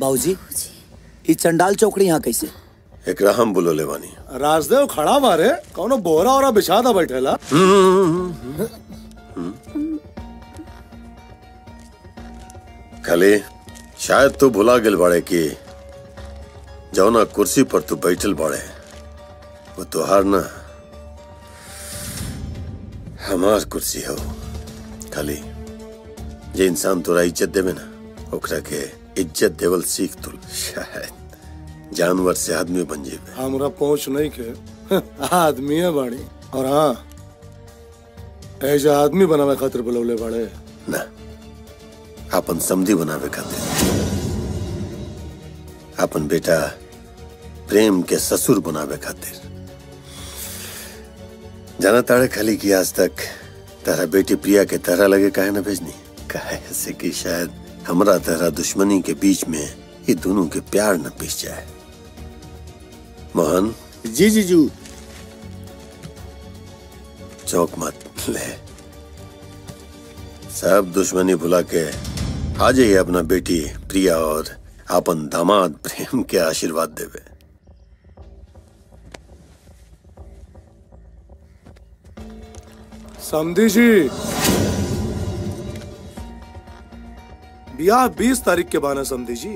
बाबूजी ई चंडाल चौकड़ी यहाँ कैसे एकरा हम बोलो लेवानी राजदेव खड़ा मारे कौनो बोरा ओरा बिछा दा बैठेला खाली शायद तू भुला गेल बाड़े कि जौना कुर्सी पर तू बैठल बाड़े वो तोहार ना हमार कुर्सी हो खाली जे इंसान तोरा इज्जत देवे ना ओकरा के इज्जत देवल सीख तू शायद जानवर से आदमी बन जेबे हमरा पहुंच नहीं के आदमी है बाड़ी और हाँ ऐसा आदमी बनावे खातिर बुलौले बाड़े ना अपन समधी बनावे खातिर अपन बेटा प्रेम के ससुर बनावे खातिर जाना ताड़े खाली की आज तक तारा बेटी प्रिया के तरह लगे काहे ना भेजनी काहे से कि शायद हमरा तरह दुश्मनी के बीच में ये दोनों के प्यार न पिस जाए मोहन जी जीजू चौक मत ले सब दुश्मनी भुला के आ जाइए अपना बेटी प्रिया और अपन दामाद प्रेम के आशीर्वाद देवे समझी जी ब्याह बीस तारीख के बाना समझी जी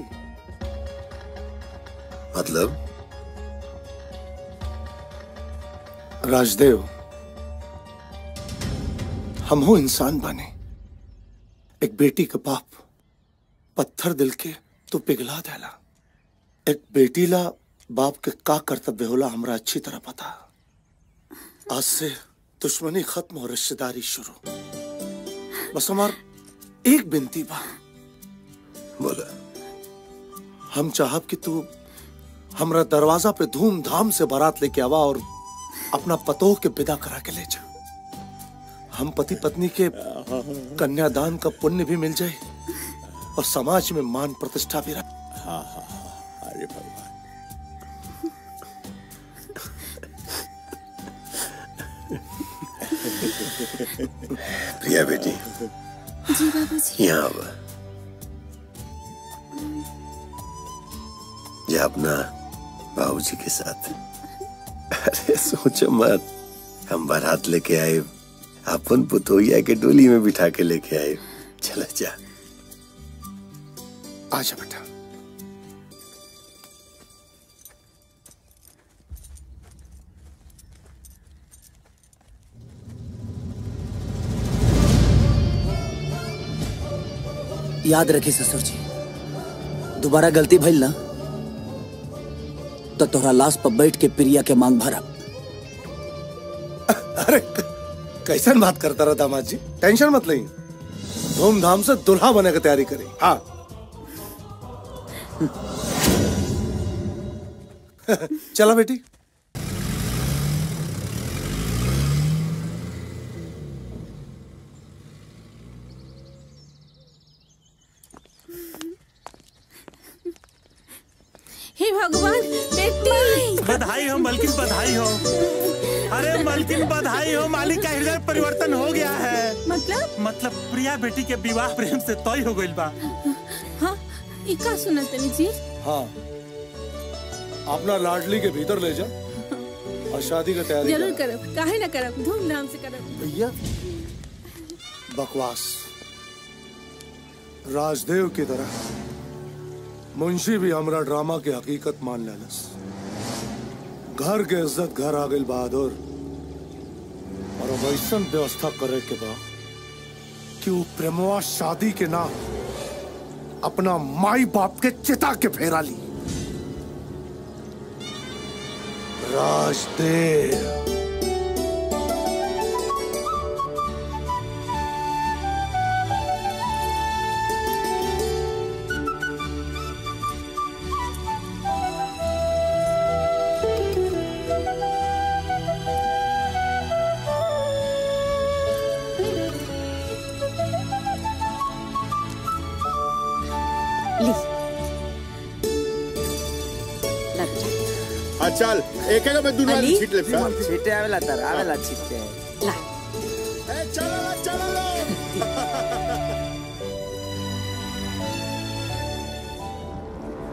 मतलब राजदेव हम हो इंसान बने एक बेटी का बाप पत्थर दिल के तो पिघला देला एक बेटी ला बाप के का कर्तव्य होला हमरा अच्छी तरह पता आज से दुश्मनी खत्म और रिश्तेदारी शुरू बस हमार एक बिनती बा बोला हम चाहब कि तू हमरा दरवाजा पे धूमधाम से बारात लेके आवा और अपना पतोह के विदा करा के ले जा हम पति पत्नी के कन्यादान का पुण्य भी मिल जाए और समाज में मान प्रतिष्ठा भी रहे हाँ हाँ हाँ अरे भगवान प्रिया बेटी जी बाबूजी यहाँ अब जा अपना बाबूजी के साथ अरे सोचो मत हम बारात लेके आए अपन पुतोहिया के डोली में बिठा के लेके आए चला जा आजा बेटा याद रखी ससुर जी दोबारा गलती भइल ना तो तोहरा लाश पर बैठ के प्रिया के मांग भरा अरे कैसन बात करता रहा दामाद जी टेंशन मत लई धूमधाम से दुल्हा बने की तैयारी करी हाँ चला बेटी हे भगवान बेटी बधाई हो मलकिन बधाई हो अरे मलकिन बधाई हो मालिक का हृदय परिवर्तन हो गया है मतलब मतलब प्रिया बेटी के विवाह प्रेम से तय हो गइल बा हाँ ई का सुना तनी जी हाँ अपना लाडली के भीतर ले जा और शादी की तैयारी जरूर कर करब काहे ना करब धूमधाम से करब भैया बकवास राजदेव की तरह मुंशी भी हमरा ड्रामा की हकीकत मान लेलस घर के इज्जत घर आ गई बहादुर और अब ऐसन व्यवस्था करे के बा कि वो प्रेमवा शादी के ना अपना माई बाप के चिता के फेरा ली राजदेव ली हाँ चल एक एक में दुनिया अली? छीट ले फिर छीटे आवेला तर आवेला छीटे ला चलो चलो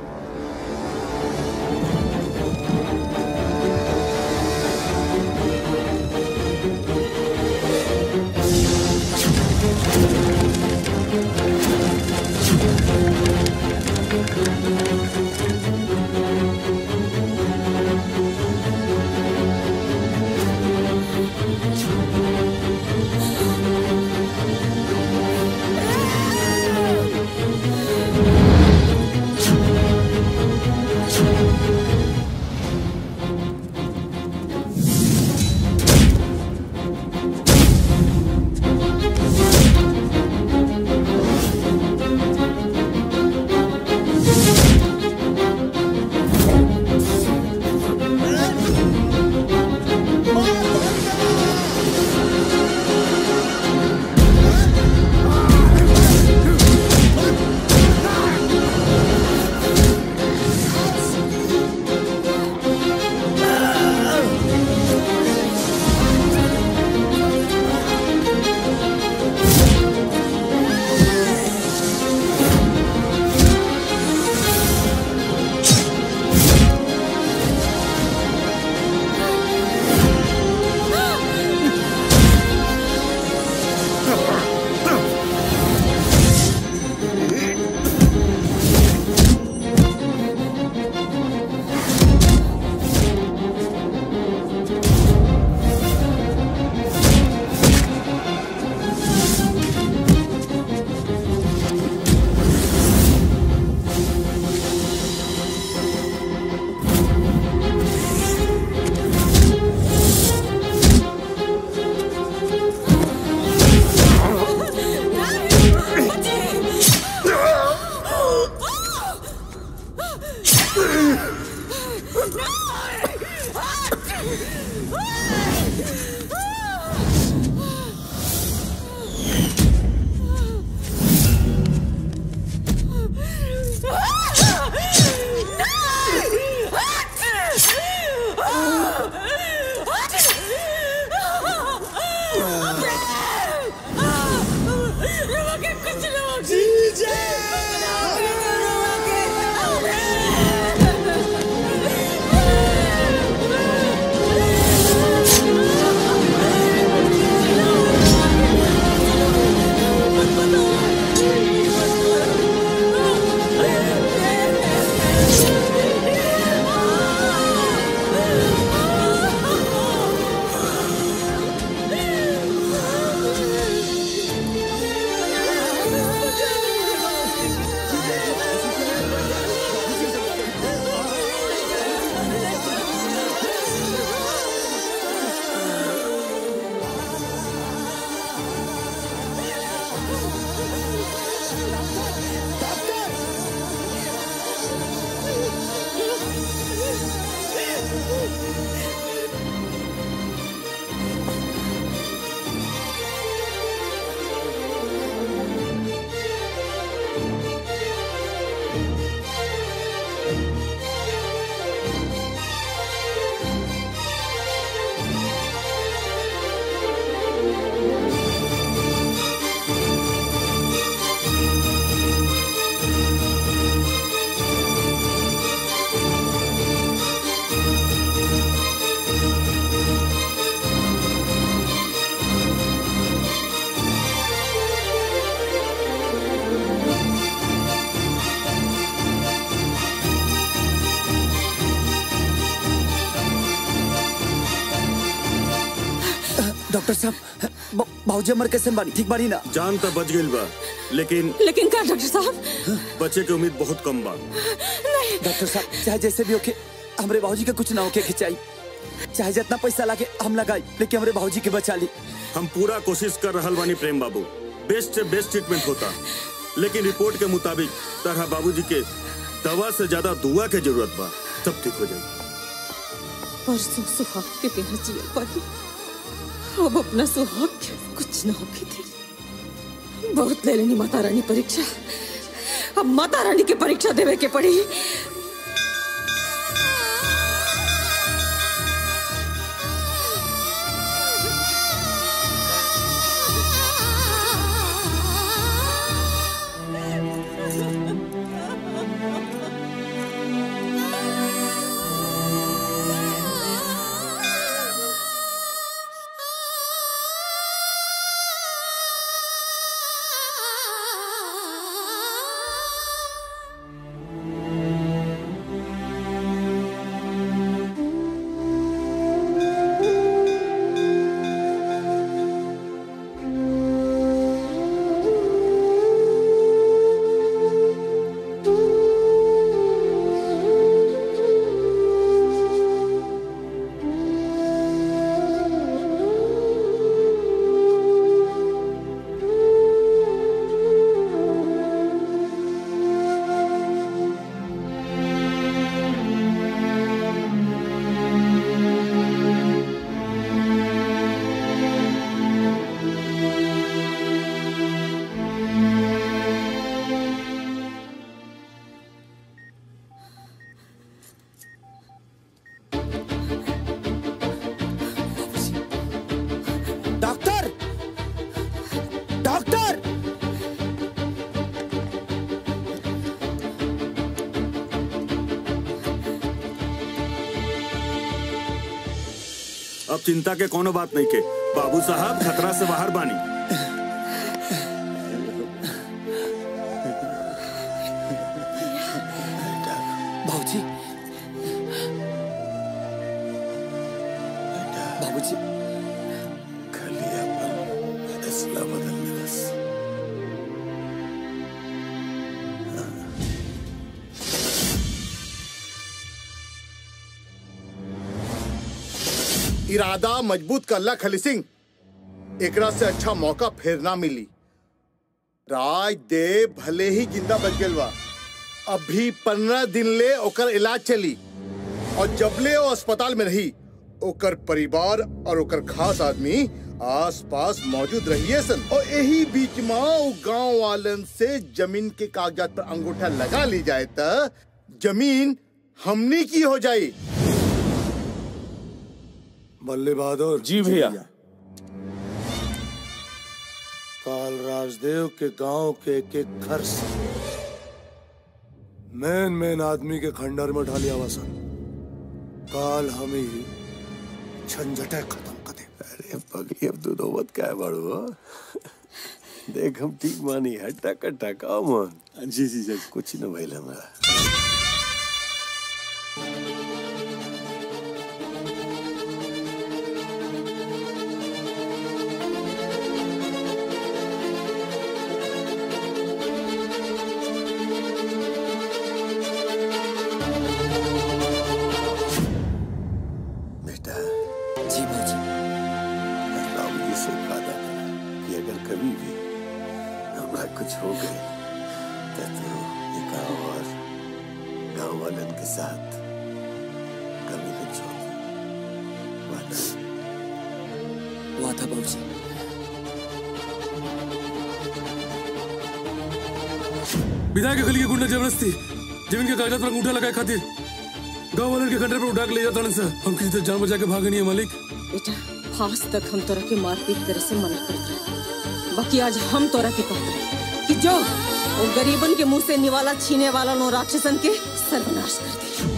डॉक्टर साहब ब- बाबूजी हमर कैसे बानी ठीक बानी ना जान तो बच गई बा लेकिन लेकिन का डॉक्टर साहब बचे के उम्मीद बहुत कम बा डॉक्टर साहब चाहे जैसे भी होके हमरे बाबूजी के कुछ ना होके खिंचाई चाहे जितना पैसा लागे हम लगाई लेकिन हमरे बाबूजी के बचा ली हम पूरा कोशिश कर रहल बानी प्रेम बाबू बेस्ट से बेस्ट ट्रीटमेंट होता लेकिन रिपोर्ट के मुताबिक तरह बाबूजी के दवा से ज्यादा दुआ के जरूरत बा सब ठीक हो जाएगी परसों सुहाग के बिना जिया पाई अब अपना सुहाग के कुछ न होके दे बहुत ले लेनी माता रानी परीक्षा अब माता रानी की परीक्षा देवे के पड़ी डॉक्टर डॉक्टर अब चिंता के कोनो बात नहीं के बाबू साहब खतरा से बाहर बानी बाबूजी बाबूजी खाली अपन फैसला बदल बस इरादा मजबूत करला खली सिंह एकरा से अच्छा मौका फिर ना मिली राज देव भले ही जिंदा बच गइल बा अभी पंद्रह दिन ले ओकर इलाज चली और जबले वो अस्पताल में रही ओकर परिवार और ओकर खास आदमी आस पास मौजूद रहिए सन और यही बीच में उ गांव वालन से जमीन के कागजात पर अंगूठा लगा ली जाए त जमीन हमनी की हो जाई बल्ले बहादुर जी भैया काल राजदेव के गांव के एक एक घर से मेन मेन आदमी के खंडर में ढालिया वसन काल हम ही झंझटे खत्म कर दे अरे पगली अब तू नौबत क्या बड़ो देख हम ठीक मानी है टका टका मन जी जी जी कुछ न भइल हमरा बेटा जी भाजी बाबू जी से वादा करा कि अगर कभी भी हमरा कुछ हो गए तो तू ये गाँव और गाँव वालन के साथ कभी न छोड़ वादा वादा बाबूजी विधायक के गली के गुंडा जबरदस्ती जमीन के कागजात पर अंगूठा लगाए खातिर गांव वाले के खंडर पर उठा के ले जाता सर हम किसी तरह जान बचा के भागे नहीं है मालिक बेटा आज तक हम तोरा के मारपीट करे से मना करते रहे बाकी आज हम तोरा के कहते हैं कि जो वो गरीबन के मुंह से निवाला छीने वाला नो राक्षसन के सर्वनाश कर दे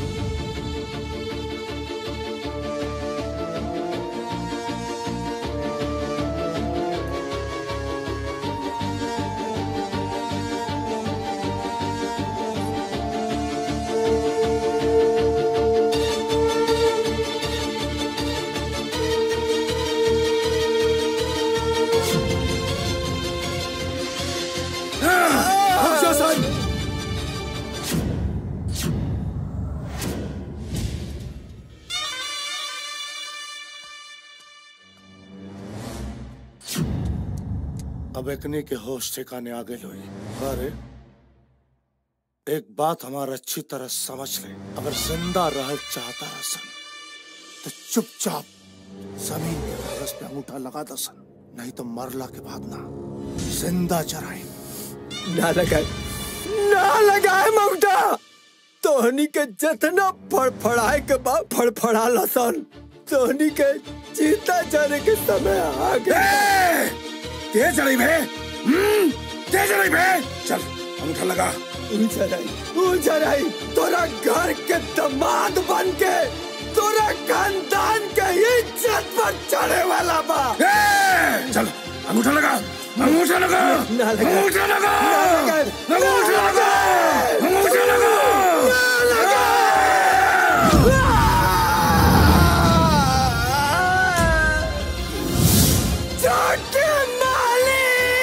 अब एकने के होश ठिकाने आ गए लोई अरे एक बात हमारा अच्छी तरह समझ ले अगर जिंदा रहल चाहता रसन तो चुपचाप जमीन के कागज पे अंगूठा लगा दसन नहीं तो मरला के बाद ना जिंदा चराए ना लगाए ना लगाए ममता तोहनी के जतना फड़फड़ाए के बाद फड़फड़ा लसन तोहनी के जीता जाने के समय आ गए तेज चढ़ी भे हम्म, तेज चढ़ी भे चल अंगूठा लगा उजराई उजराई तोरा घर के दामाद बन के तोरा खानदान के इज्जत पर चढ़े वाला बा चल अंगूठा लगा अंगूठा लगा ना लगा अंगूठा लगा ना लगा अंगूठा लगा अंगूठा लगा छोटे माली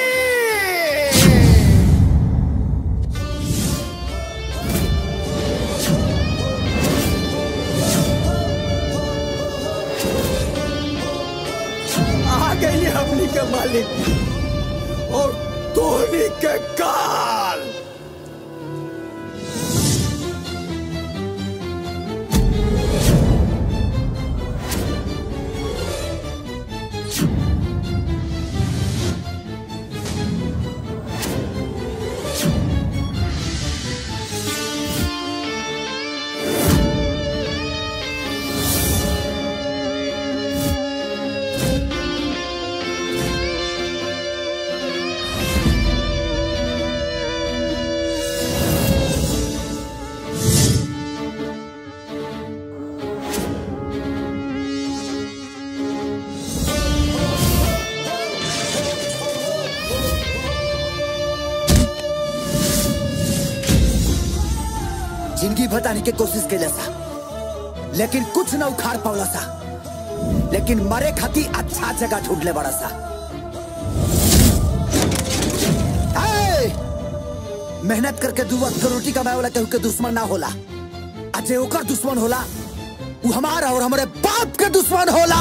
आ गई हमनी के मालिक और धोनी के काल जिंदगी बताने की कोशिश कैला सा लेकिन कुछ न उखाड़ पावला सा लेकिन मरे खाती अच्छा जगह ढूंढ ले बड़ा सा ए! मेहनत करके दू वक्त के रोटी कमाए वाला केहू के दुश्मन ना होला आ जे ओकर दुश्मन होला वो हमारा और हमारे बाप के दुश्मन होला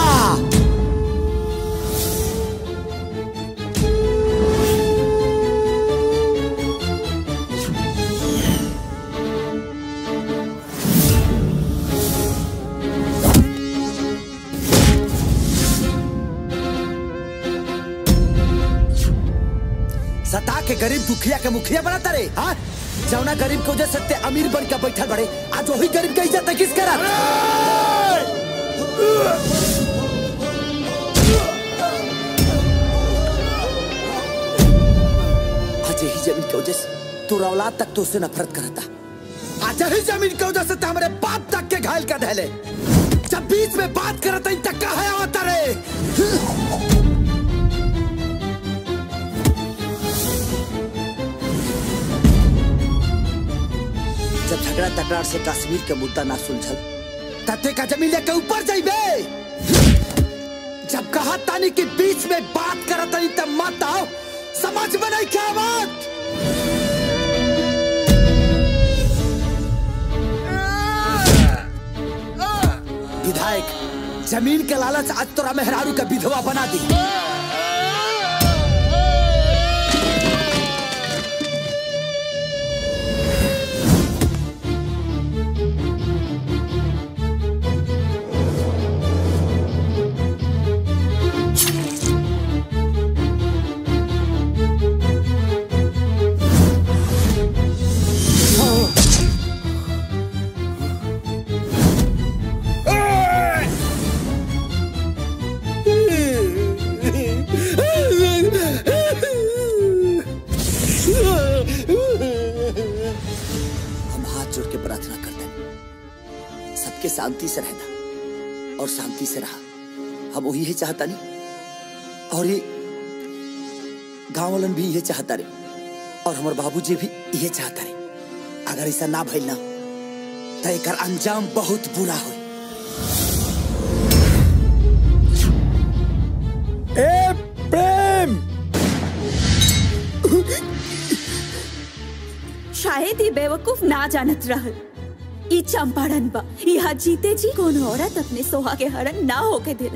सता के गरीब दुखिया के मुखिया बनाता रे हाँ जौना गरीब के वजह से ते अमीर बन के बैठल बड़े आज वही गरीब के इज्जत किस करत आज यही जमीन की वजह से तोरा औलाद तक तो उससे नफरत करता आज यही जमीन की वजह से ते हमारे बाप तक के घायल कर धैले जब बीच में बात करता इन तक का है होता रे जब झगड़ा तकरार से कश्मीर के मुद्दा ना सुलझल तते का जमीन लेके ऊपर जाइबे जब कहा तानी कि बीच में बात करत तानी तब मत आओ समझ में नहीं क्या बात विधायक जमीन के लालच आज तोरा मेहरारू का विधवा बना दी हम हाथ जोड़ के प्रार्थना करते हैं सबके शांति से रहना और शांति से रहा हम वही है चाहता नहीं और ये गांव वालन भी ये चाहता रे और हमारे बाबूजी भी ये चाहता रे अगर ऐसा ना भइल ना तो एक अंजाम बहुत बुरा हो ए प्रेम शायद ये बेवकूफ ना जानत रहल ई चंपारण बा यहाँ जीते जी कौन औरत अपने सोहा के हरण ना होके दिला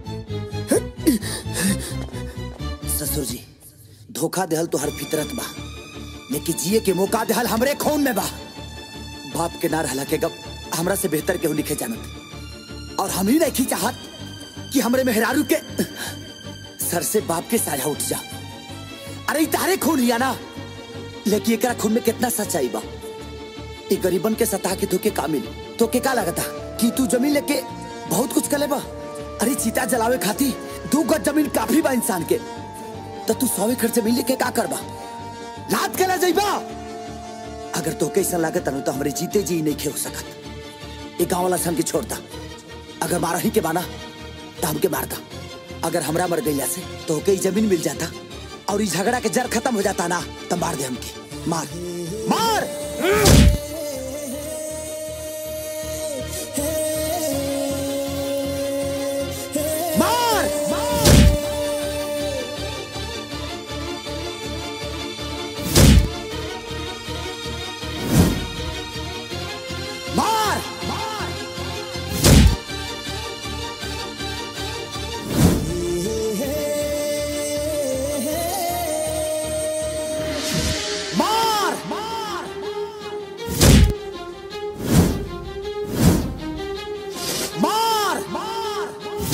ससुर जी धोखा देहल तो हर फितरत बा लेकिन जिए के मौका देहल हमरे खून में बा बाप के ना रहला के गप हमरा से बेहतर केहू लिखे जानत और हम ही नहीं चाहत कि हमरे मेहरारू के सर से बाप के साया उठ जा अरे ई तारे खून हिया ना लेकिन एकरा खून में कितना सच्चाई बा ई गरीबन के सता के धोके का मिली तो के का लगता कि तू जमीन लेके बहुत कुछ कर बा अरे चीता जलावे खाती दू गज जमीन काफी बा इंसान के तो तू सौ एकड़ जमीन लेके का करबा लात के ला जाइबा अगर तो कैसा लागत अनु तो हमरे जीते जी नहीं खे हो सकत ये गांव वाला से हमके छोड़ता अगर मारा ही के बाना तो हमके मारता अगर हमरा मर गईला से तो के जमीन मिल जाता और इस झगड़ा के जड़ खत्म हो जाता ना तो मार दे हमके मार मार मार मार मार मार मार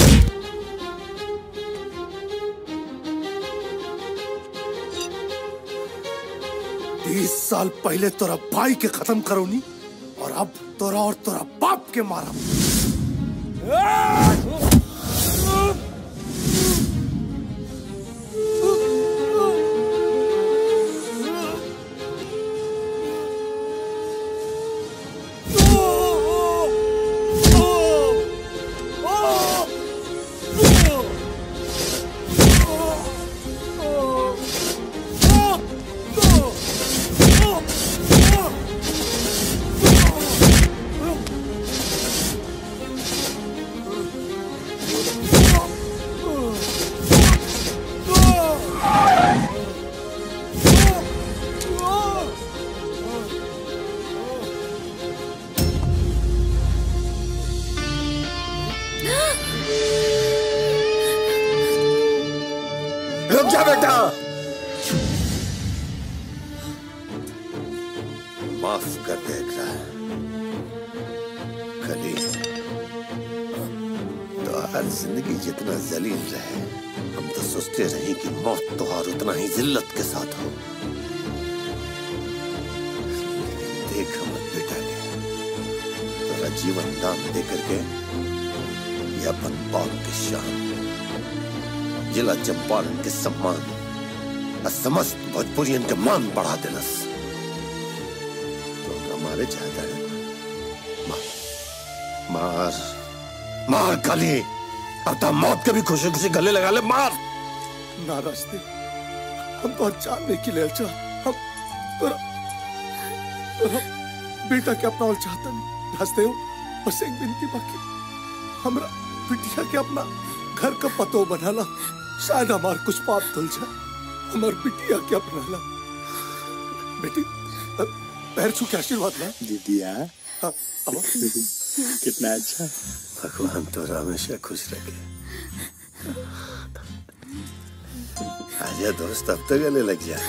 बीस साल पहले तोरा भाई के खत्म करोनी और अब तोरा और तोरा बाप के मारा रुक जा बेटा माफ कर दे एकरा कली तो हर जिंदगी जितना जलील रहे हम तो सोचते रहे कि मौत तो और उतना ही जिल्लत के साथ हो लेकिन देख हम बेटा के तेरा जीवन दान दे करके ये अपन बाप की शान जिला चंपारण के सम्मान और समस्त भोजपुरियन के मान बढ़ा देलस तो हमारे चाहता है मार मार काली अब तो मौत के भी खुशी खुशी गले लगा ले मार ना रास्ते हम तो जानने के लिए अच्छा हम तोरा तोरा बेटा के अपना और चाहता नहीं रास्ते हो बस एक विनती बाकी हमरा बिटिया के अपना घर का पतो बनाला शायद हमार कुछ पाप धुल जाए हमार बिटिया के अपना ला बेटी अ, पैर छू के आशीर्वाद ला दीदिया हाँ, आओ। कितना अच्छा भगवान तो हमेशा खुश रखे आजा दोस्त अब तो गले लग जा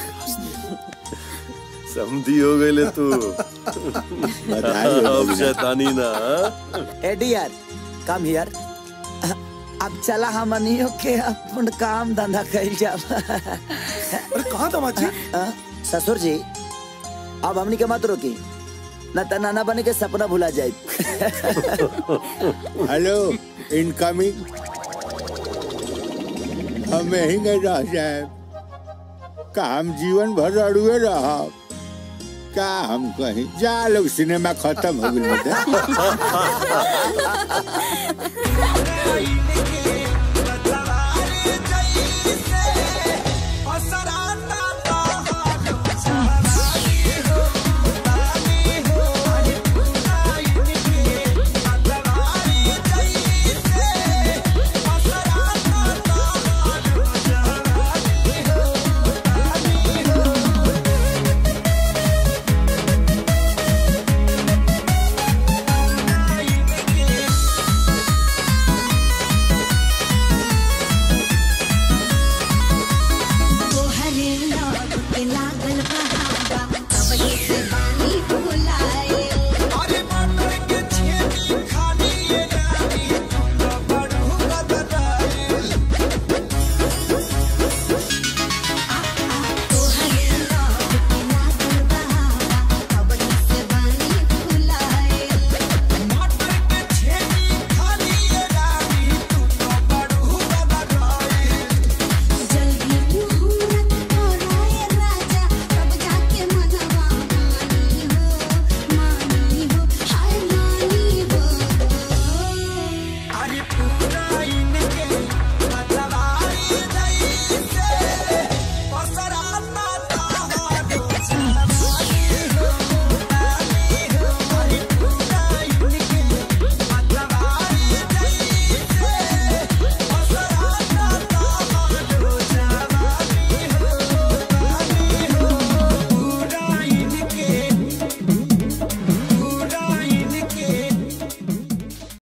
समझी हो गए ले तू बधाई हो अब भैया। शैतानी ना हाँ? ए डियर कम हियर अब चला हमनियो के अपन काम धंधा कइल जा अरे कहाँ दामाद जी ससुर जी अब हमनी के मत रोकी न त नाना बने के सपना भुला जाए हेलो इनकमिंग हम यही नहीं रह जाए का हम जीवन भर अड़ुए रह का हम कहीं जा लोग सिनेमा खत्म हो गई